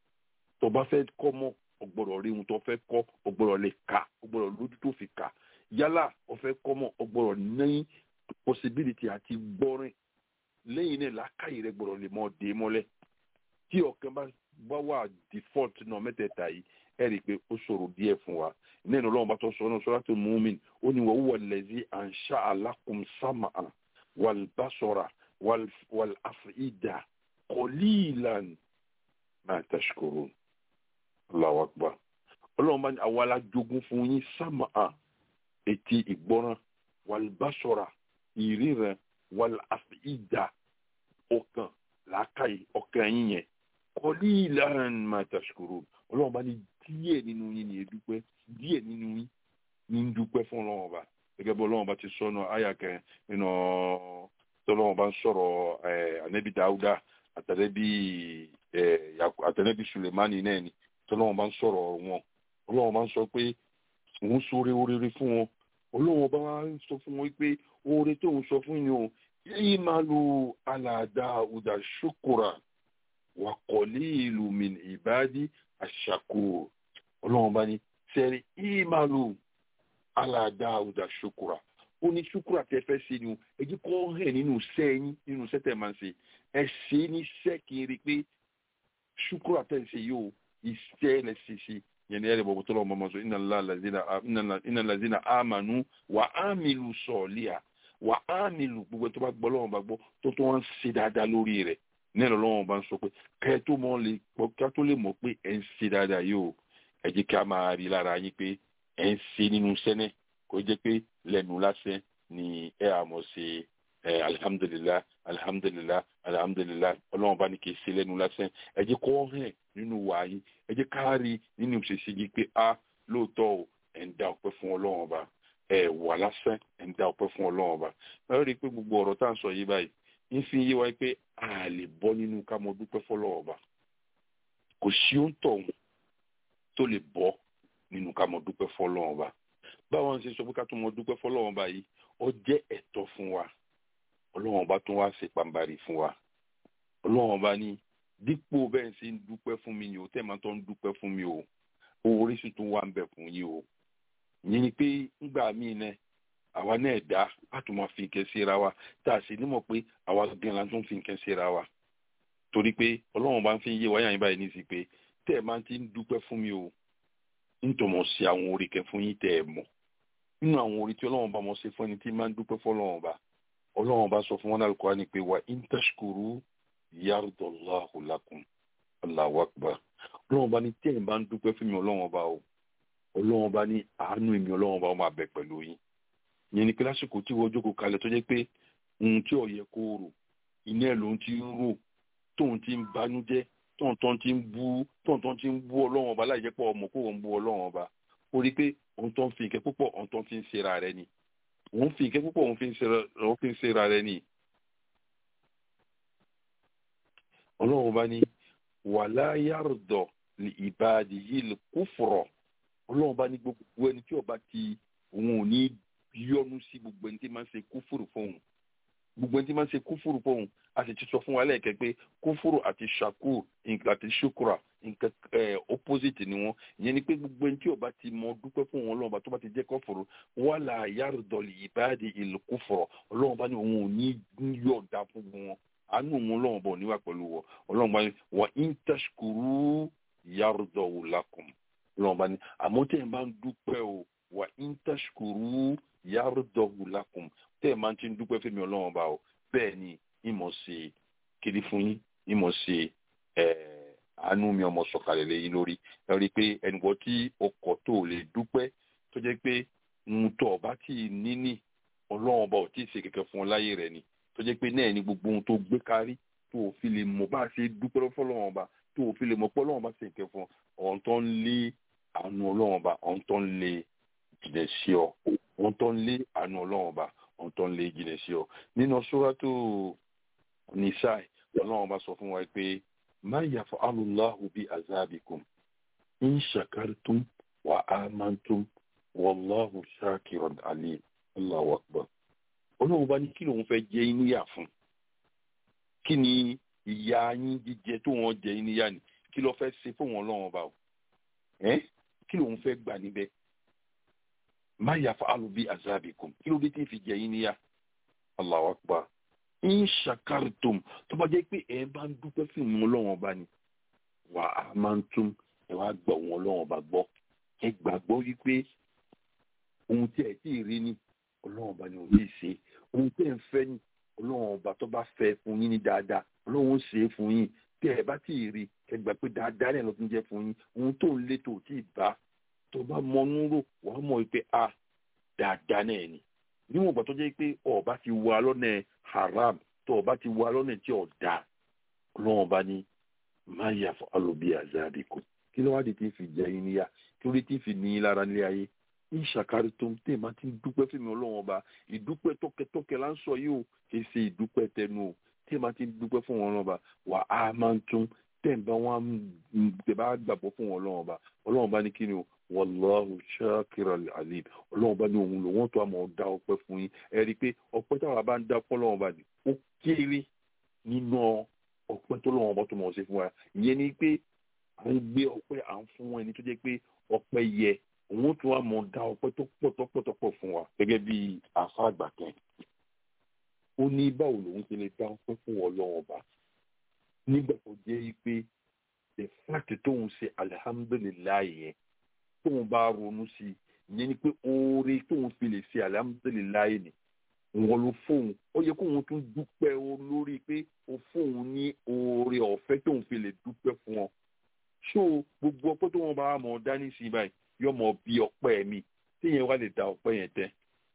tó bá fẹ́ kọ́ mọ́ ọgbọ́dọ̀ rí ohun tó fẹ́ kọ́ ọgbọ́dọ̀ lè kà ọgbọ́dọ̀ lójú tó fi kà yálà ọfẹ́ kọ́ mọ́ ọgbọ́dọ̀ ní possibility àti gbọ́rin lẹ́yìn náà làákàyè rẹ gbọ́dọ̀ lè mọ́ dé mọ́lẹ̀ tí ọ̀kan bá bá wà default náà mẹ́tẹ̀ẹ̀ta yìí ẹ rí i pé ó ṣòro díẹ̀ fún wa nínú ọlọ́run bá tó sọ ọ́nà Suratul Mu'min ó ní wa huwa allazi ansha'a lakum sam'a wal basara wal af'ida qalilan ma tashkurun Allahu akbar ọlọ́run bá ní àwa la jogún fún yín sámà etí ìgbọ́ràn wàlbásọ̀rà ìríran wàláfíìdá ọkàn làákàyè ọkàn yín yẹn kọ́lí ìlànà máa tàṣkúrò ọlọ́run bá ní díẹ̀ nínú yín ní edúpẹ́ díẹ̀ nínú yín ní dúpẹ́ fún ọlọ́run ọba gẹ́gẹ́ bí ọlọ́run bá ti sọnù àyàkẹ́ nínú tọ́lọ́run bá ń sọ̀rọ̀ ànẹ́bí dáúdà àtànẹ́bí àtànẹ́bí sulemani náà ni tọ́lọ́wọ́n bá ń sọ̀rọ̀ wọn ọlọ́wọ́n bá ń sọ pé òun sóore oríire fún wọn ọlọ́wọ́n bá ń sọ fún wọn pé oore tó ń sọ fún yín o yìí máa lo alàdá ọ̀dà ṣokòrà wà kọ̀lé ìlú min ìbádí àṣàkó ọlọ́wọ́n bá ní sẹ́rí yìí máa lo alàdá ọ̀dà ṣokòrà ó ní ṣokòrà tẹ́ fẹ́ ṣe ni o ẹ jẹ́ kó hàn nínú sẹ́yìn nínú sẹ́tẹ̀ máa ń ṣe ẹ ṣe ní sẹ́kìrì pé ṣokòrà tẹ́ ń ṣe yìí o iṣẹ́ lẹ ṣiṣẹ́ yẹn ní ẹ̀rẹ̀ bọ̀ tó lọ́wọ́ mọ́mọ́ sọ iná lazina amanu wà ámìlú sọ̀ọ́líà wà ámìlú gbogbo tó bá gbọ́ lọ́wọ́ bá gbọ́ tó tó wọ́n ṣe dáadáa lórí rẹ̀ ní ẹ̀rọ lọ́wọ́ bá ń sọ pé kẹ́ tó mọ̀ lè pọ̀ kí a tó lè mọ̀ pé ẹ̀ ń ṣe dáadáa yìí o ẹ jẹ́ kí a máa rí lára yín pé ẹ̀ ń ṣe nínú sẹ́nẹ̀ kó jẹ́ pé lẹ́nu lásán ni ẹ àmọ̀ ṣe alihamudulilayi alihamudulilayi alihamudulilayi ọlọ́run bá ní kí n ṣe lẹ́nu lásán ẹ jẹ́ kó hàn nínú wa yín ẹ jẹ́ ká rí nínú ìṣesí yìí pé a lóòótọ́ o ẹ̀ ń dá ọpẹ́ fún ọlọ́run ọba ẹ̀ wà lásán ẹ̀ ń dá ọpẹ́ fún ọlọ́run ọba ẹ rí i pé gbogbo ọ̀rọ̀ tá à ń sọ yìí báyìí ń fi yé wa pé a lè bọ́ nínú ká mọ dúpẹ́ fọlọ́run ọba kò sí ó ń tọ̀hún tó lè bọ́ nínú ká mọ dúpẹ́ fọlọ́run ọba báwọn ṣe sọ pé ká tó mọ dúpẹ́ fọlọ́run ọba yìí ó jẹ́ ẹ̀tọ́ fún wa ọlọ́run ọba tún wá ṣe pàǹbarì fún wa ọlọ́run ọba ní dípò bẹ́ẹ̀ ṣe ń dúpẹ́ fún mi ni o tẹ́ máa tọ́ ń dúpẹ́ fún mi o orí sì tún wá ń bẹ̀ fún yín o ìyẹn ni pé ńgbà míì náà àwa náà dá a tún máa fi nǹkan síra wa tá a sì nímọ̀ pé àwa gan la tún fi nǹkan síra wa torí pé ọlọ́run bá ń fi yé wáyà yín báyìí ní sí pé tẹ́ ẹ máa ti ń dúpẹ́ fún mi o nítorí sí àwọn orí kẹ fún yín tẹ́ ẹ mọ̀ nínú àwọn orí tí ọlọ́run bá mọ̀ ṣe fún ẹni tí máa ń dúpẹ́ fún ọlọ́run bá ọlọ́run bá sọ fún wọn lálùkọ́ ni pé wà in tashkuru yardallahu lakum Allahu akbar ọlọ́run bá ní tẹ́ ẹ bá ń dúpẹ́ fún mi ọlọ́run bá o ọlọ́run bá ní àánú mi ọlọ́run bá ó máa bẹ pẹ̀lú yín yẹn ni pé lásìkò tí wọ́n jókòó kalẹ̀ tó jẹ́ pé ohun tí ó yẹ kó rò iná ẹ̀ ló ń ti ń rò tóun ti ń banújẹ́ tóun tó ti ń bú tóun tó ti ń bú ọlọ́run ọba láì jẹ́ pé ọmọ kó òun bú ọlọ́run ọba ó rí i pé òun tó ń fi ìkẹ́ púpọ̀ òun tó ń fi ń ṣera rẹ ni òun fi ìkẹ́ púpọ̀ òun fi ń ṣera rẹ ni. ọlọ́run ọba ní wàlá yàrá li ibadihi kufra ọlọ́run ọba ní gbogbo ẹni tí ọba ti òun ò ní yọnu sí gbogbo ẹni tí máa ń ṣe kúfùrù fóun gbogbo ẹni tí máa ń ṣe kúfùrù fóun a sì ti sọ fún wa lẹ́ẹ̀kẹ́ pé kúfùrù àti shakur àti shukura nǹkan opposite ni wọn ìyẹn ni pé gbogbo ẹni tí ó bá ti mọ dúpẹ́ fún wọn ọlọ́run bá tó bá ti jẹ́ kọ́fùrù wàlà yàrá-dọ̀lì ìbáàdì ìlú kúfùrù ọlọ́run bá ní òun ò ní yọ̀ọ̀dà fún wọn àánú òun ọlọ́run bọ̀ níwà pẹ̀lú wọn ọlọ́run bá ní wà ń tashkuru yàrá-dọ̀wù lakum ọlọ́run bá ní àmọ́ tẹ̀ ń bá ń dúpẹ́ o wà ń tashkuru yàrá-dọ̀wù lakum tẹ́ ẹ̀ máa ti ń dúpẹ́ fẹ́mi ọlọ́run bá o bẹ́ẹ̀ ni ìmọ̀ ṣe kiri fún yín ìmọ̀ ṣe àánú mi ọmọ sọ̀kalẹ̀ lẹ́yìn lórí ẹ rí i pé ẹnìkan tí ọkọ̀ tó lè dúpẹ́ tó jẹ́ pé ń tọ̀ ọba tí ì níní ọlọ́run ọba ò tí ì ṣe kẹ̀kẹ́ fún ọ láyé rẹ̀ ni tó jẹ́ pé náà ni gbogbo ohun tó gbé kárí tó o fi lè mọ̀ bá a ṣe dúpẹ́ fọlọ́run ọba tó o fi lè mọ̀ pé ọlọ́run ọba ṣe kẹ̀kẹ́ fún ọ ọ̀hún tó ń lé àánú ọlọ́run ọba ọ̀hún tó ń lé jìnà sí ọ ọ̀hún tó ń lé àánú ọlọ́run ọba ọ̀hún tó ń lé jìnà sí ọ nínú sóràtò nisai ọlọ́run ọba sọ fún wa pé ma yaf'alu Allahu bi azabikum in shakartum wa amantum wallahu shakirun alim Allahu akbar ọlọ́run bá ní kí lòun fẹ́ jẹ yín níyà fún kí ni ìyà yín jíjẹ tó wọn jẹ yín níyà ni kí ló fẹ́ ṣe fún wọn ọlọ́run ọba o ẹ́ kí lòun fẹ́ gbà níbẹ̀ ma yaf'alu bi azabikum kí ló dé tí ń fi jẹ yín níyà Allahu akbar ń ṣàkàrìtòm tó bá jẹ́ pé ẹ bá ń dúpẹ́ fún ìmú ọlọ́run ọba ni wà á máa ń tún ẹ wá gbọ́ òun ọlọ́run ọba gbọ́ ẹ gbàgbọ́ wípé ohun tí ẹ tí ì rí ni ọlọ́run ọba ni ò lè ṣe ohun tí ẹ ń fẹ́ ni ọlọ́run ọba tó bá fẹ́ fún yín ní dáadáa ọlọ́run ó ṣe é fún yín tí ẹ bá tí ì rí ẹ gbà pé dáadáa náà ló tún jẹ́ fún yín ohun tó ń lé tó tí ì bá tó bá mọnú rò wàá mọ̀ pé a dáadáa náà ni níwọ̀n ìgbà tó jẹ́ pé ọba ti wà lọ́nà haram tó ọba ti wà lọ́nà tí ò da ọlọ́run ọba ní máa yà fún alòbí àzáàbìkù kí ló wá di tí ń fi jẹ yín níyà kí ló ti fi ní yín lára nílé ayé ní ìṣàkárí tó ń tẹ̀ máa ti ń dúpẹ́ fún mi ọlọ́run ọba ìdúpẹ́ tọ́kẹ́tọ́kẹ́ là ń sọ yìí o kì í ṣe ìdúpẹ́ tẹnu o tẹ̀ máa ti ń dúpẹ́ fún ọlọ́run ọba wà á máa ń tún tẹ̀ ń bá wọn tẹ̀ bá gbàgbọ́ fún ọlọ́run ọba ọlọ́run ọba ní kí ni o wàláhù ṣáàkìrà alim ọlọ́run bá ní òun lò wọ́n tó àmọ́ dá ọpẹ́ fún yín ẹ rí i pé ọpẹ́ táwọn bá ń dá fún ọlọ́run bá ní ó kéré nínú ọpẹ́ tó lọ́wọ́ bá tó mọ̀ ṣe fún wa ìyẹn ni pé à ń gbé ọpẹ́ à ń fún ẹni tó jẹ́ pé ọpẹ́ yẹ òun tó àmọ́ dá ọpẹ́ tó pọ̀ tó pọ̀ tó pọ̀ fún wa gẹ́gẹ́ bí àfa àgbà kan ó ní báwo lòun ti lè dá ọpẹ́ fún ọlọ́run bá nígbà tó jẹ́ pé the fact tóun ṣe alihamudulilayi yẹn tóun bá ronú sí i ìyẹn ni pé oore tóun fi lè ṣe alihamudulilayi ni wọn ló fóun ó yẹ kóun tún dúpẹ́ o lórí pé o fóun ní oore ọ̀fẹ́ tóun fi lè dúpẹ́ fún ọ ṣó gbogbo ọpẹ́ tó wọn bá mọ̀ dání sí i báyìí yóò mọ̀ bí ọpẹ́ mi téèyàn wá lè da ọpẹ́ yẹn tẹ́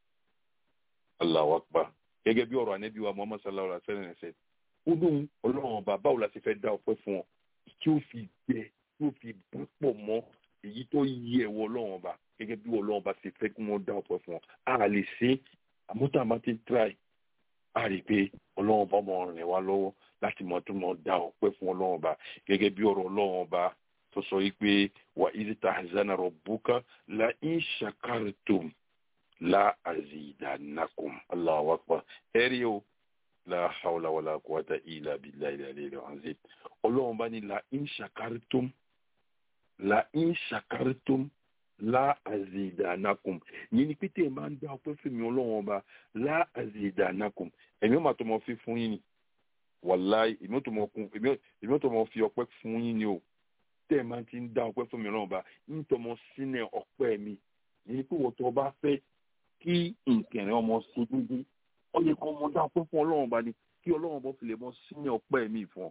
Allahu Akbar gẹ́gẹ́ bí ọ̀rọ̀ ànẹ́bí wa Muhammad sallallahu alaihi wa sallam ṣe ó lóun ọlọ́run ọba báwo la ṣe fẹ́ dá ọpẹ́ fún ọ tí ó fi gbẹ tí ó fi bá pọ̀ mọ́ èyí tó yí ẹ̀wọ̀ ọlọ́run ọba gẹ́gẹ́ bí ọlọ́run ọba ṣe fẹ́ kí wọ́n dá ọpẹ́ fún ọ a lè ṣe àmọ́ tá a bá ti try a rí i pé ọlọ́run ọba máa rìn wá lọ́wọ́ láti mọ̀ tó mọ̀ dá ọpẹ́ fún ọlọ́run ọba gẹ́gẹ́ bí ọ̀rọ̀ ọlọ́run ọba tó sọ yìí pé wà idh tahzana rabbuka la in shakartum la azidannakum Allahu akbar ẹ̀rí o la hawla wala quwwata illa billahi al-aliyyil azim ọlọ́run bá ní la in shakartum la in shakartum láàzìdànàkùn yìí ni pété máa ń dá ọpẹ́ fún mi ọlọ́run ọba láàzìdànàkùn ẹ̀mí ọmọ àtọmọ fi fún yín ni wàláì èmi ò tó mọ fi ọpẹ́ fún yín ni o tẹ́ ẹ máa ti ń dá ọpẹ́ fún mi ọlọ́run ọba ń tọmọ sínú ọpẹ́ mi yìí ni pé wọ́n tó bá fẹ́ kí nkẹ̀rẹ́ ọmọ ṣe dúdú ó yẹ kó ọmọ dá ọpẹ́ fún ọlọ́run ọba ni kí ọlọ́run ọba fi lè mọ sínú ọpẹ́ mi fún ọ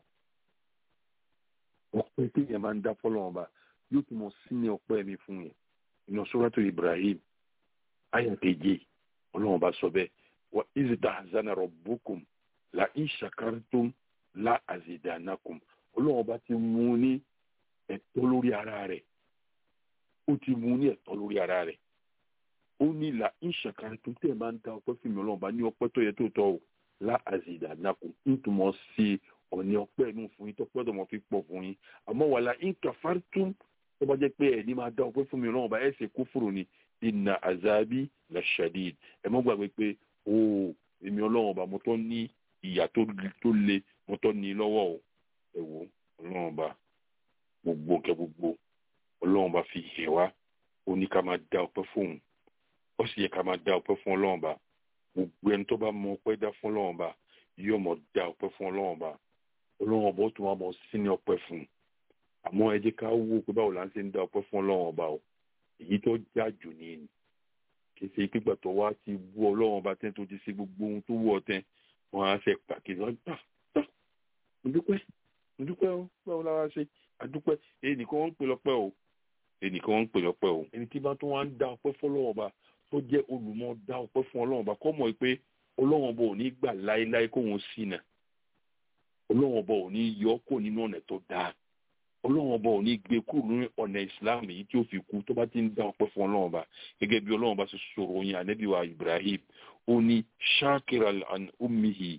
ọpẹ́ tí yẹn máa ń dá fọlọ́run ọba yóò tún mọ sínú ọpẹ́ mi fún yẹn inú sọ́rọ́tò Ibrahim ayà keje ọlọ́run ọba sọ bẹ́ẹ̀ wà ìzìdá zana rabbukum la in shakartum la azidanakum ọlọ́run ọba ti mú ní ẹ̀tọ́ lórí ara rẹ̀ ó ti mú ní ẹ̀tọ́ lórí ara rẹ̀ ó ní la in shakartum tẹ́ ẹ̀ máa ń dá ọpẹ́ fún mi ọlọ́run ọba ní ọpẹ́ tó yẹ tó tọ́ o la azidanakum nítumọ̀ sí ọ̀ní ọpẹ́ inú fún yín tọ́pẹ́ tó mọ̀ fi pọ̀ fún yín àmọ́ wàlá in kafartum tó bá jẹ́ pé ẹ̀ ní máa dá ọpẹ́ fún mi ọlọ́run ọba ẹ̀ ṣe kúfùrù ni inna azabi la shadid ẹ mọ́ gbàgbé pé o èmi ọlọ́run ọba mo tọ́ ní ìyà tó le mo tọ́ ní lọ́wọ́ o ẹ wo ọlọ́run ọba gbogbo kẹ gbogbo ọlọ́run ọba fi hẹ̀ wá ó ní ká máa dá ọpẹ́ fóun ó sì yẹ ká máa dá ọpẹ́ fún ọlọ́run ọba gbogbo ẹni tó bá mọ ọpẹ́ dá fún ọlọ́run ọba yóò mọ dá ọpẹ́ fún ọlọ́run ọba ọlọ́run ọba ó tún wá mọ sí ní ọpẹ́ fún un àmọ́ ẹ jẹ́ ká wò pé báwo la ń ṣe ń dá ọpẹ́ fún ọlọ́run ọba o èyí tó já jù ní ni kì í ṣe pípa tó wá ti wú ọlọ́run ọba tẹ́ tó ti ṣe gbogbo ohun tó wú ọ tẹ́ wọ́n á ṣe pàkíyèsí wọn gbà gbà ǹdúpẹ́ ǹdúpẹ́ o báwo la wá ṣe àdúpẹ́ èyí nìkan wọ́n ń pè lọ́pẹ́ o èyí nìkan wọ́n ń pè lọ́pẹ́ o ẹni tí bá tó wá ń dá ọpẹ́ fún ọlọ́run ọba tó jẹ́ olùmọ̀ dá ọpẹ́ fún ọlọ́run ọba kọ́ mọ̀ pé ọlọ́run ọba ò ní gbà láéláé kóhun sí náà ọlọ́run ọba ò ní yọ kó nínú ọ̀nà tó dáa ọlọ́run ọba ò ní gbé kúrò ní ọ̀nà ìsìláàmù yìí tí ó fi kú tó bá ti ń dá ọpẹ́ fún ọlọ́run ọba gẹ́gẹ́ bí ọlọ́run ọba ṣe sọ̀rọ̀ yín ànábì wa ibrahim ó ní shakira an ummihi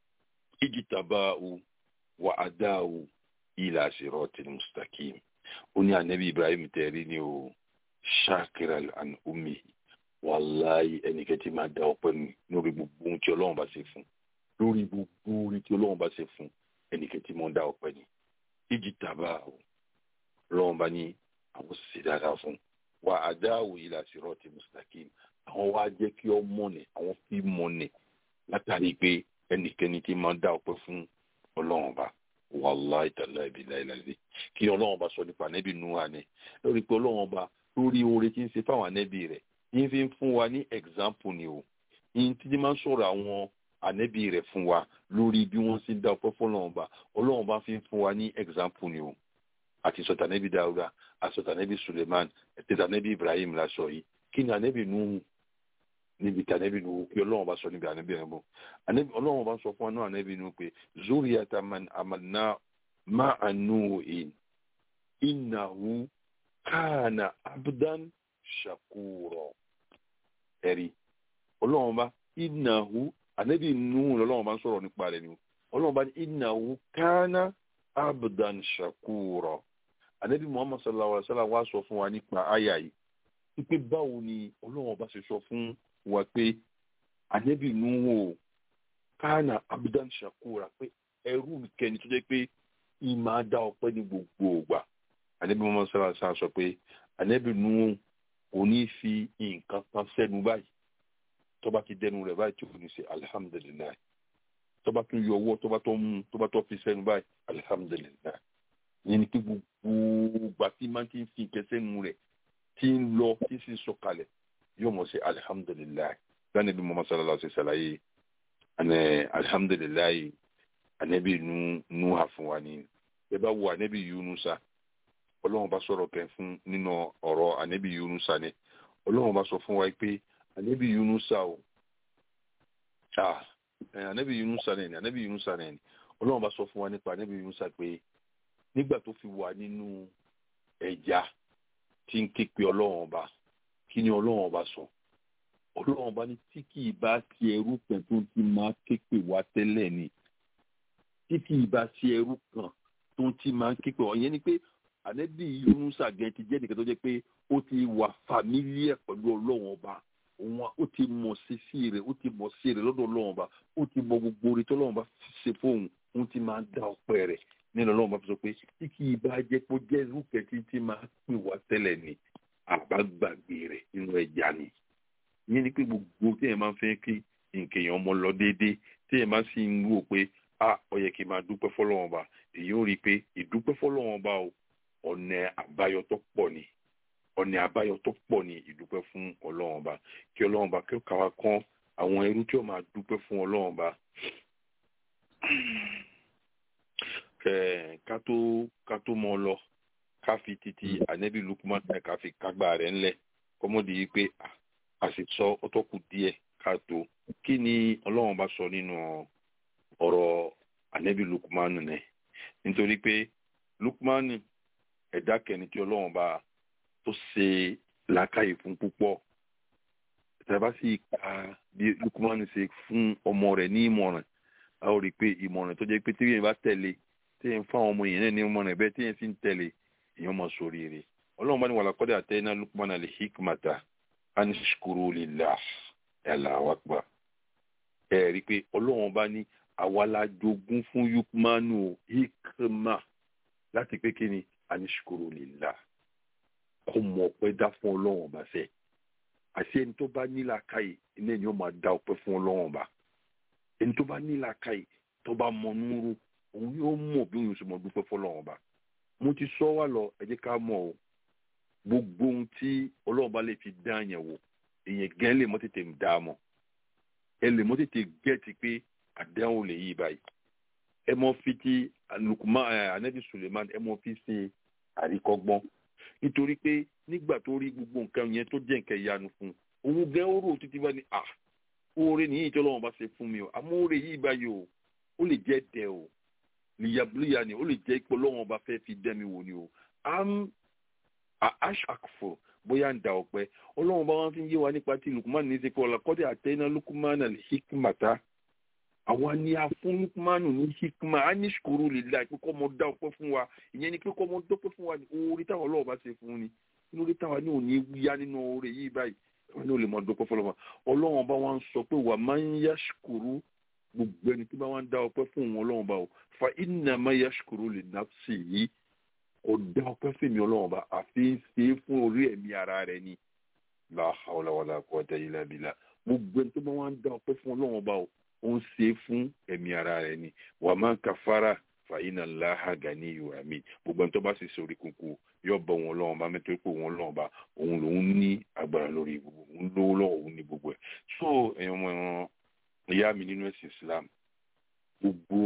ijitabahu wa adahu ila siratil mustaqim ó ní ànábì ibrahim tẹ̀rí ni o shakira an ummihi wàláyé ẹnikẹ́ni máa dá ọpẹ́ mi lórí gbogbo ohun tí ọlọ́run bá ṣe fún lórí gbogbo orí tí ọlọ́run bá ṣe fún ẹnikẹ́ni máa dá ọpẹ́ ni ìjì tàbá o lọ́wọ́n bá ní àwọn sì dáadáa fún wa àdáwò ilà sírọ́ọ̀tì mùsùlùmí àwọn wá jẹ́ kí ọ mọ̀nẹ̀ àwọn fi mọ̀nẹ̀ látàrí pé ẹnikẹ́ni tí máa dá ọpẹ́ fún ọlọ́run bá wàláì tàlá ibi láìláìlè kí ọlọ́run bá sọ nípa ànẹ́bí nuwa ni lórí pé ọlọ́run bá lórí oore tí ń ṣe fáwọn ànẹ́bí rẹ̀ yín fi ń fún wa ní example ni o yín tí máa ń sọ̀rọ̀ àwọn ànẹ́bí rẹ̀ fún wa lórí bí wọ́n ṣe ń dá ọpẹ́ fún ọlọ́run bá ọlọ́run bá fi ń fún wa ní example ni o àti sọ̀tà ànẹ́bí Dáúdà àsọ̀tà ànẹ́bí Suleiman ẹ̀tẹ̀tà ànẹ́bí Ibrahim la sọ yìí kí ni ànẹ́bí Nuhu níbi tí ànẹ́bí Nuhu kí ọlọ́run bá sọ níbi ànẹ́bí rẹ̀ bọ̀ ọlọ́run bá sọ fún wa náà ànẹ́bí Nuhu pé zuriyata man amanna ma'a Nuhin innahu kana abdan shakura ẹ̀rí ọlọ́run bá innahu ànábì Nuhu lọ́lọ́run bá ń sọ̀rọ̀ nípa rẹ̀ ni ọlọ́run bá ní innahu kana abdan shakura ànábì Muhammad sallallahu alaihi wa sallam wá sọ fún wa nípa àyà yìí wípé báwo ni ọlọ́run bá ṣe sọ fún wa pé ànábì Nuhu kana abdan shakura pé ẹrú kẹni tó jẹ́ pé ìmọ̀ adá ọpẹ́ ní gbogbo ògbà ànábì Muhammad sallallahu alaihi wa sallam sọ pé ànábì Nuhu kò ní fi nǹkan kan sẹ́nu báyìí tọba ti dẹnu rẹ̀ báyìí tí o ní ṣe alihamudulilayi tọba tún yọ ọwọ́ tọba tó mú tọba tó fi sẹ́nu báyìí alihamudulilayi yẹn ni pé gbogbo gbà tí máa ti ń fi nǹkan sẹ́nu rẹ̀ tí ń lọ tí sì ń sọ̀kalẹ̀ yóò mọ̀ ṣe alihamudulilayi gánà bí mọ́mọ́ sálálà ṣe ṣàlàyé ẹnẹ alihamudulilayi anabi nu nu ha fún wa ni ẹ bá wo anabi yunusa ọlọ́run bá sọ̀rọ̀ kẹ́ fún nínú ọ̀rọ̀ anabi yunusa ni ọlọ́run bá sọ fún wa pé anabi yunusa o ah anabi yunusa nẹni anabi yunusa nẹni ọlọ́run bá sọ fún wa nípa anabi yunusa pé nígbà tó fi wà nínú ẹja tí ń ké pe ọlọ́run ọba kí ni ọlọ́run ọba sọ ọlọ́run ọba ní tí kì í bá ti ẹrú kan tó ti máa ké pe wá tẹ́lẹ̀ ni tí kì í bá ti ẹrú kan tó ti máa ké pe wá yẹn ni pé anabi yunusa gẹ̀ ti jẹ́ nìkan tó jẹ́ pé ó ti wà fàmílíẹ̀ pẹ̀lú ọlọ́run ọba òun ó ti mọ̀ sí sí rẹ̀ ó ti mọ̀ sí rẹ̀ lọ́dọ̀ ọlọ́run ọba ó ti mọ gbogbo orí tọ́lọ́run ọba ṣe fóun òun ti máa dá ọpẹ́ rẹ̀ nínú ọlọ́run ọba fi sọ pé tí kì í bá jẹ́ pé ó jẹ́ irúfẹ́ tí tí máa pè wá tẹ́lẹ̀ ni àbágbàgbé rẹ̀ nínú ẹja ni ìyẹn ni pé gbogbo tí èèyàn máa ń fẹ́ kí nǹkan èèyàn ọmọ lọ déédéé tí èèyàn máa sì ń wò pé a ó yẹ kí n máa dúpẹ́ fọlọ́wọ́n ọba èyí ó rí i pé ìdúpẹ́ fọlọ́wọ́n ọba o ọ̀nà àbáyọ tó pọ̀ ni ọ̀nà àbáyọ tó pọ̀ ni ìdúpẹ́ fún ọlọ́wọ́n ọba kí ọlọ́wọ́n ọba kí ó kàwá kan àwọn ẹrú tí ó máa dúpẹ́ fún ọlọ́wọ́n ọba ká tó ká tó mọ lọ ká fi títí ànẹ́bí Lukman náà ká fi kágbá rẹ̀ ńlẹ̀ kọ́mọ́dé yìí pé a sì sọ ọtọ́kù díẹ̀ ká tó kí ni ọlọ́wọ́n bá sọ nínú ọ̀rọ̀ ànẹ́bí Lukman nẹ̀ nítorí pé Lukman ẹ̀dá kẹni tí ọlọ́wọ́n bá tó ṣe làákàyè fún púpọ̀ tàbá sì ka bí Lukman ṣe fún ọmọ rẹ̀ ní ìmọ̀ràn a ó rí i pé ìmọ̀ràn tó jẹ́ pé tí yẹn bá tẹ̀lé tí yẹn fáwọn ọmọ yẹn náà ní ìmọ̀ràn bẹ́ẹ̀ tí yẹn sì ń tẹ̀lé èèyàn máa sórí rẹ̀ ọlọ́run bá ní wàlá kọ́dà àtẹ́ná Lukman al-hikmata an shkuru lillah Allahu akbar ẹ rí i pé ọlọ́run bá ní àwa la jogún fún Lukmanu hikma láti pé kí ni an shkuru lillah kó mọ ọpẹ́ dá fún ọlọ́run ọba sẹ́ àti ẹni tó bá nílà káyè iná ẹni ó máa dá ọpẹ́ fún ọlọ́run ọba ẹni tó bá nílà káyè tó bá mọ núurú òun yóò mọ bí òun sì mọ dúpẹ́ fọlọ́run ọba mo ti sọ wá lọ ẹ jẹ́ ká mọ̀ o gbogbo ohun tí ọlọ́run bá lè fi dá yẹn wò èèyàn gẹ́ lè mọ́ tètè ń dá a mọ̀ ẹ lè mọ́ tètè gẹ́ẹ̀tì pé àdéhùn lè yí báyìí ẹ mọ́ fi ti Lukman anabi Suleiman ẹ mọ́ fi ṣe àríkọ́gbọ́n nítorí pé nígbà tó rí gbogbo nǹkan yẹn tó jẹ́ nǹkan ìyanu fún un òun gẹ́ ó rò títí bá ní à oore nìyí tí ọlọ́run bá ṣe fún mi o àmọ́ oore yìí báyìí o ó lè jẹ́ dẹ o lìyàbílíyà ni ó lè jẹ́ pé ọlọ́run ọba fẹ́ fi dẹ́ mi wò ni o am ashakfo bóyá ń da ọ̀pẹ ọlọ́run bá wọn fi ń yé wa nípa tí lukumanu ní ṣe pé ọ̀làkọ́dẹ̀ àtẹ́ná lukumanu lè hikmata àwa ni a fún lukumanu ní hikma a ní ṣukuru lè la pé kọ́ mọ dá ọpẹ́ fún wa ìyẹn ni pé kọ́ mọ dọ́pẹ́ fún wa ní oore táwọn ọlọ́run bá ṣe fún ni inú orí táwa ní òní yá nínú oore yìí báyìí wọn ní ò lè mọ dọ́pẹ́ fọlọ́mọ ọlọ́run bá wọn sọ pé wà máa ń yá ṣukuru gbogbo ẹni tí bá wọn dá ọpẹ́ fún wọn ọlọ́run bá o fa innama yashkuru li nafsihi kò dá ọpẹ́ fèmí ọlọ́run bá àfi ń ṣe é fún orí ẹ̀mí ara rẹ̀ ni la hawla wala quwwata illa billah gbogbo ẹni tó bá wọn dá ọpẹ́ fún ọlọ́run bá o ó ń ṣe é fún ẹ̀mí ara rẹ̀ ni wa man kafara fa inna Allaha ganiyyun hamid gbogbo ẹni tó bá sì sórí kúkú yóò bọ wọn ọlọ́run bá mẹ́tọ́ pé wọn ọlọ́run bá òun lòun ní agbára lórí gbogbo òun lówó lọ́wọ́ òun ní gbogbo ẹ̀ so ẹ̀yàn ọmọ ẹ̀ràn ìyá mi nínú ẹ̀sìn Islam gbogbo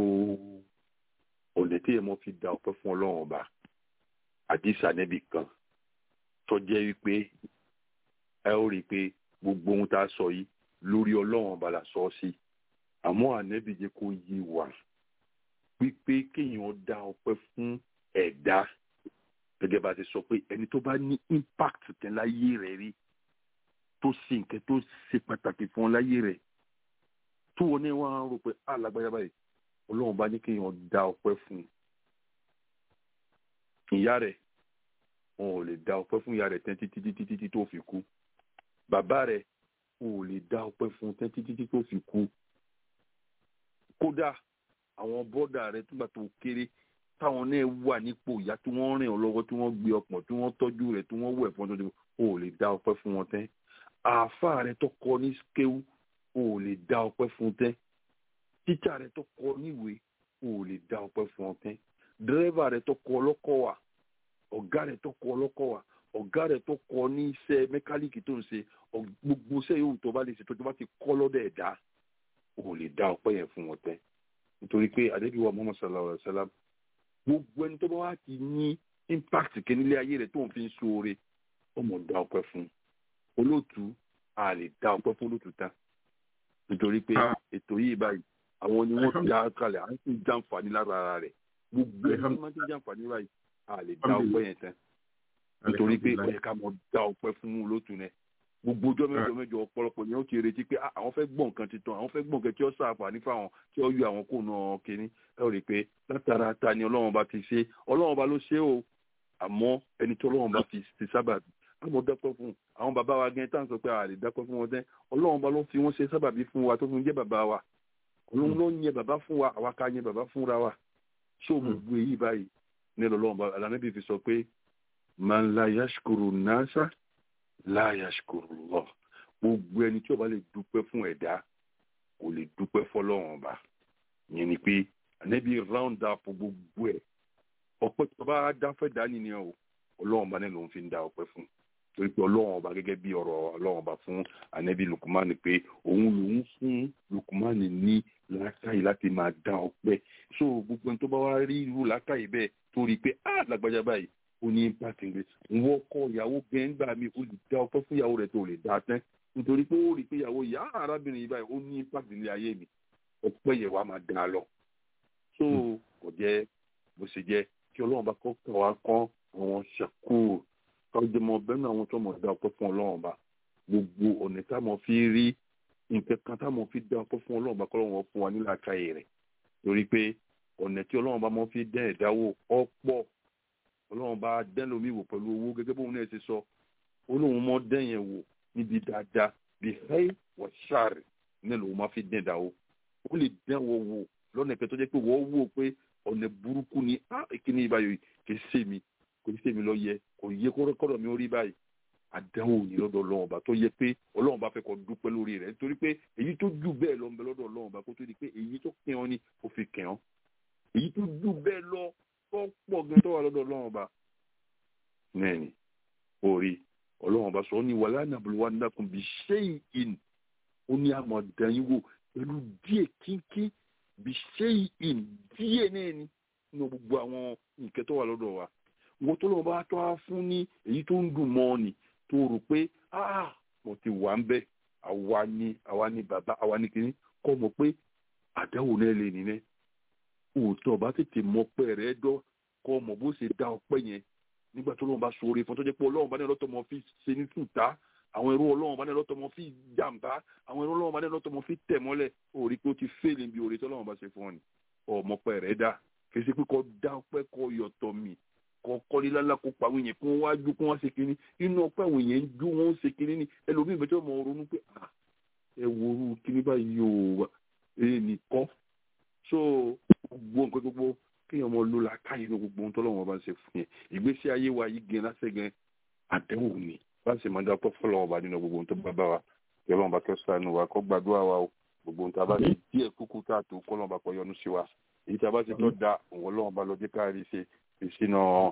ọ̀nà tí èèmọ̀ fi da ọpẹ́ fún ọlọ́run ọba àdìsá nẹ́bì kan tó jẹ́ wípé ẹ ó rí i pé gbogbo ohun tá a sọ yìí lórí ọlọ́run ọba la sọ ọ́ sí àmọ́ ànẹ́bì jẹ́ kó yé wa wípé kéèyàn dá ọpẹ́ fún ẹ̀dá gẹ́gẹ́ bá a ti sọ pé ẹni tó bá ní impact kan láyé rẹ̀ rí tó ṣe nǹkan tó ṣe pàtàkì fún ọ láyé rẹ̀ tó wọn ní wọn á rò pé alágbáyà báyìí ọlọ́run bá ní kéèyàn dá ọpẹ́ fún un ìyá rẹ̀ wọn ò lè dá ọpẹ́ fún ìyá rẹ̀ tán títí títí títí tó fi kú bàbá rẹ̀ wọn ò lè dá ọpẹ́ fún un tán títí títí tó fi kú kódà àwọn bọ́dà rẹ̀ túgbà tó kéré táwọn náà wà nípò ìyá tí wọ́n rìn ọ́ lọ́wọ́ tí wọ́n gbé ọpọ̀n tí wọ́n tọ́jú rẹ̀ tí wọ́n wẹ̀ fún ọdún wọn ò lè dá ọpẹ́ fún wọn tán àáfàá rẹ̀ tó kọ́ ní skéwú o ò lè dá ọpẹ́ fún tẹ́ tíjà rẹ tó kọ níwèé o ò lè dá ọpẹ́ fún ọ tẹ́ dírẹ́fà rẹ tó kọ ọlọ́kọ̀ wà ọ̀gá rẹ tó kọ ọlọ́kọ̀ wà ọ̀gá rẹ tó kọ ní iṣẹ́ mẹkáníìkì tó ń ṣe gbogbo iṣẹ́ yòówù tó bá lè ṣe tó tó bá ti kọ́ lọ́dọ̀ ẹ̀dá o ò lè dá ọpẹ́ yẹn fún wọn tẹ́ nítorí pé adébíwá muhammad sallallahu alayhi wa sallam gbogbo ẹni tó bá wá ti ní impact kẹ́nílé ayé rẹ̀ tó ń fi ń ṣoore ó mọ̀ dá ọpẹ́ fún olóòtú a lè dá ọpẹ́ fún olóòtú tán nítorí pé ètò yìí báyìí àwọn ni wọ́n ti dá kalẹ̀ à ń sì jàǹfààní lára ara rẹ̀ gbogbo ẹni tí wọ́n ti jàǹfààní báyìí a lè dá ọpẹ́ yẹn tán nítorí pé ó yẹ ká mọ dá ọpẹ́ fún olóòtú rẹ̀ gbogbo ọjọ́ mẹ́jọ mẹ́jọ ọ̀pọ̀lọpọ̀ ni ó ti retí pé àwọn fẹ́ gbọ́ nǹkan titun àwọn fẹ́ gbọ́ nǹkan tí ó ṣàǹfààní fáwọn tí ó yọ àwọn kó nà kínní ẹ rí i pé látara ta ni ọlọ́run bá ti ṣe ọlọ́run bá ló ṣe o àmọ́ ẹni tí ọlọ́run bá fi ti sábàbí àmọ́ dọ́pẹ́ fún àwọn bàbá wa gẹ́gẹ́ tá à ń sọ pé a lè dọ́pẹ́ fún wọn tẹ́ ọlọ́run bá ló fi wọ́n ṣe sábàbí fún wa tó fi ń jẹ́ bàbá wa ọlọ́run ló ń yẹ bàbá fún wa àwa ká yẹ bàbá fúnra wa ṣé o mọ̀ gbé yìí báyìí ní ọlọ́run bá alámẹ́bí fi sọ pé man la yashkuru nasa la yashkurullah gbogbo ẹni tí ó bá lè dúpẹ́ fún ẹ̀dá kò lè dúpẹ́ fọlọ́run ọba yẹn ni pé ànábì round up gbogbo ẹ̀ ọpẹ́ tó bá dáfẹ́ dání ni o ọlọ́run ọba náà ló ń fi ń da ọpẹ́ fún torí pé ọlọ́run ọba gẹ́gẹ́ bí ọ̀rọ̀ ọlọ́run ọba fún ànábì lukumani pé òun lòun fún lukumani ní làákàyè láti máa dá ọpẹ́ so gbogbo ẹni tó bá wá rí irú làákàyè bẹ́ẹ̀ tó rí i pé ah lágbájá báyìí ó ní impact ngbé wọ́n kọ́ ìyàwó gẹ́ngbà mi ó lè dá ọpẹ́ fún ìyàwó rẹ̀ tó lè dá tán nítorí pé ó rí i pé ìyàwó ìyá arábìnrin yìí báyìí ó ní impact nílé ayé mi ọpẹ́ yẹn wàá máa dá a lọ so kò jẹ́ bó ṣe jẹ́ kí ọlọ́run bá kọ́ kọ́ wa kọ́ àwọn ṣàkóò kájọmọ bẹ́ẹ̀ náà àwọn tó mọ̀ dá ọpẹ́ fún ọlọ́run bá gbogbo ọ̀nà tá a mọ̀ fi rí nǹkan kan tá a mọ̀ fi dá ọpẹ́ fún ọlọ́run bá kọ́lọ́run wọn fún wa nílà káyè rẹ̀ torí pé ọ̀nà tí ọlọ́run bá mọ̀ fi dẹ́ ẹ̀dáwó ọ̀pọ̀ ọlọ́run bá dẹ́ lómi wò pẹ̀lú owó gẹ́gẹ́ bóun náà ti sọ olóhùn mọ́ dẹ́yẹn wò níbi dáadáa bí hẹ́ẹ́ wọ̀ ṣáàrì náà lòun máa fi dẹ́ ẹ̀dáwó ó lè dẹ́wọ̀ wò lọ́nà ìpẹ́ tó jẹ́ pé wọ́n wò pé ọ̀nà burúkú ni á ìkíní ìbáyọ̀ kì í sèmi kò ní sèmi lọ yẹ kò yẹ kọ́rọ́ mi ó rí báyìí àdánwò ní lọ́dọ̀ ọlọ́run ọba tó yẹ pé ọlọ́run ọba fẹ́ kó dúpẹ́ lórí rẹ̀ nítorí pé èyí tó jù bẹ́ẹ̀ lọ ń bẹ lọ́dọ̀ ọlọ́run ọba kó tó di pé èyí tó kẹ́ ọ ni ó fi kẹ́ ọ èyí tó jù bẹ́ẹ̀ lọ tó pọ̀ gan tó wà lọ́dọ̀ ọlọ́run ọba nẹ́ẹ̀ni orí ọlọ́run ọba sọ ọ́ ní wàlá nàbùlùwà nàkùn bí ṣéyìn ó ní àmọ̀ dẹ́yìn wò pẹ̀lú díẹ̀ kínkín bí ṣéyìn díẹ̀ náà ni nínú gbogbo àwọn nǹkan tó wà lọ́dọ̀ wa wọ́n tó lọ́wọ́ bá tó a fún ní èyí tó ń dùn mọ́ ni tó rò pé ah mo ti wà ń bẹ̀ àwa ni àwa ni bàbá àwa ni kìíní kọ́ mọ̀ pé àdáwò náà lè nìyẹn òótọ́ bá tètè mọ pẹ́ rẹ̀ dọ́ kọ́ mọ̀ bó ṣe dá ọpẹ́ yẹn nígbà tó lọ́wọ́ bá sọ̀rọ̀ fún tó jẹ́ pé ọlọ́run bá ní ọlọ́tọ̀ mọ́ fi ṣe ní tùtà àwọn ẹrú ọlọ́run bá ní ọlọ́tọ̀ mọ́ fi jàǹbá àwọn ẹrú ọlọ́run bá ní ọlọ́tọ̀ mọ́ fi tẹ̀ mọ́lẹ̀ ó rí pé ó ti fèlè bí orí tọ́lọ́run bá ṣe fún ọ ni ọmọ pẹ́ rẹ̀ dá kì í ṣe pé kọ́ dá ọpẹ́ kọ́ yọ̀tọ̀ mi kọ́kọ́ ní lálá kó pa àwọn èèyàn kí wọ́n wá jó kí wọ́n ṣe kínní inú ọpẹ́ àwọn èèyàn ń jó wọ́n ṣe kínní ní ẹlòmíì bẹ́ẹ̀ tí wọ́n mọ ronú pé ẹ wo orú kínní báyìí o èyí nìkan so gbogbo nǹkan gbogbo kéèyàn mọ ló la káyé ní gbogbo ohun tọ́lọ́wọ́n bá ń ṣe fún yẹn ìgbésí ayé wa yìí gan lásẹ̀ gan àdéhùn ni bá ń ṣe máa dá pọ́ fọlọ́wọ́n bá nínú gbogbo ohun tó bá bá wa kí ọlọ́run bá kẹ́ sànù wa kó gbàdúrà wa o gbogbo ohun tá a bá ṣe díẹ̀ kúkú tá a tó kọ́ ọlọ́run bá kọ́ yọ́nú sí wa èyí tá a bá ṣe tó da òun ọlọ́run bá lọ jẹ́ káàrí ṣe ìṣínà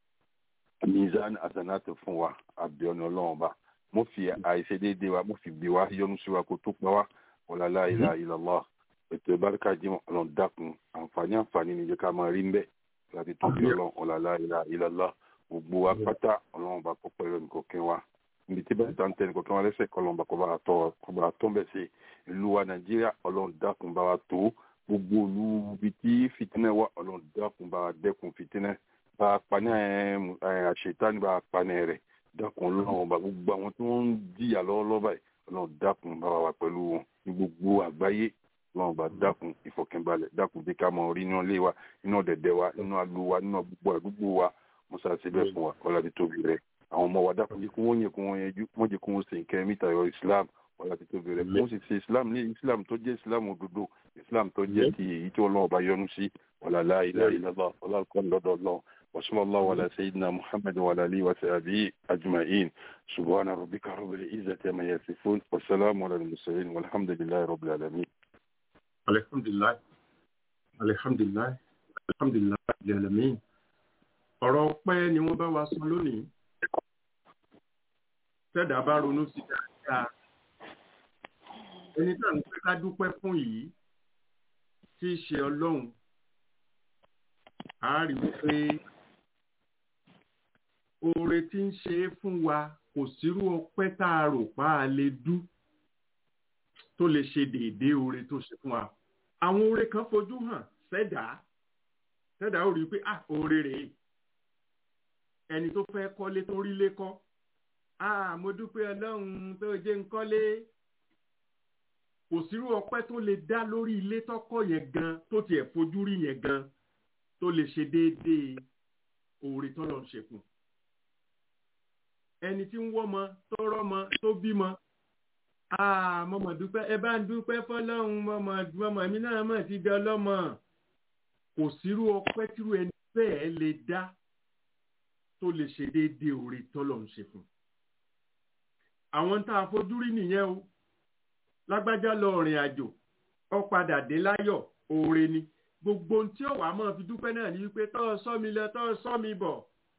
mizan asanatu fún wa abiọ́nù ọlọ́run ọba mo fi àìṣedéédéé wa mo fi bí wa yọ́nú sí wa kó tó pa wá ọ̀làlá ilà ìlọ́lá ètò ìbáríkà jimọ̀ ọlọ́run dákun àǹfààní àǹfààní níjẹ́ ká máa rí ń bẹ̀ láti tóbi ọlọ́run ọ̀làlá ilà ìlọ́lá gbogbo wa pátá ọlọ́run ọba kó pẹ̀lú nìkọ̀kẹ́ wa níbi tí bẹ́ẹ̀ tán tẹ́ nìkọ̀kẹ́ wa lẹ́sẹ̀ kọ́ ọlọ́run ọba kó bá wa tọ́ kó bá wa tọ́ bẹ̀ sí ìlú wa nàìjíríà ọlọ́run dákun bá wa tó gbogbo olú ibi tí fìtínà wà ọlọ́run dákun bá wa dẹ́kun fìtínà bá a pa ní àṣetánì bá a pa ní rẹ̀ dákun ọlọ́run ọba gbogbo àwọn tí wọ́n ń jìyà lọ́wọ́lọ́wọ́ báyìí ọlọ́run dákun bá wa pẹ̀lú wọn ní gbogbo àgbáyé ọlọ́run ọba dákun ìfọ̀kànbalẹ̀ dákun bí ká mọ orí inú ilé wa inú ọ̀dẹ̀dẹ̀ wa inú agbo wa inú gbogbo àdúgbò wa musa ṣe bẹ́ẹ̀ fún wa ọlọ́dún tóbi rẹ̀ àwọn ọmọ wa dákun jẹ́ kí wọ́n yẹ kí wọ́n yẹjú wọ́n jẹ́ kí wọ́n ṣe nǹkan mìta yọ islam ọlọ́dún tóbi rẹ̀ wọ́n sì ṣe islam ní islam tó jẹ́ islam òdodo islam tó jẹ́ ti èyí tí ọlọ́run ọba yọ́nú sí ọ̀làlá ilẹ̀ ìlọ́lá ọlọ́run lọ́dọ̀ ọlọ́run وصلى الله على سيدنا محمد وعلى اله وصحبه اجمعين سبحان ربك رب العزه عما يصفون والسلام على المرسلين والحمد لله رب العالمين الحمد لله الحمد لله الحمد لله رب العالمين ọ̀rọ̀ ọpẹ́ ni wọ́n bá wa sọ lónìí tẹ́dà bá ronú sí dáadáa ẹni tá à ń pẹ́ ká dúpẹ́ fún yìí tí í ṣe ọlọ́run a rí wípé oore tí ń ṣe é fún wa kò sírú ọpẹ́ tá a rò pa á lè dú tó lè ṣe déédéé oore tó ṣe fún wa àwọn oore kan fojú hàn sẹ́dá sẹ́dá ó rí i pé ah oore rèé ẹni tó fẹ́ kọ́lé tó rí lé kọ́ ah mo dúpẹ́ ọlọ́run tó jẹ́ ń kọ́lé kò sírú ọpẹ́ tó lè dá lórí ilé tọ́kọ́ yẹn gan tó tiẹ̀ fojú rí yẹn gan tó lè ṣe déédéé oore tọ́lọ̀ ń ṣe fún ẹni tí ń wọ́mọ tó rọ́mọ tó bímọ mọ̀mọ̀ dúpẹ́ ẹ bá ń dúpẹ́ fọlọ́run mọ̀mọ̀ mọ̀mọ̀ mi náà mọ̀ ti di ọlọ́mọ kò sírú ọpẹ́ tírú ẹni bẹ́ẹ̀ lè dá tó lè ṣe déédéé oore tọ́lọ̀ ń ṣe fún àwọn tá a fojú rí nìyẹn o lágbájá lọ rìn àjò ó padà dé láyọ̀ oore ni gbogbo ohun tí ó wàá máa fi dúpẹ́ náà ni wípé tọ́ ọ sọ mi lọ tọ́ ọ sọ mi bọ̀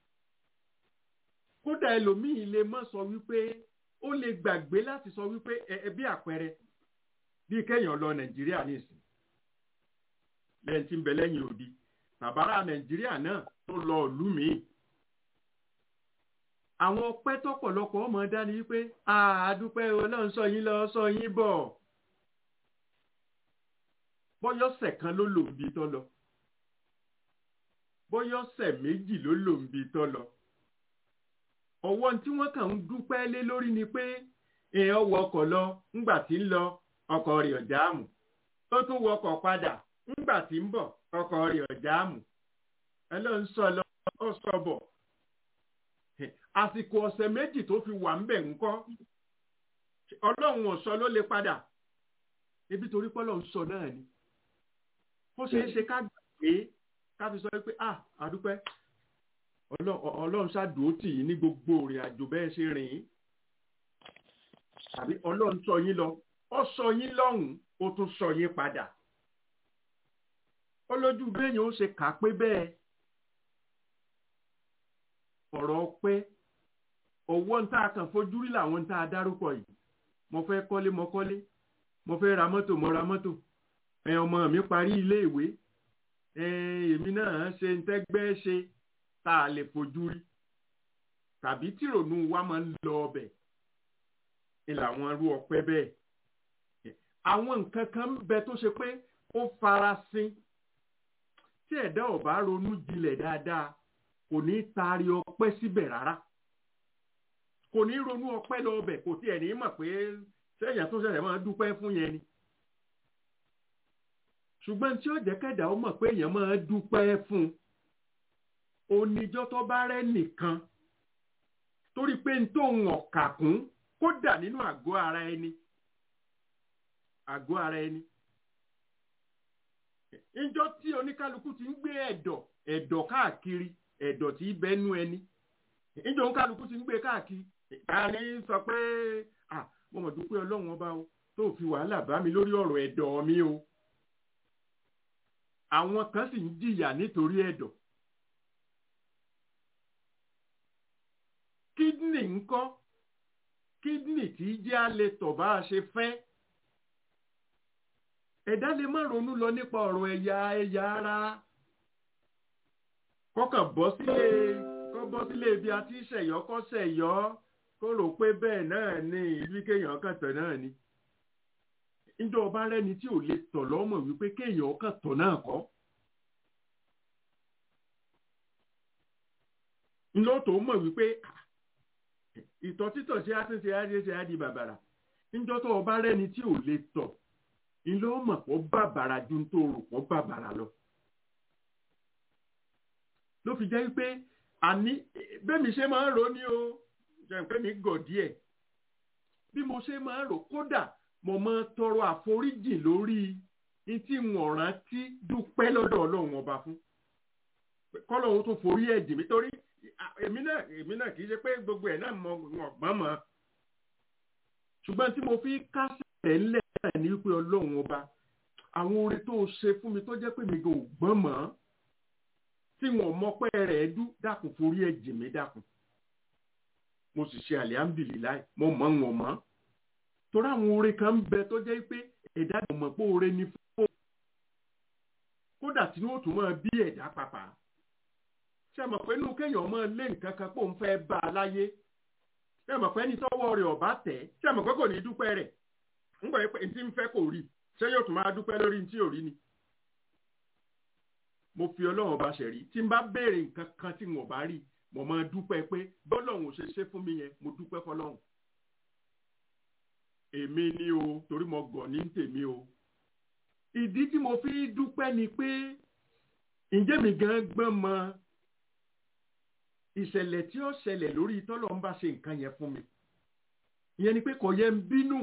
kódà ẹlòmíì lè mọ̀ sọ wípé ó lè gbàgbé láti sọ wípé ẹ bí àpẹẹrẹ bí kéèyàn lọ nàìjíríà nìsín lẹ́yìn tí ń bẹ lẹ́yìn òdi bàbára nàìjíríà náà tó lọ ìlú míì àwọn ọpẹ́ tọ́pọ̀lọpọ̀ ọmọ dání wípé àádúpẹ́ Ọlọ́run sọ yín lọ sọ yín bọ̀ bọ́yọ̀sẹ̀ kan ló lò ń bi tọ́ lọ bọ́yọ̀sẹ̀ méjì ló lò ń bi tọ́ lọ ọwọ́ tí wọ́n kàn ń dúpẹ́ lé lórí ni pé èèyàn wọ ọkọ̀ lọ ńgbà tí ń lọ ọkọ̀ rẹ̀ ọ̀jáàmù ó tún wọ ọkọ̀ padà ńgbà tí ń bọ̀ ọkọ̀ rẹ̀ ọ̀jáàmù ẹ ló ń sọ lọ ó sọ bọ̀ àsìkò ọ̀sẹ̀ méjì tó fi wà ń bẹ̀ ńkọ́ ọlọ́run ọ̀sọ́ ló lè padà ebi torí pé ọlọ́run sọ náà ni ó ṣeé ṣe ká gbàgbé ká fi sọ pé ah àdúpẹ́ ọlọ́run ṣàdúró tì yín ní gbogbo ìrìn àjò bẹ́ẹ̀ ṣe rìn yín tàbí ọlọ́run sọ yín lọ ó sọ yín lọ́hùn ó tún sọ yín padà ó lójú béèyàn ó ṣe kà pé bẹ́ẹ̀ ọ̀rọ̀ pé owó ń tá a kàn fojú rí làwọn ń tá a dárúkọ yìí mo fẹ́ kọ́lé mo kọ́lé mo fẹ́ ra mọ́tò mo ra mọ́tò ẹ ọmọ mi parí ilé ìwé ẹ èmi náà ṣe ń tẹ́gbẹ́ ṣe tá a lè fojú rí tàbí tìrònú wa máa ń lọ ọbẹ̀ ni làwọn irú ọpẹ́ bẹ́ẹ̀ àwọn nǹkan kan ń bẹ tó ṣe pé ó farasin tí ẹ̀dá ò bá ronú jinlẹ̀ dáadáa kò ní taari ọpẹ́ síbẹ̀ rárá kò ní ronú ọpẹ́ lọ ọbẹ̀ kò tiẹ̀ ní mọ̀ pé sẹ́yìn tó ṣẹ̀ṣẹ̀ máa dúpẹ́ fún yẹn ni ṣùgbọ́n tí ó jẹ́ kẹ́dà ó mọ̀ pé èèyàn máa dúpẹ́ fún oníjọ́ tó bá rẹ́ nìkan torí pé n tó ń ọ̀kà kún kódà nínú àgọ́ ara ẹni àgọ́ ara ẹni ìjọ tí oníkálukú ti ń gbé ẹ̀dọ̀ ẹ̀dọ̀ káàkiri ẹ̀dọ̀ tí bẹ́nu ẹni ìjọ oníkálukú ti ń gbé káàkiri àní sọ pé ah mo mọ̀ dúpẹ́ ọlọ́run ọba o tó fi wàhálà bá mi lórí ọ̀rọ̀ ẹ̀dọ̀ mi o àwọn kan sì ń jìyà nítorí ẹ̀dọ̀ kídìnì ńkọ́ kídìnì tí jẹ́ a lè tọ̀ bá a ṣe fẹ́ ẹ̀dá lè má ronú lọ nípa ọ̀rọ̀ ẹ̀yà ẹ̀yà ara kọ́kàn bọ́ sílé kọ́ bọ́ sílé ibi àti ṣẹ̀yọ́ kọ́ ṣẹ̀yọ́ kó rò pé bẹ́ẹ̀ náà ní ìlú kéèyàn kàn tọ̀ náà ni níjọ́ ọba rẹ́ni tí ò lè tọ̀ lọ́mọ̀ wípé kéèyàn kàn tọ̀ náà kọ́ ńlọ́tò mọ̀ wípé ìtọ̀ títọ̀ ṣe á ti ṣe á ṣe ṣe á di bàbàrà níjọ́ tó ọba rẹ́ni tí ò lè tọ̀ ńlọ́ mọ̀ pọ̀ bàbàrà ju tó rò pọ̀ bàbàrà lọ. ló fi jẹ́ wípé àní bẹ́mi ṣe máa ń rò ní o jẹ́ pé mi gọ̀ díẹ̀ bí mo ṣe máa ń rò kódà mo máa tọrọ àforíjì lórí tí wọn rántí dúpẹ́ lọ́dọ̀ ọlọ́run ọba fún kọ́lọ́run tó forí ẹ̀ jì mí torí èmi náà èmi náà kì í ṣe pé gbogbo ẹ̀ náà mọ ọ̀gbọ́n mọ́ ṣùgbọ́n tí mo fi kásẹ̀ ńlẹ̀ náà ní wípé ọlọ́run ọba àwọn orin tó ṣe fún mi tó jẹ́ pé mi kò gbọ́n mọ́ tí wọn mọ́pẹ́ rẹ̀ dú dákun forí ẹ̀ jì mí dákun mo sì ṣe alihamdulilayi mo mọ̀ wọn mọ́ torí àwọn orin kan ń bẹ tó jẹ́ pé ẹ̀dá kò mọ̀ pé oore ni fún kódà tí wọ́n tún máa bí ẹ̀dá pàpà ṣe mọ̀ pé inú kéèyàn máa lé nǹkan kan pé òun fẹ́ bá a láyé ṣe mọ̀ pé ẹni tọ́wọ́ rẹ̀ ọ̀bá tẹ̀ ṣe mọ̀ pé kò ní dúpẹ́ rẹ̀ ńgbà pé ntí ń fẹ́ kò rí ṣé yóò tún máa dúpẹ́ lórí ntí ò rí ni. mo fi ọlọ́run ọba ṣẹ̀rí tí n bá béèrè nǹkan kan tí mo bá rí mo máa dúpẹ́ pé bọ́lọ́run ò ṣe ṣe fún mi yẹn mo dúpẹ́ fọlọ́run. èmi ni o torí mo gọ̀ ní tèmi o. ìdí tí mo fi dúpẹ́ ni pé ǹjẹ́ mi gan gbọ́n mọ ìṣẹ̀lẹ̀ tí ó ṣẹlẹ̀ lórí tọ́lọ̀ ń bá ṣe nǹkan yẹn fún mi ìyẹn ni pé kò yẹ ń bínú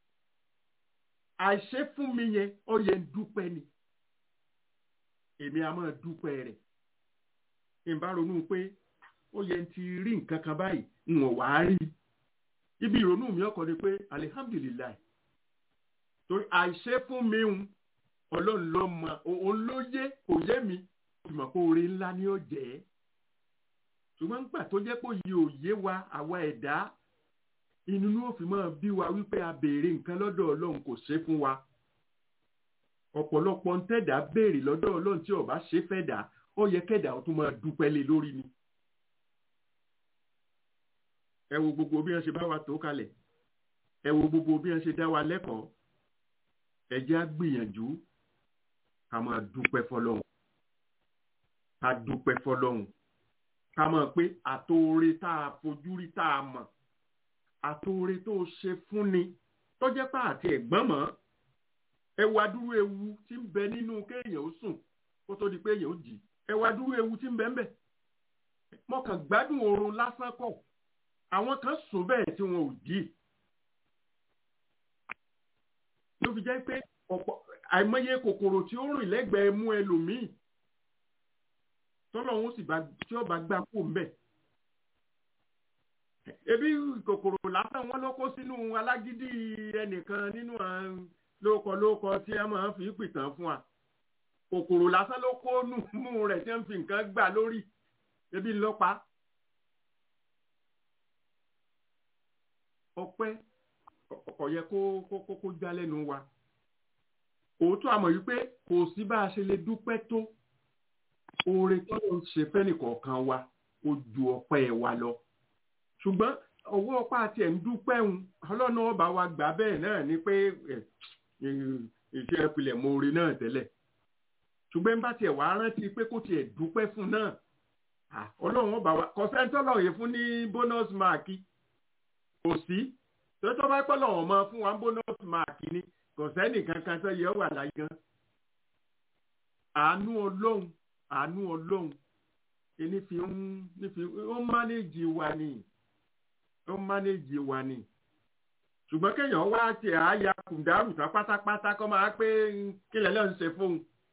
àìṣe fún mi yẹn ó yẹ ń dúpẹ́ ni èmi a máa dúpẹ́ rẹ̀ ìbá ronú pé ó yẹ ti rí nǹkan kan báyìí ń wọ̀ wá rí ibi ìrònú mi ọkọ ni pé alihamdulilayi torí àìṣe fún mi ń ọlọ́run ló mọ òun ló yé kò yé mi ìmọ̀ pé oore ńlá ni ó jẹ́ ṣùgbọ́n nígbà tó jẹ́ pé òye òye wa àwa ẹ̀dá inú ní òfin máa bí wa wípé a béèrè nǹkan lọ́dọ̀ ọlọ́run kò ṣe fún wa ọ̀pọ̀lọpọ̀ ń tẹ̀dá béèrè lọ́dọ̀ ọlọ́run tí ó bá ṣe fẹ́ dà ó yẹ kẹ́dà ó tún máa dúpẹ́ lé lórí ni ẹ wo gbogbo bí wọ́n ṣe bá wa tó kalẹ̀ ẹ wo gbogbo bí wọ́n ṣe dá wa lẹ́kọ̀ọ́ ẹ jẹ́ á gbìyànjú ká máa dúpẹ́ fọlọ́run ká dúpẹ́ fọlọ́run ká mọ̀ pé àtòore tá a fojú rí tá a mọ̀ àtòore tó ṣe fúnni tó jẹ́ pé àti ẹ̀gbọ́n mọ́ ẹ wá dúró ewu tí ń bẹ nínú kéèyàn ó sùn kó tó di pé èèyàn ó jì ẹ wá dúró ewu tí ń bẹ ń bẹ mo kàn gbádùn oorun lásán kọ́ àwọn kan sùn bẹ́ẹ̀ tí wọn ò jí ló fi jẹ́ pé ọ̀pọ̀ àìmọye kòkòrò tí ó rìn lẹ́gbẹ̀ẹ́ mú ẹlòmíì tọ́lọ́hún sì bá tí ó bá gbà kó mbẹ́. ebi kòkòrò lásán wọn ló kó sínú alágídí ẹnìkan nínú lóko lóko tí a máa fi pìtàn fún wa kòkòrò lásán ló kó nù mú rẹ̀ tí wọ́n fi nǹkan gbà lórí ebi ńlọ́pàá. ọpẹ́ ọ̀yẹ kó kó kó já lẹ́nu wa òótọ́ àmọ̀ yìí pé kò sí bá a ṣe lè dúpẹ́ tó oore tó ń ṣe fẹ́nìkọ̀ọ̀kan wa ó ju ọpẹ́ wa lọ ṣùgbọ́n ọwọ́ ọpá àti ẹ̀ ń dúpẹ́ ń ọlọ́nà ọba wa gbà bẹ́ẹ̀ náà ni pé iṣẹ́ ìpìlẹ̀ mo rí náà tẹ́lẹ̀ ṣùgbọ́n bá tiẹ̀ wàá rántí pé kó tiẹ̀ dúpẹ́ fún náà ọlọ́run ọba wa kọ̀sẹ́ńtọ́lọ̀ yìí fún ní bónọ́sì máàkì kò sí tó tó bá pẹ́ lọ́wọ́ máa fún wa bónọ́sì máàkì ni kò sẹ́nì kankan tó yẹ wà láyé gan àánú ọlọ́run àánú ọlọ́run ẹni fi ń nífi ó mánéjì wa ni ó mánéjì wa ni ṣùgbọ́n kéèyàn wá ti àáyá kùndàrú tán pátápátá kọ́ máa pé kílẹ̀ lọ́n ṣe fóun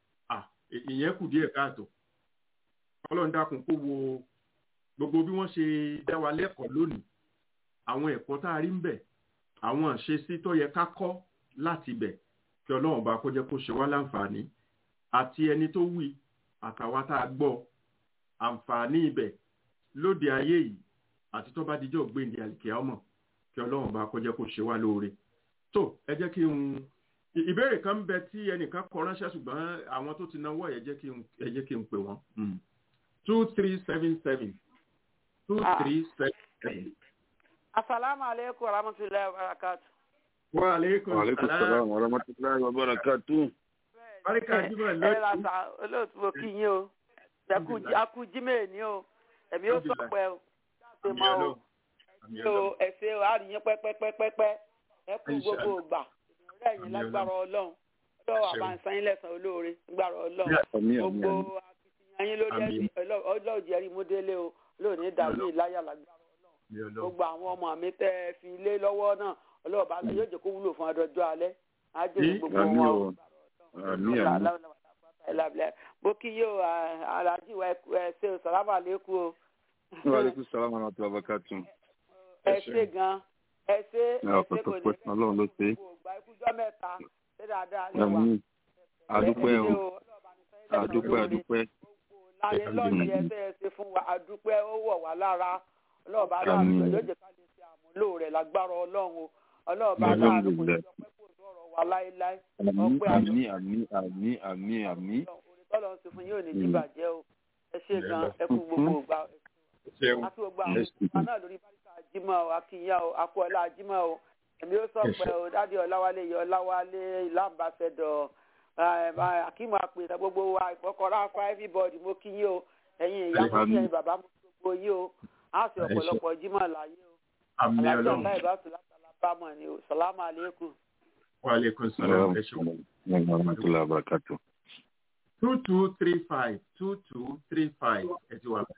ìyẹn kù díẹ̀ káàtó ọlọ́run dákun kó wo gbogbo bí wọ́n ṣe dá wa lẹ́kọ̀ọ́ lónìí àwọn ẹ̀kọ́ tá a rí ń bẹ̀ àwọn àṣesí tó yẹ ká kọ́ láti bẹ̀ kí ọlọ́run bá kó jẹ́ kó ṣe wá láǹfààní àti ẹni tó wí àtàwa tá a gbọ́ àǹfààní ibẹ̀ lóde ayé yìí àti tó bá dijọ́ gbéǹde àlìkíá ọmọ kí ọlọ́run bá kó jẹ́ kó ṣe wá lóore tó ẹ jẹ́ kí n ìbéèrè kan ń bẹ tí ẹnìkan kọ ránṣẹ́ ṣùgbọ́n àwọn tó ti náwó ẹ jẹ́ kí n ẹ jẹ́ kí n pè wọ́n two three seven seven two three seven seven. asalaamualeykum warahmatulahi wabarakatu. wa aleykum Aleykum salaam wa rahmatulahi wa barakatuh. Báríkà Jímọ̀ ẹ lónìí. ra sa olóòtú mo kí yín o akú jímẹ̀ ní o ẹ̀mí ó sọ pé o ṣe Àmì mọ́ o Ọlọ́run. Àmì ṣe o Ọlọ́run. ẹ̀ṣẹ̀ o àríyìn pẹ́pẹ́pẹ́pẹ́ ẹ kú Inshallah. gbogbo ògbà ìrọ̀lẹ́ yìí Àmì lágbára ọlọ́run ọlọ́run Àṣẹ o. àbáǹsáyín lẹ́sàn olóore lágbára ọlọ́run Àmín àmín gbogbo àmín. akitiyan yín lórí Àmín. ẹ̀sìn ọlọ́run jẹ́rìí múdélé o lónìí dàbí ìláyà lágbára Àmì Ọlọ́run. gbogbo àwọn ọmọ mi tẹ́ ẹ fi lé lọ́wọ́ náà ọlọ́run bá yóò jẹ́ kó wúlò fún adọ́jọ́ alẹ́ á jẹ́ Àmín. gbogbo Àmín wọn o. Àmín àmín. ẹlẹbìlẹ mo kí yóò alájí wa ẹ ṣe o sàlámù àlékún o Wa aleykum salaam wa rahmatulahi wa barakatuh. ẹ ṣe gan ẹ ṣe ẹ Ní ṣe ọ̀pọ̀ tó kò pẹ́ Ọlọ́run ló ṣe é. gbogbo ikújọ́ mẹ́ta ṣé dáadáa lè wà Àmín. Adúpẹ́ o. Adúpẹ́ adúpẹ́ adúpẹ́. láyé lọ́ọ̀dì ẹ fẹ́ ẹ ṣe fún wa adúpẹ́ ó wọ̀ wá lára ọlọ́ọ̀bá láàánú Àmín. yóò jẹ́ ká lè ṣe àmúlò rẹ̀ lágbára ọlọ́run o ọlọ́ọ̀bá Àmín. láàánú kò ní ọpẹ́ kò sọ̀rọ̀ wa láéláé Àmín ọpẹ́ àmín àmín àmín àmín àmín. tọ́lọ̀ ń ṣe fún yóò ní Mm. dìbàjẹ́ o ẹ ṣe gan ẹ kú gbogbo ìgbà Ṣeun. àti gbogbo àwọn Yes, ọmọ náà lórí báríkà jímọ̀ o akínyà o akọ́ọ̀lá jímọ̀ o èmi ó sọ pé o dádì ọláwálé yọ ọláwálé ìlànbàṣẹdọ̀ akímọ̀ àpèta gbogbo wa ìfọkọrọ akọ everybody mo kí yín o ẹ̀yin ìyá mo kí ẹ̀yin bàbá mo kí gbogbo yín o á sì ọ̀pọ̀lọpọ̀ jímọ̀ láyé o Àmì alájọ Ọlọ́run. ńlá ìbátú látàlá bámọ̀ ni o sàlámù àlékún. Wa aleykum salaam. Ẹ ṣeun. Wa rahmatulahi wa barakatuh. two two three five two two three five ẹ ti wà.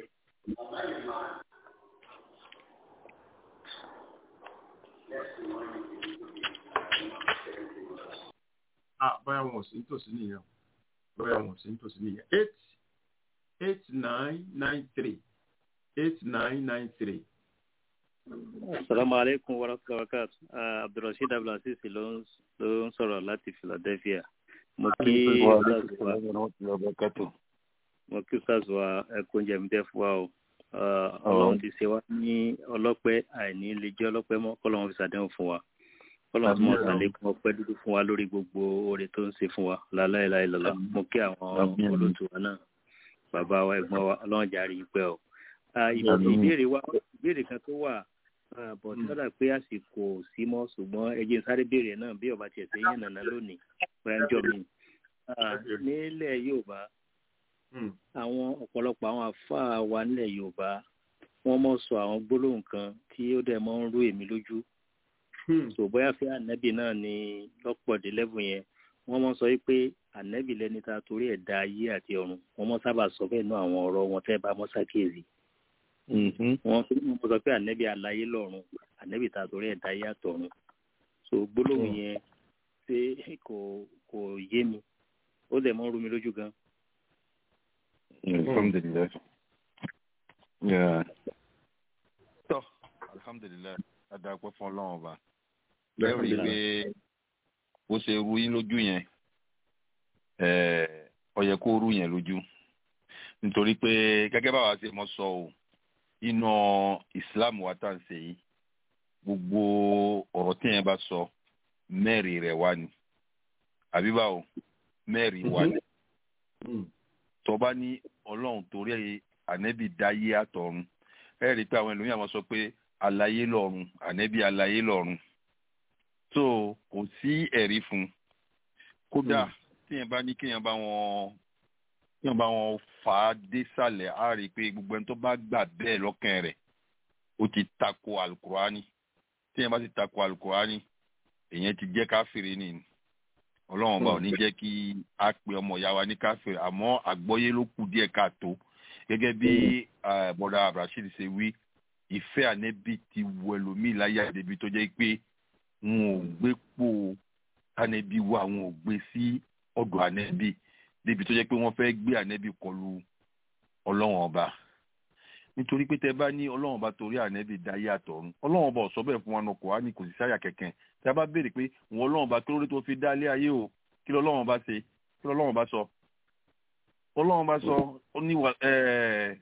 ah bóyá wọn ò sí nítòsí nìyẹn o. bóyá wọn ò sí nítòsí nìyẹn eight eight nine nine three eight nine nine three Assalamu alaikum wa rahmatullahi wa barakatuh. Uh, Abdulrasheed Abdulaziz ló ń ló ń sọ̀rọ̀ láti Philadelphia. Mo kí Ustaz wa mo kí Ustaz wa ẹkún oúnjẹ mi dẹ́ fún wa o. Uh, Ọlọ́run ti ṣe wá ní ọlọ́pẹ́ àìní lè jẹ́ ọlọ́pẹ́ mọ́ kọ́lọ́run fi ṣàdéhùn fún wa. Kọ́lọ́run tí mo ṣàlékún ọpẹ́ dúdú fún wa lórí gbogbo oore tó ń ṣe fún wa. Láláìláì lọ́la. Mo kí àwọn olóòtú wa náà. Bàbá wa ẹ̀gbọ́n wa Ọlọ́run jàre yín pẹ́ o. Uh, ìbéèrè wa ìbéèrè kan tó wà bọ̀ sọ́dà pé àsìkò sí mọ́ ṣùgbọ́n ẹjẹ́ sáré béèrè náà bí ọba tiẹ̀ sẹ́yìn nàná lónìí gbẹ́njọ́ mi. nílẹ̀ Yorùbá àwọn ọ̀pọ̀lọpọ̀ àwọn àfáà wa nílẹ̀ Yorùbá wọ́n mọ̀ sọ àwọn gbólóhùn kan tí ó dẹ̀ mọ́ ń rú èmi lójú. tó bóyá fẹ́ ànẹ́bì náà ni lọ́pọ̀dé lẹ́bù yẹn wọ́n mọ̀ sọ pé ànẹ́bì lẹni ta torí ẹ̀ dá ayé àti ọ̀run wọ́n mọ̀ sábà sọ bẹ́ẹ̀ náà àwọn ọ̀rọ̀ wọn tẹ́ bá mọ́ sákèésì wọn fi mọ sọ pé ànẹ́bí aláyé lọ́run ànẹ́bí ta torí ẹ̀dá ayé àtọ̀run so gbólóhùn yẹn ṣé kò kò yé mi ó dẹ̀ mọ́ rú mi lójú gan. alhamdulilayi tọ́ alhamdulilayi adakọ̀ fún ọlọ́run ọba lẹ́rù yìí pé bó ṣe rú yín lójú yẹn ó yẹ kó rú yẹn lójú nítorí pé gẹ́gẹ́ báwa ṣe mọ̀ sọ o iná islam wa tá à ń ṣe yìí gbogbo ọ̀rọ̀ tí yẹn bá sọ mẹ́rin rẹ̀ wá ni àbí báwo mẹ́rin wá ni tó bá ní ọlọ́run torí ànẹ́bí dáyé àtọ̀run ẹ rí i pé àwọn ẹlòmíràn máa sọ pé aláyé lọ́run ànẹ́bí aláyé lọ́run so kò sí ẹ̀rí fún kódà tí yẹn bá ní kéèyàn bá wọn yóò bá wọn fà á désàlẹ̀ á rí i pé gbogbo ẹni tó bá gbà bẹ́ẹ̀ lọ́kàn rẹ̀ ó ti tako alukurani tí yẹn bá ti tako alukurani èyàn ti jẹ́ káfíìrì ni ọlọ́run ọba ò ní jẹ́ kí a pe ọmọ ìyá wa ní káfíìrì àmọ́ àgbọ́yé ló kù díẹ̀ káàtó gẹ́gẹ́ bí bọ́dà abdulrasheed ṣe wí ìfẹ́ ànẹ́bí ti wọ ẹlòmíì láyé àdébí tó jẹ́ pé wọn ò gbé pò ànẹ́bí wa wọn ò gbé sí ọ̀dọ̀ ànẹ́bí débi tó jẹ́ pé wọ́n fẹ́ gbé ànẹ́bí kọlu ọlọ́run ọba nítorí pé tẹ bá ní ọlọ́run ọba torí ànẹ́bí dáyé àtọ̀run ọlọ́run ọba ọ̀sọ́ bẹ́ẹ̀ fún wa náà kò wá ní kò sí sáyà kẹ̀kẹ́ tí a bá béèrè pé wọn ọlọ́run ọba tó rí tó fi dálé ayé o kí lọ́lọ́run ọba ṣe kí lọ́lọ́run ọba sọ ọlọ́run ọba sọ ó ní wà ẹ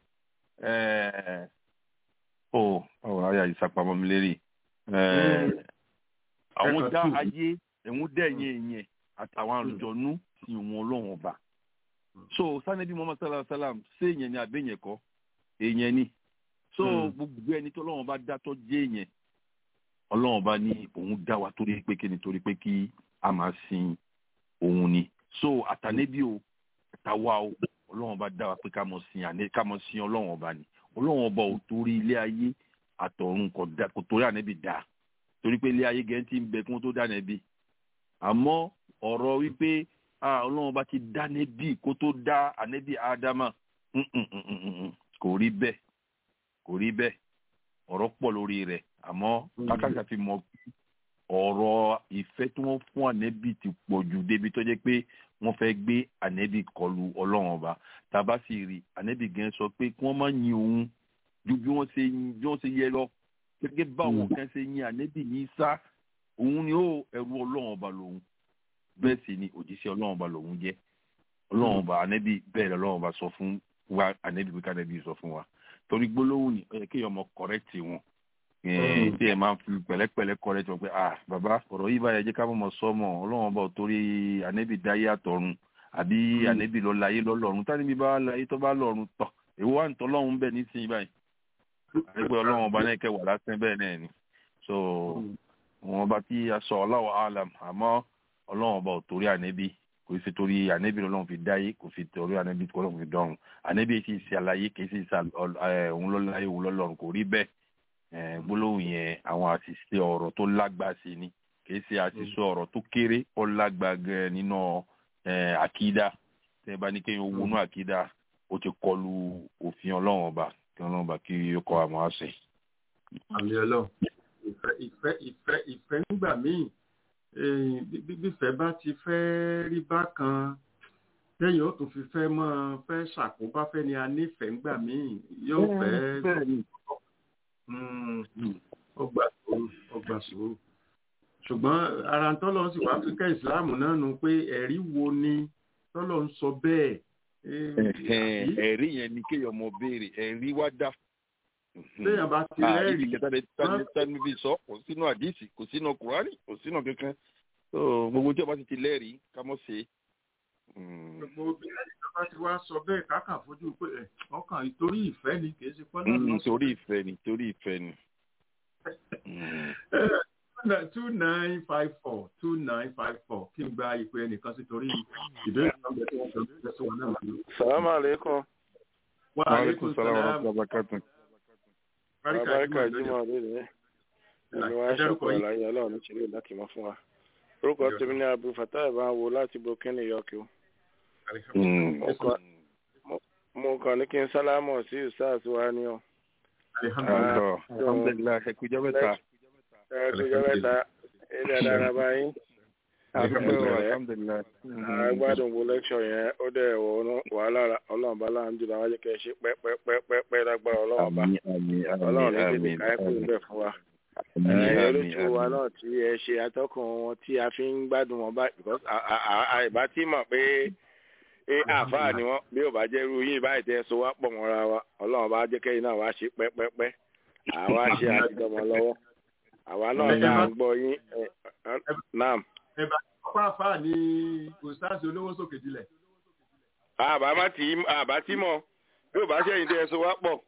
ẹ ọ ọ ayé àyíṣàpamọ́ mi lérí ẹ àwọn dá ayé ẹ̀wọ̀n dẹ́yìn ẹ̀yìn àtàwọn àlùjọ̀nú sí wọn ọlọ́run ọba so sanadi muhammad sallallahu alaihi wa sallam ṣé èèyàn ni àbẹ̀yẹn kọ́ èèyàn ni so gbogbo ẹni tó ọlọ́run bá dá tó jẹ́ èèyàn ọlọ́run bá ní òun dá wa torí pé kí ni torí pé kí a máa sin òun ni so àtànẹ́bí o àtàwa o ọlọ́run bá dá wa pé ká mọ̀ sin àná ká mọ̀ sin ọlọ́run ọba ni ọlọ́run ọba ò torí ilé ayé àtọ̀run kò dá kò torí ànẹ́bí dá torí pé ilé ayé gẹ́gẹ́ tí ń bẹ kí wọ́n tó dá ànẹ́bí àmọ́ ọ̀rọ̀ wípé ọlọ́run bá ti dá ànẹ́bí kó tó dá ànẹ́bí ádámà kò rí bẹ́ẹ̀ kò rí bẹ́ẹ̀ ọ̀rọ̀ pọ̀ lórí rẹ̀ àmọ́ kákàkà fi mọ̀ ọ̀rọ̀ ìfẹ́ tí wọ́n fún ànẹ́bí ti pọ̀ jù débi tó jẹ́ pé wọ́n fẹ́ gbé ànẹ́bí kọlu ọlọ́run ọba tàbá sì rí ànẹ́bí gan sọ pé kí wọ́n má yin òun ju bí wọ́n ṣe bí wọ́n ṣe yẹ lọ gẹ́gẹ́ báwọn kan ṣe yin ànẹ́bí ní sá òun ni ó ẹrú ọlọ́run ọba lòun bẹ́ẹ̀ sì ni òjíṣẹ́ ọlọ́run ọba lòun jẹ́ ọlọ́run ọba ànẹ́bí bẹ́ẹ̀ lọ́lọ́run ọba sọ fún wa ànẹ́bí bí kánẹ́bí sọ fún wa torí gbólóhùn ni ẹ kéèyàn mọ kọrẹ́tì wọn tí ẹ máa ń fi pẹ̀lẹ́pẹ̀lẹ́ kọrẹ́tì wọn pé ah bàbá ọ̀rọ̀ yìí báyẹn jẹ́ ká mọ̀ sọ́mọ̀ ọlọ́run ọba torí ànẹ́bí dáyé àtọ̀run àbí ànẹ́bí lọ láyé lọ́lọ́run tánibí bá láyé tó bá lọ́run tọ̀ èwo wà ń tọ́ lọ́run bẹ́ẹ̀ nísìnyí báyìí àdégbé ọlọ́run ọba náà kẹwàá lásán bẹ́ẹ̀ náà ni so wọn bá tí a sọ ọláwọ alam àmọ́ ọlọ́run ọba ò torí ànẹ́bí kò sí torí ànẹ́bí lọ́lọ́run fi dáyé kò fi torí ànẹ́bí lọ́lọ́run fi dọ́run ànẹ́bí sì ṣe àlàyé kì í sì ṣe òun lọ́láyé òun lọ́lọ́run kò rí bẹ́ẹ̀ gbólóhùn yẹn àwọn àṣìṣe ọ̀rọ̀ tó lágbá sí ni kì í ṣe àṣìṣe ọ̀rọ̀ tó kéré ó lágbá gan nínú àkídá tẹ́ bá ní kéèyàn wọnú àkídá ó ti kọlu òfin ọlọ́run ọba kí ọlọ́run ọba kí ó kọ́ àmọ́ àṣẹ. àmì ọlọ́run ìfẹ́ ìfẹ́ ìfẹ́ ìfẹ́ nígbà míì bíbífẹ́ bá ti fẹ́ rí bákan lẹ́yìn ó tún fi fẹ́ mọ́ fẹ́ ṣàkóbá fẹ́ ni a nífẹ̀ẹ́ ńgbà míì yóò fẹ́. ọgbà sòrò ọgbà sòrò ṣùgbọ́n ara ń tọ́lọ́ sí wàá fi kẹ́ ìsìláàmù náà nu pé ẹ̀rí wo ni tọ́lọ́ ń sọ bẹ́ẹ̀. ẹ̀rí yẹn ni kéèyàn mọ béèrè ẹ̀rí wá dá. téèyàn bá ti lẹ́rìí. àdìsí tani fi sọ kò sínú àdìsí kò sínú kùránì kò sínú kankan gbogbo tí a bá ti ti lẹ́rìí ká mọ̀ sí. gbogbo obìnrin tó bá ti wá sọ bẹ́ẹ̀ káàkà fojú pé ọkàn ìtorí ìfẹ́ ni kì í ṣe pọ́nlá. torí ìfẹ́ ni torí ìfẹ́ ni two nine five four two nine five four kí n gba ìpè ẹnìkan sí torí ìbéèrè náà bẹ tí wọn sọ bẹ́ẹ̀ sí wọn náà lò. salamu aleykum. wa aleykum salaam. barika jimoh lónìí ẹni wá ṣọpọ àlàyé Ọlọ́run nítorí láti mọ fún wa orúkọ tèmi ní abu fatah ìbá wo láti burkina york o. mo kàn ní kí n sálámọ̀ sí usas wa ni o. alhamdulilayi ẹ kújọ mẹ́ta ẹkújọ mẹ́ta ilé dára báyìí. agbádùn wo lẹ́kṣọ̀ yẹn ó dẹ̀ wàhálà ọlọ́run bá láàánú jùlọ wájú kẹ́ ẹ ṣe pẹ́pẹ́pẹ́pẹ́ lágbára ọlọ́run bá ọlọ́run ní tètè ká ẹkú ń bẹ̀ fún wa. olóṣù wa náà tí ẹ ṣe atọ́kùn wọn tí a fi ń gbádùn wọn báyìí because àìbá tí mọ̀ pé àáfàá ni wọ́n bí ò bá jẹ́ irú yín báyìí tẹ́ so wá pọ̀ mọ́ra wa ọlọ́run bá jẹ́ kẹ́yìn náà wá ṣe pẹ́pẹ́pẹ́ àwa ṣe àtijọ́mọ lọ́wọ́ àwa náà tá à ń gbọ́ yín nam. ẹ bá ọkọ àfáà ní ustaasi olówó sókè dilẹ̀. àbá má tì í àbá tí mọ̀ bí ò bá ṣẹ̀yìn tẹ́ ẹ so wá pọ̀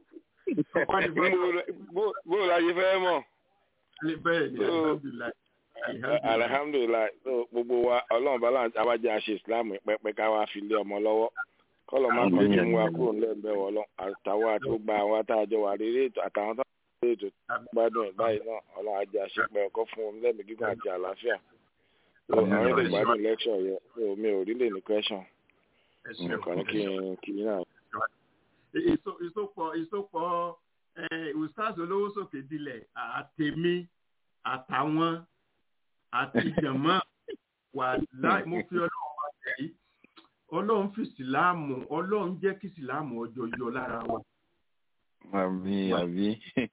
bó o láyé fẹ́ mọ̀. bẹ́ẹ̀ ni alhamdulilayi. alihamdulilayi gbogbo wa ọlọ́run bá láǹtí abájá ṣe islam pẹ́pẹ́ ká wá fi lé ọmọ lọ́wọ́ kọ́lọ̀ má kọ́ kí mú wa kúrò nílẹ̀ ń bẹ̀ wọ́ lọ àtàwọn àti gbogbo àwọn àtàjọ wà rí ètò àtàwọn tó ń ètò gbádùn ẹ̀ báyìí náà ọlọ́run ajé àṣepẹ́ ọkọ́ fún omi lẹ́mìí gígùn àti àlàáfíà àwọn èdè gbádùn lẹ́kṣọ̀ yẹn mi ò rí lè ní question nǹkan ní kí n kí n náà. ìsopọ̀ ìsopọ̀ ustaz olówó sókè dilẹ̀ àtẹ̀mí àtàwọn àti jàmọ́ wà láì mo fi ọlọ́run wá tẹ̀lé ọlọ́run fi síláàmù ọlọ́run jẹ́ kí síláàmù ọjọ́ yọ lára wa. àbí àbí.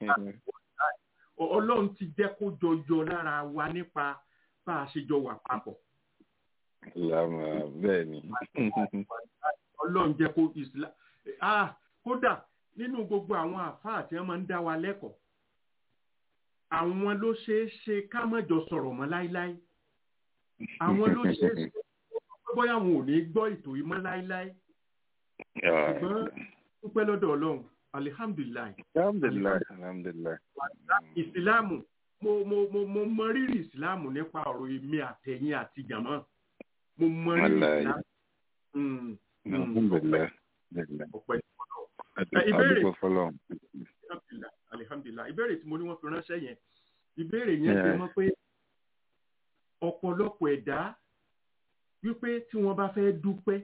ọlọ́run ti jẹ́ kó jọ yọ lára wa nípa bá a ṣe jọ wà papọ̀. ìlànà bẹ́ẹ̀ ni. ọlọ́run jẹ́ kó islam ah kódà nínú gbogbo àwọn àfáà tí wọ́n máa ń dá wa lẹ́kọ̀ọ́ àwọn ló ṣeé ṣe ká má jọ sọ̀rọ̀ mọ́ láíláí àwọn ló ṣeé ṣe bóyá àwọn ò ní gbọ́ ètò yìí mọ́ láíláí ṣùgbọ́n dúpẹ́ lọ́dọ̀ ọlọ́run alihamdulilayi. alhamdulilayi alhamdulilayi. ìsìláàmù mo mo mo mo mọ rírì ìsìláàmù nípa ọ̀rọ̀ èmi àtẹ̀yìn àti jàmọ́ mo mọ rírì ìsìláàmù. alhamdulilayi. ọpẹ́ ìbéèrè alihamdulilayi ìbéèrè tí mo ní wọ́n fi ránṣẹ́ yẹn ìbéèrè yẹn fi mọ̀ pé ọ̀pọ̀lọpọ̀ ẹ̀dá wípé tí wọ́n bá fẹ́ dúpẹ́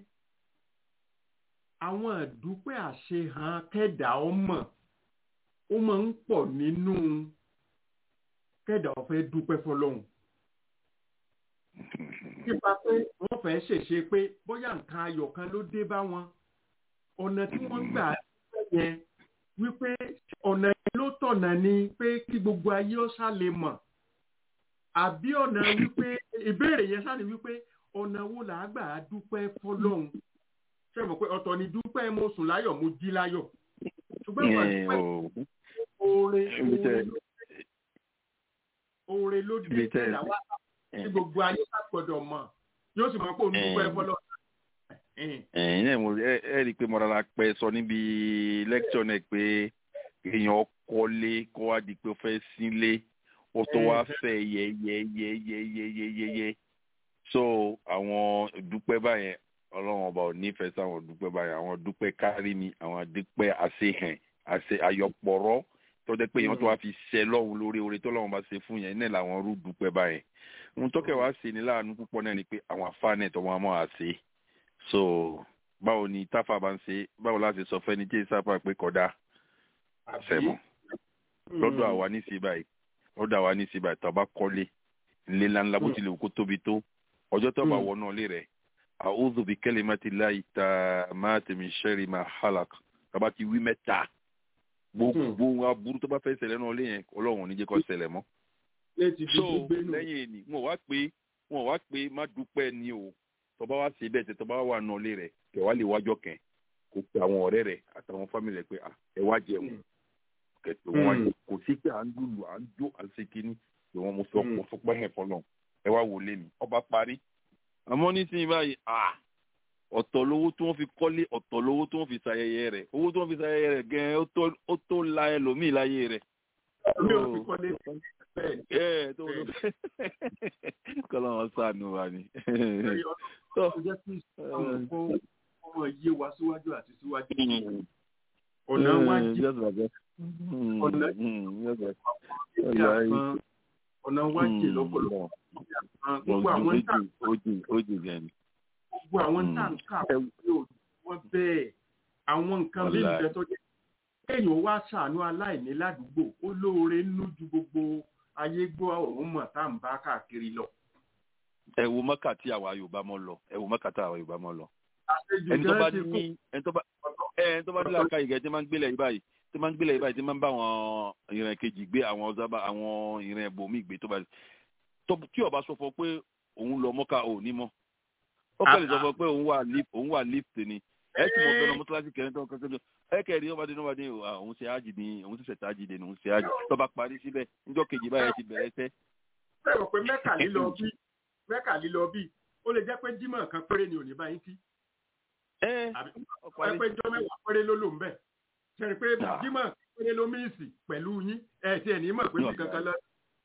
àwọn ìdúpẹ́ àṣehàn kẹ́dà ọmọ ó máa ń pọ̀ nínú kẹ́dà ó fẹ́ dúpẹ́ fọlọ́hún nípa pé wọ́n fẹ́ ṣèṣe pé bóyá nǹkan ayọ̀ kan ló dé bá wọn ọ̀nà tí wọ́n gbà dúpẹ́ yẹn wípé ọ̀nà yẹn ló tọ̀nà ni pé kí gbogbo ayé ó sá lè mọ̀ àbí ọ̀nà wípé ìbéèrè yẹn sáà ni wípé ọ̀nà wo là á gbà á dúpẹ́ fọlọ́hún ṣe mọ̀ pé ọ̀tọ̀ ni dúpẹ́ mo sùn láyọ̀ mo jí láyọ̀ ṣùgbọ́n ìwà dúpẹ́ oore oore ló dé tẹ̀lá wá tí gbogbo ayé bá gbọ́dọ̀ mọ̀ yóò sì mọ̀ pé òun dúpẹ́ fọlọ́hún. ẹ̀yin náà mo ẹ rí i pé mọ̀ràn pẹ́ sọ níbi lẹ́kítọ̀ náà pé èèyàn kọ́lé kó wá di pé ó fẹ́ sílé ó tó wá fẹ́ yẹ́yẹ́yẹ́yẹ́yẹ́yẹ́yẹ́ so àwọn ìdúpẹ́ báyẹn ọlọ́run ọba ò nífẹ̀ẹ́ sáwọn ìdúpẹ́ báyẹn àwọn ìdúpẹ́ kárí ni àwọn ìdúpẹ́ àṣehàn àṣe àyọpọ̀rọ̀ tó jẹ́ pé èèyàn tó wá fi ṣẹ lọ́hùn lórí oore tó lọ́hùn bá ṣe fún yẹn náà làwọn rú dúpẹ́ báyẹn ohun tó kẹwàá ṣe ní láàánú púpọ̀ náà ni pé àwọn àfáànẹ̀ tó wọn máa ṣe so báwo ni táfà bá ń ṣe báwo láti sọ fẹ́ni tí ìsáfà pé kódà àṣẹmọ́ lọ́dọ̀ àwa ní sí báyìí lọ́dọ̀ àwa ní sí báyìí tó bá kọ́lé ńlẹ́ ńláńlá bó tilẹ̀ kó tóbi tó ọjọ́ tó bá wọnú ilé rẹ̀ a'udhu bi kalimati llahi tammati min sharri ma halaq kaba ti wí mẹ́ta gbogbo aburú tó bá fẹ́ ṣẹlẹ̀ náà lé yẹn ọlọ́run ò ní jẹ́ kó ṣẹlẹ̀ mọ́. so lẹ́yìn èní wọn wá pé wọn wá pé má dúpẹ́ ni o tọba wá sí bẹ́ẹ̀ tẹ tọba wà nà lé rẹ̀ kẹ wá lè wájọ kẹ kó pe àwọn ọ̀rẹ́ rẹ̀ àtàwọn fámìlì rẹ̀ pé ẹ wá jẹun kẹtù wọn kò sí pé à ń lùlù à ń jó à ń ṣe kínní pé wọn mo sọ mo sọ pé ẹ fọlọ ẹ wá wò lé mi ọba parí àmọ́ nísìnyí báyìí ọ̀tọ̀ lówó tí wọ́n fi kọ́lé ọ̀tọ̀ lówó tí wọ́n fi ṣayẹyẹ rẹ̀ owó tí wọ́n fi ṣayẹyẹ rẹ̀ gan ó tó la ẹlòmíì láyé rẹ̀. kọ́lá wọn sànù wa ni. ọmọ yé wa síwájú àti síwájú. ọ̀nà wa jẹ́ ọ̀nà ọ̀nà wa jẹ́ lọ́pọ̀lọpọ̀. gbogbo àwọn tá gbogbo àwọn tá n kà wọ́n bẹ́ẹ̀ àwọn nǹkan bí nǹkan tó jẹ́ kéèyàn wá ṣàánú aláìní ládùúgbò ó lóore nínú ju gbogbo ayé gbọ́ òun mọ̀ tá à ń bá káàkiri lọ. ẹ wo mọ́kà tí àwa yorùbá mọ́ lọ ẹ wo mọ́kà tí àwa yorùbá mọ́ lọ. ẹni tó bá ní ẹni tó bá ẹni tó bá ní làákà yìí gẹ̀ tí máa ń gbélé yìí báyìí tí máa ń gbélé yìí báyìí tí máa ń bá àwọn ìrìn kejì gbé àwọn ọ̀zábà àwọn ìrìn ẹ̀bùnmí gbé tó bá tí ó bá sọ fún pé òun lọ mọ́kà ò ní mọ́ ó kẹ́lẹ̀ sọ fún pé òun wà lift òun wà lift ni ẹ tí mo fẹ́ lọ mọ́tíláṣí kẹrin tó kẹ́kẹ́ tó ẹ kẹ́rin ọba dín ọba dín òun ṣe ájì ni òun ṣẹ̀ṣẹ̀ tá ájì ni òun ṣe ájì tó bá parí síbẹ̀ níjọ́ kejì báyẹn ti bẹ̀rẹ̀ sẹ́. bẹ́ẹ̀ rò pé mẹ́kà lílọ bí mẹ́kà lílọ bí ó lè jẹ́ pé jímọ̀ kan péré ni ò ní báyìí kí. ẹ ẹ pé jọ́ mẹ́wàá péré ló lò ń bẹ̀ ṣe pé jímọ̀ péré ló míìsì pẹ̀lú yín ẹ ti ẹ̀ ní mọ̀ pé bí kankan lọ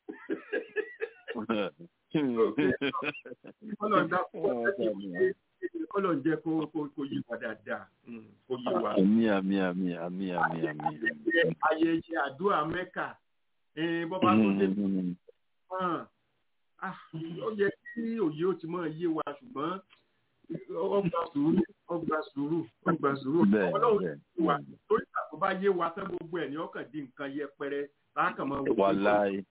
kọ́lọ̀ ń jẹ́ kó yí wa dáadáa kó yí wa. àmì àmì àmì àmì àmì àmì. ayẹyẹ àdúrà mẹ́kà bọ́bá tó dé ó yẹ kí òye ó ti máa yé wa ṣùgbọ́n ọgbà sùúrù ọgbà sùúrù ọgbà sùúrù ọlọ́run ti wà lórí ìtàkùn bá yé wa tán gbogbo ẹ̀ ní ọkàn di nǹkan yẹpẹrẹ láàkàn máa wò. wàláì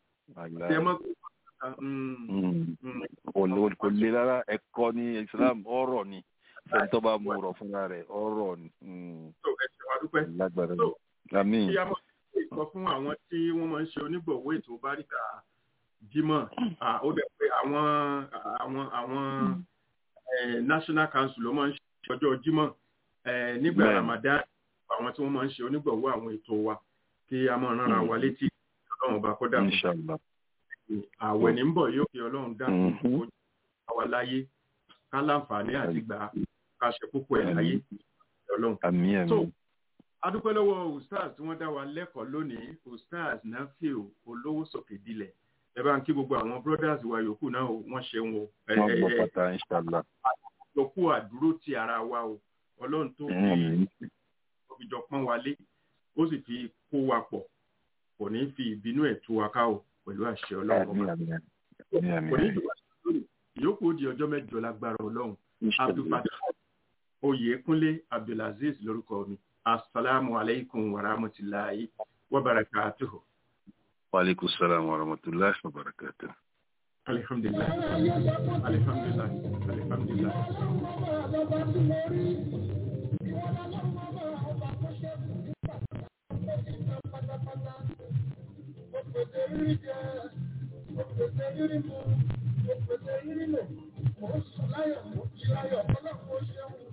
wàláì kò le rárá ẹ̀kọ́ ní islam ọ̀rọ̀ ni fún tó bá mú ọ̀rọ̀ fúnra rẹ̀ ọ̀rọ̀ ni. lágbára àmín. kí a máa ṣe ìkọ fún àwọn tí wọ́n máa ń ṣe onígbọ̀wọ́ ètò báríkà jímọ̀ ó dẹ̀ pé àwọn àwọn àwọn national council ló máa ń ṣe ọjọ́ jímọ̀ nígbà ramadan àwọn tí wọ́n máa ń ṣe onígbọ̀wọ́ àwọn ètò wa kí a máa rán ara wa létí ọlọ́run ọba kọ́dà fún àwẹ̀ ní ń bọ̀ yóò fi ọlọ́run dákun kó àwa láyé ká láǹfààní àti gbà ká ṣe púpọ̀ ẹ̀ láyé ọlọ́run. àmín àmín. adúpẹ́ lọ́wọ́ ustaz tí wọ́n dá wa lẹ́kọ̀ọ́ lónìí ustaz nafiu olówó sókè dilẹ̀ ẹ bá ń kí gbogbo àwọn brothers wa yòókù náà wọ́n ṣeun o. wọ́n gbọ́ pátá inshallah. àjọkú àdúró ti ara wa o ọlọ́run tó fi jọ pọ́n wa lé ó sì fi kó wa pọ̀ kò ní fi ìbínú ẹ̀ tú wa ká o pẹ̀lú àṣẹ ọlọ́run ọba. kò ní jù wá lórí ìyókù di ọjọ́ mẹ́jọ lágbára ọlọ́run abdulfatah oyèkúnlé abdulaziz lórúkọ mi asalaamu aleykum wa rahmatulahi wa barakatuhu. wa aleykum salaam wa rahmatulahi wa barakatuhu. alihamdulilayi alihamdulilayi alihamdulilayi. Òpèsè rírí jẹ, òpèsè rírí mu, òpèsè rírí lò, mò ń sùn láyọ̀, mò ń jí láyọ̀, ọlọ́run ó ṣeun.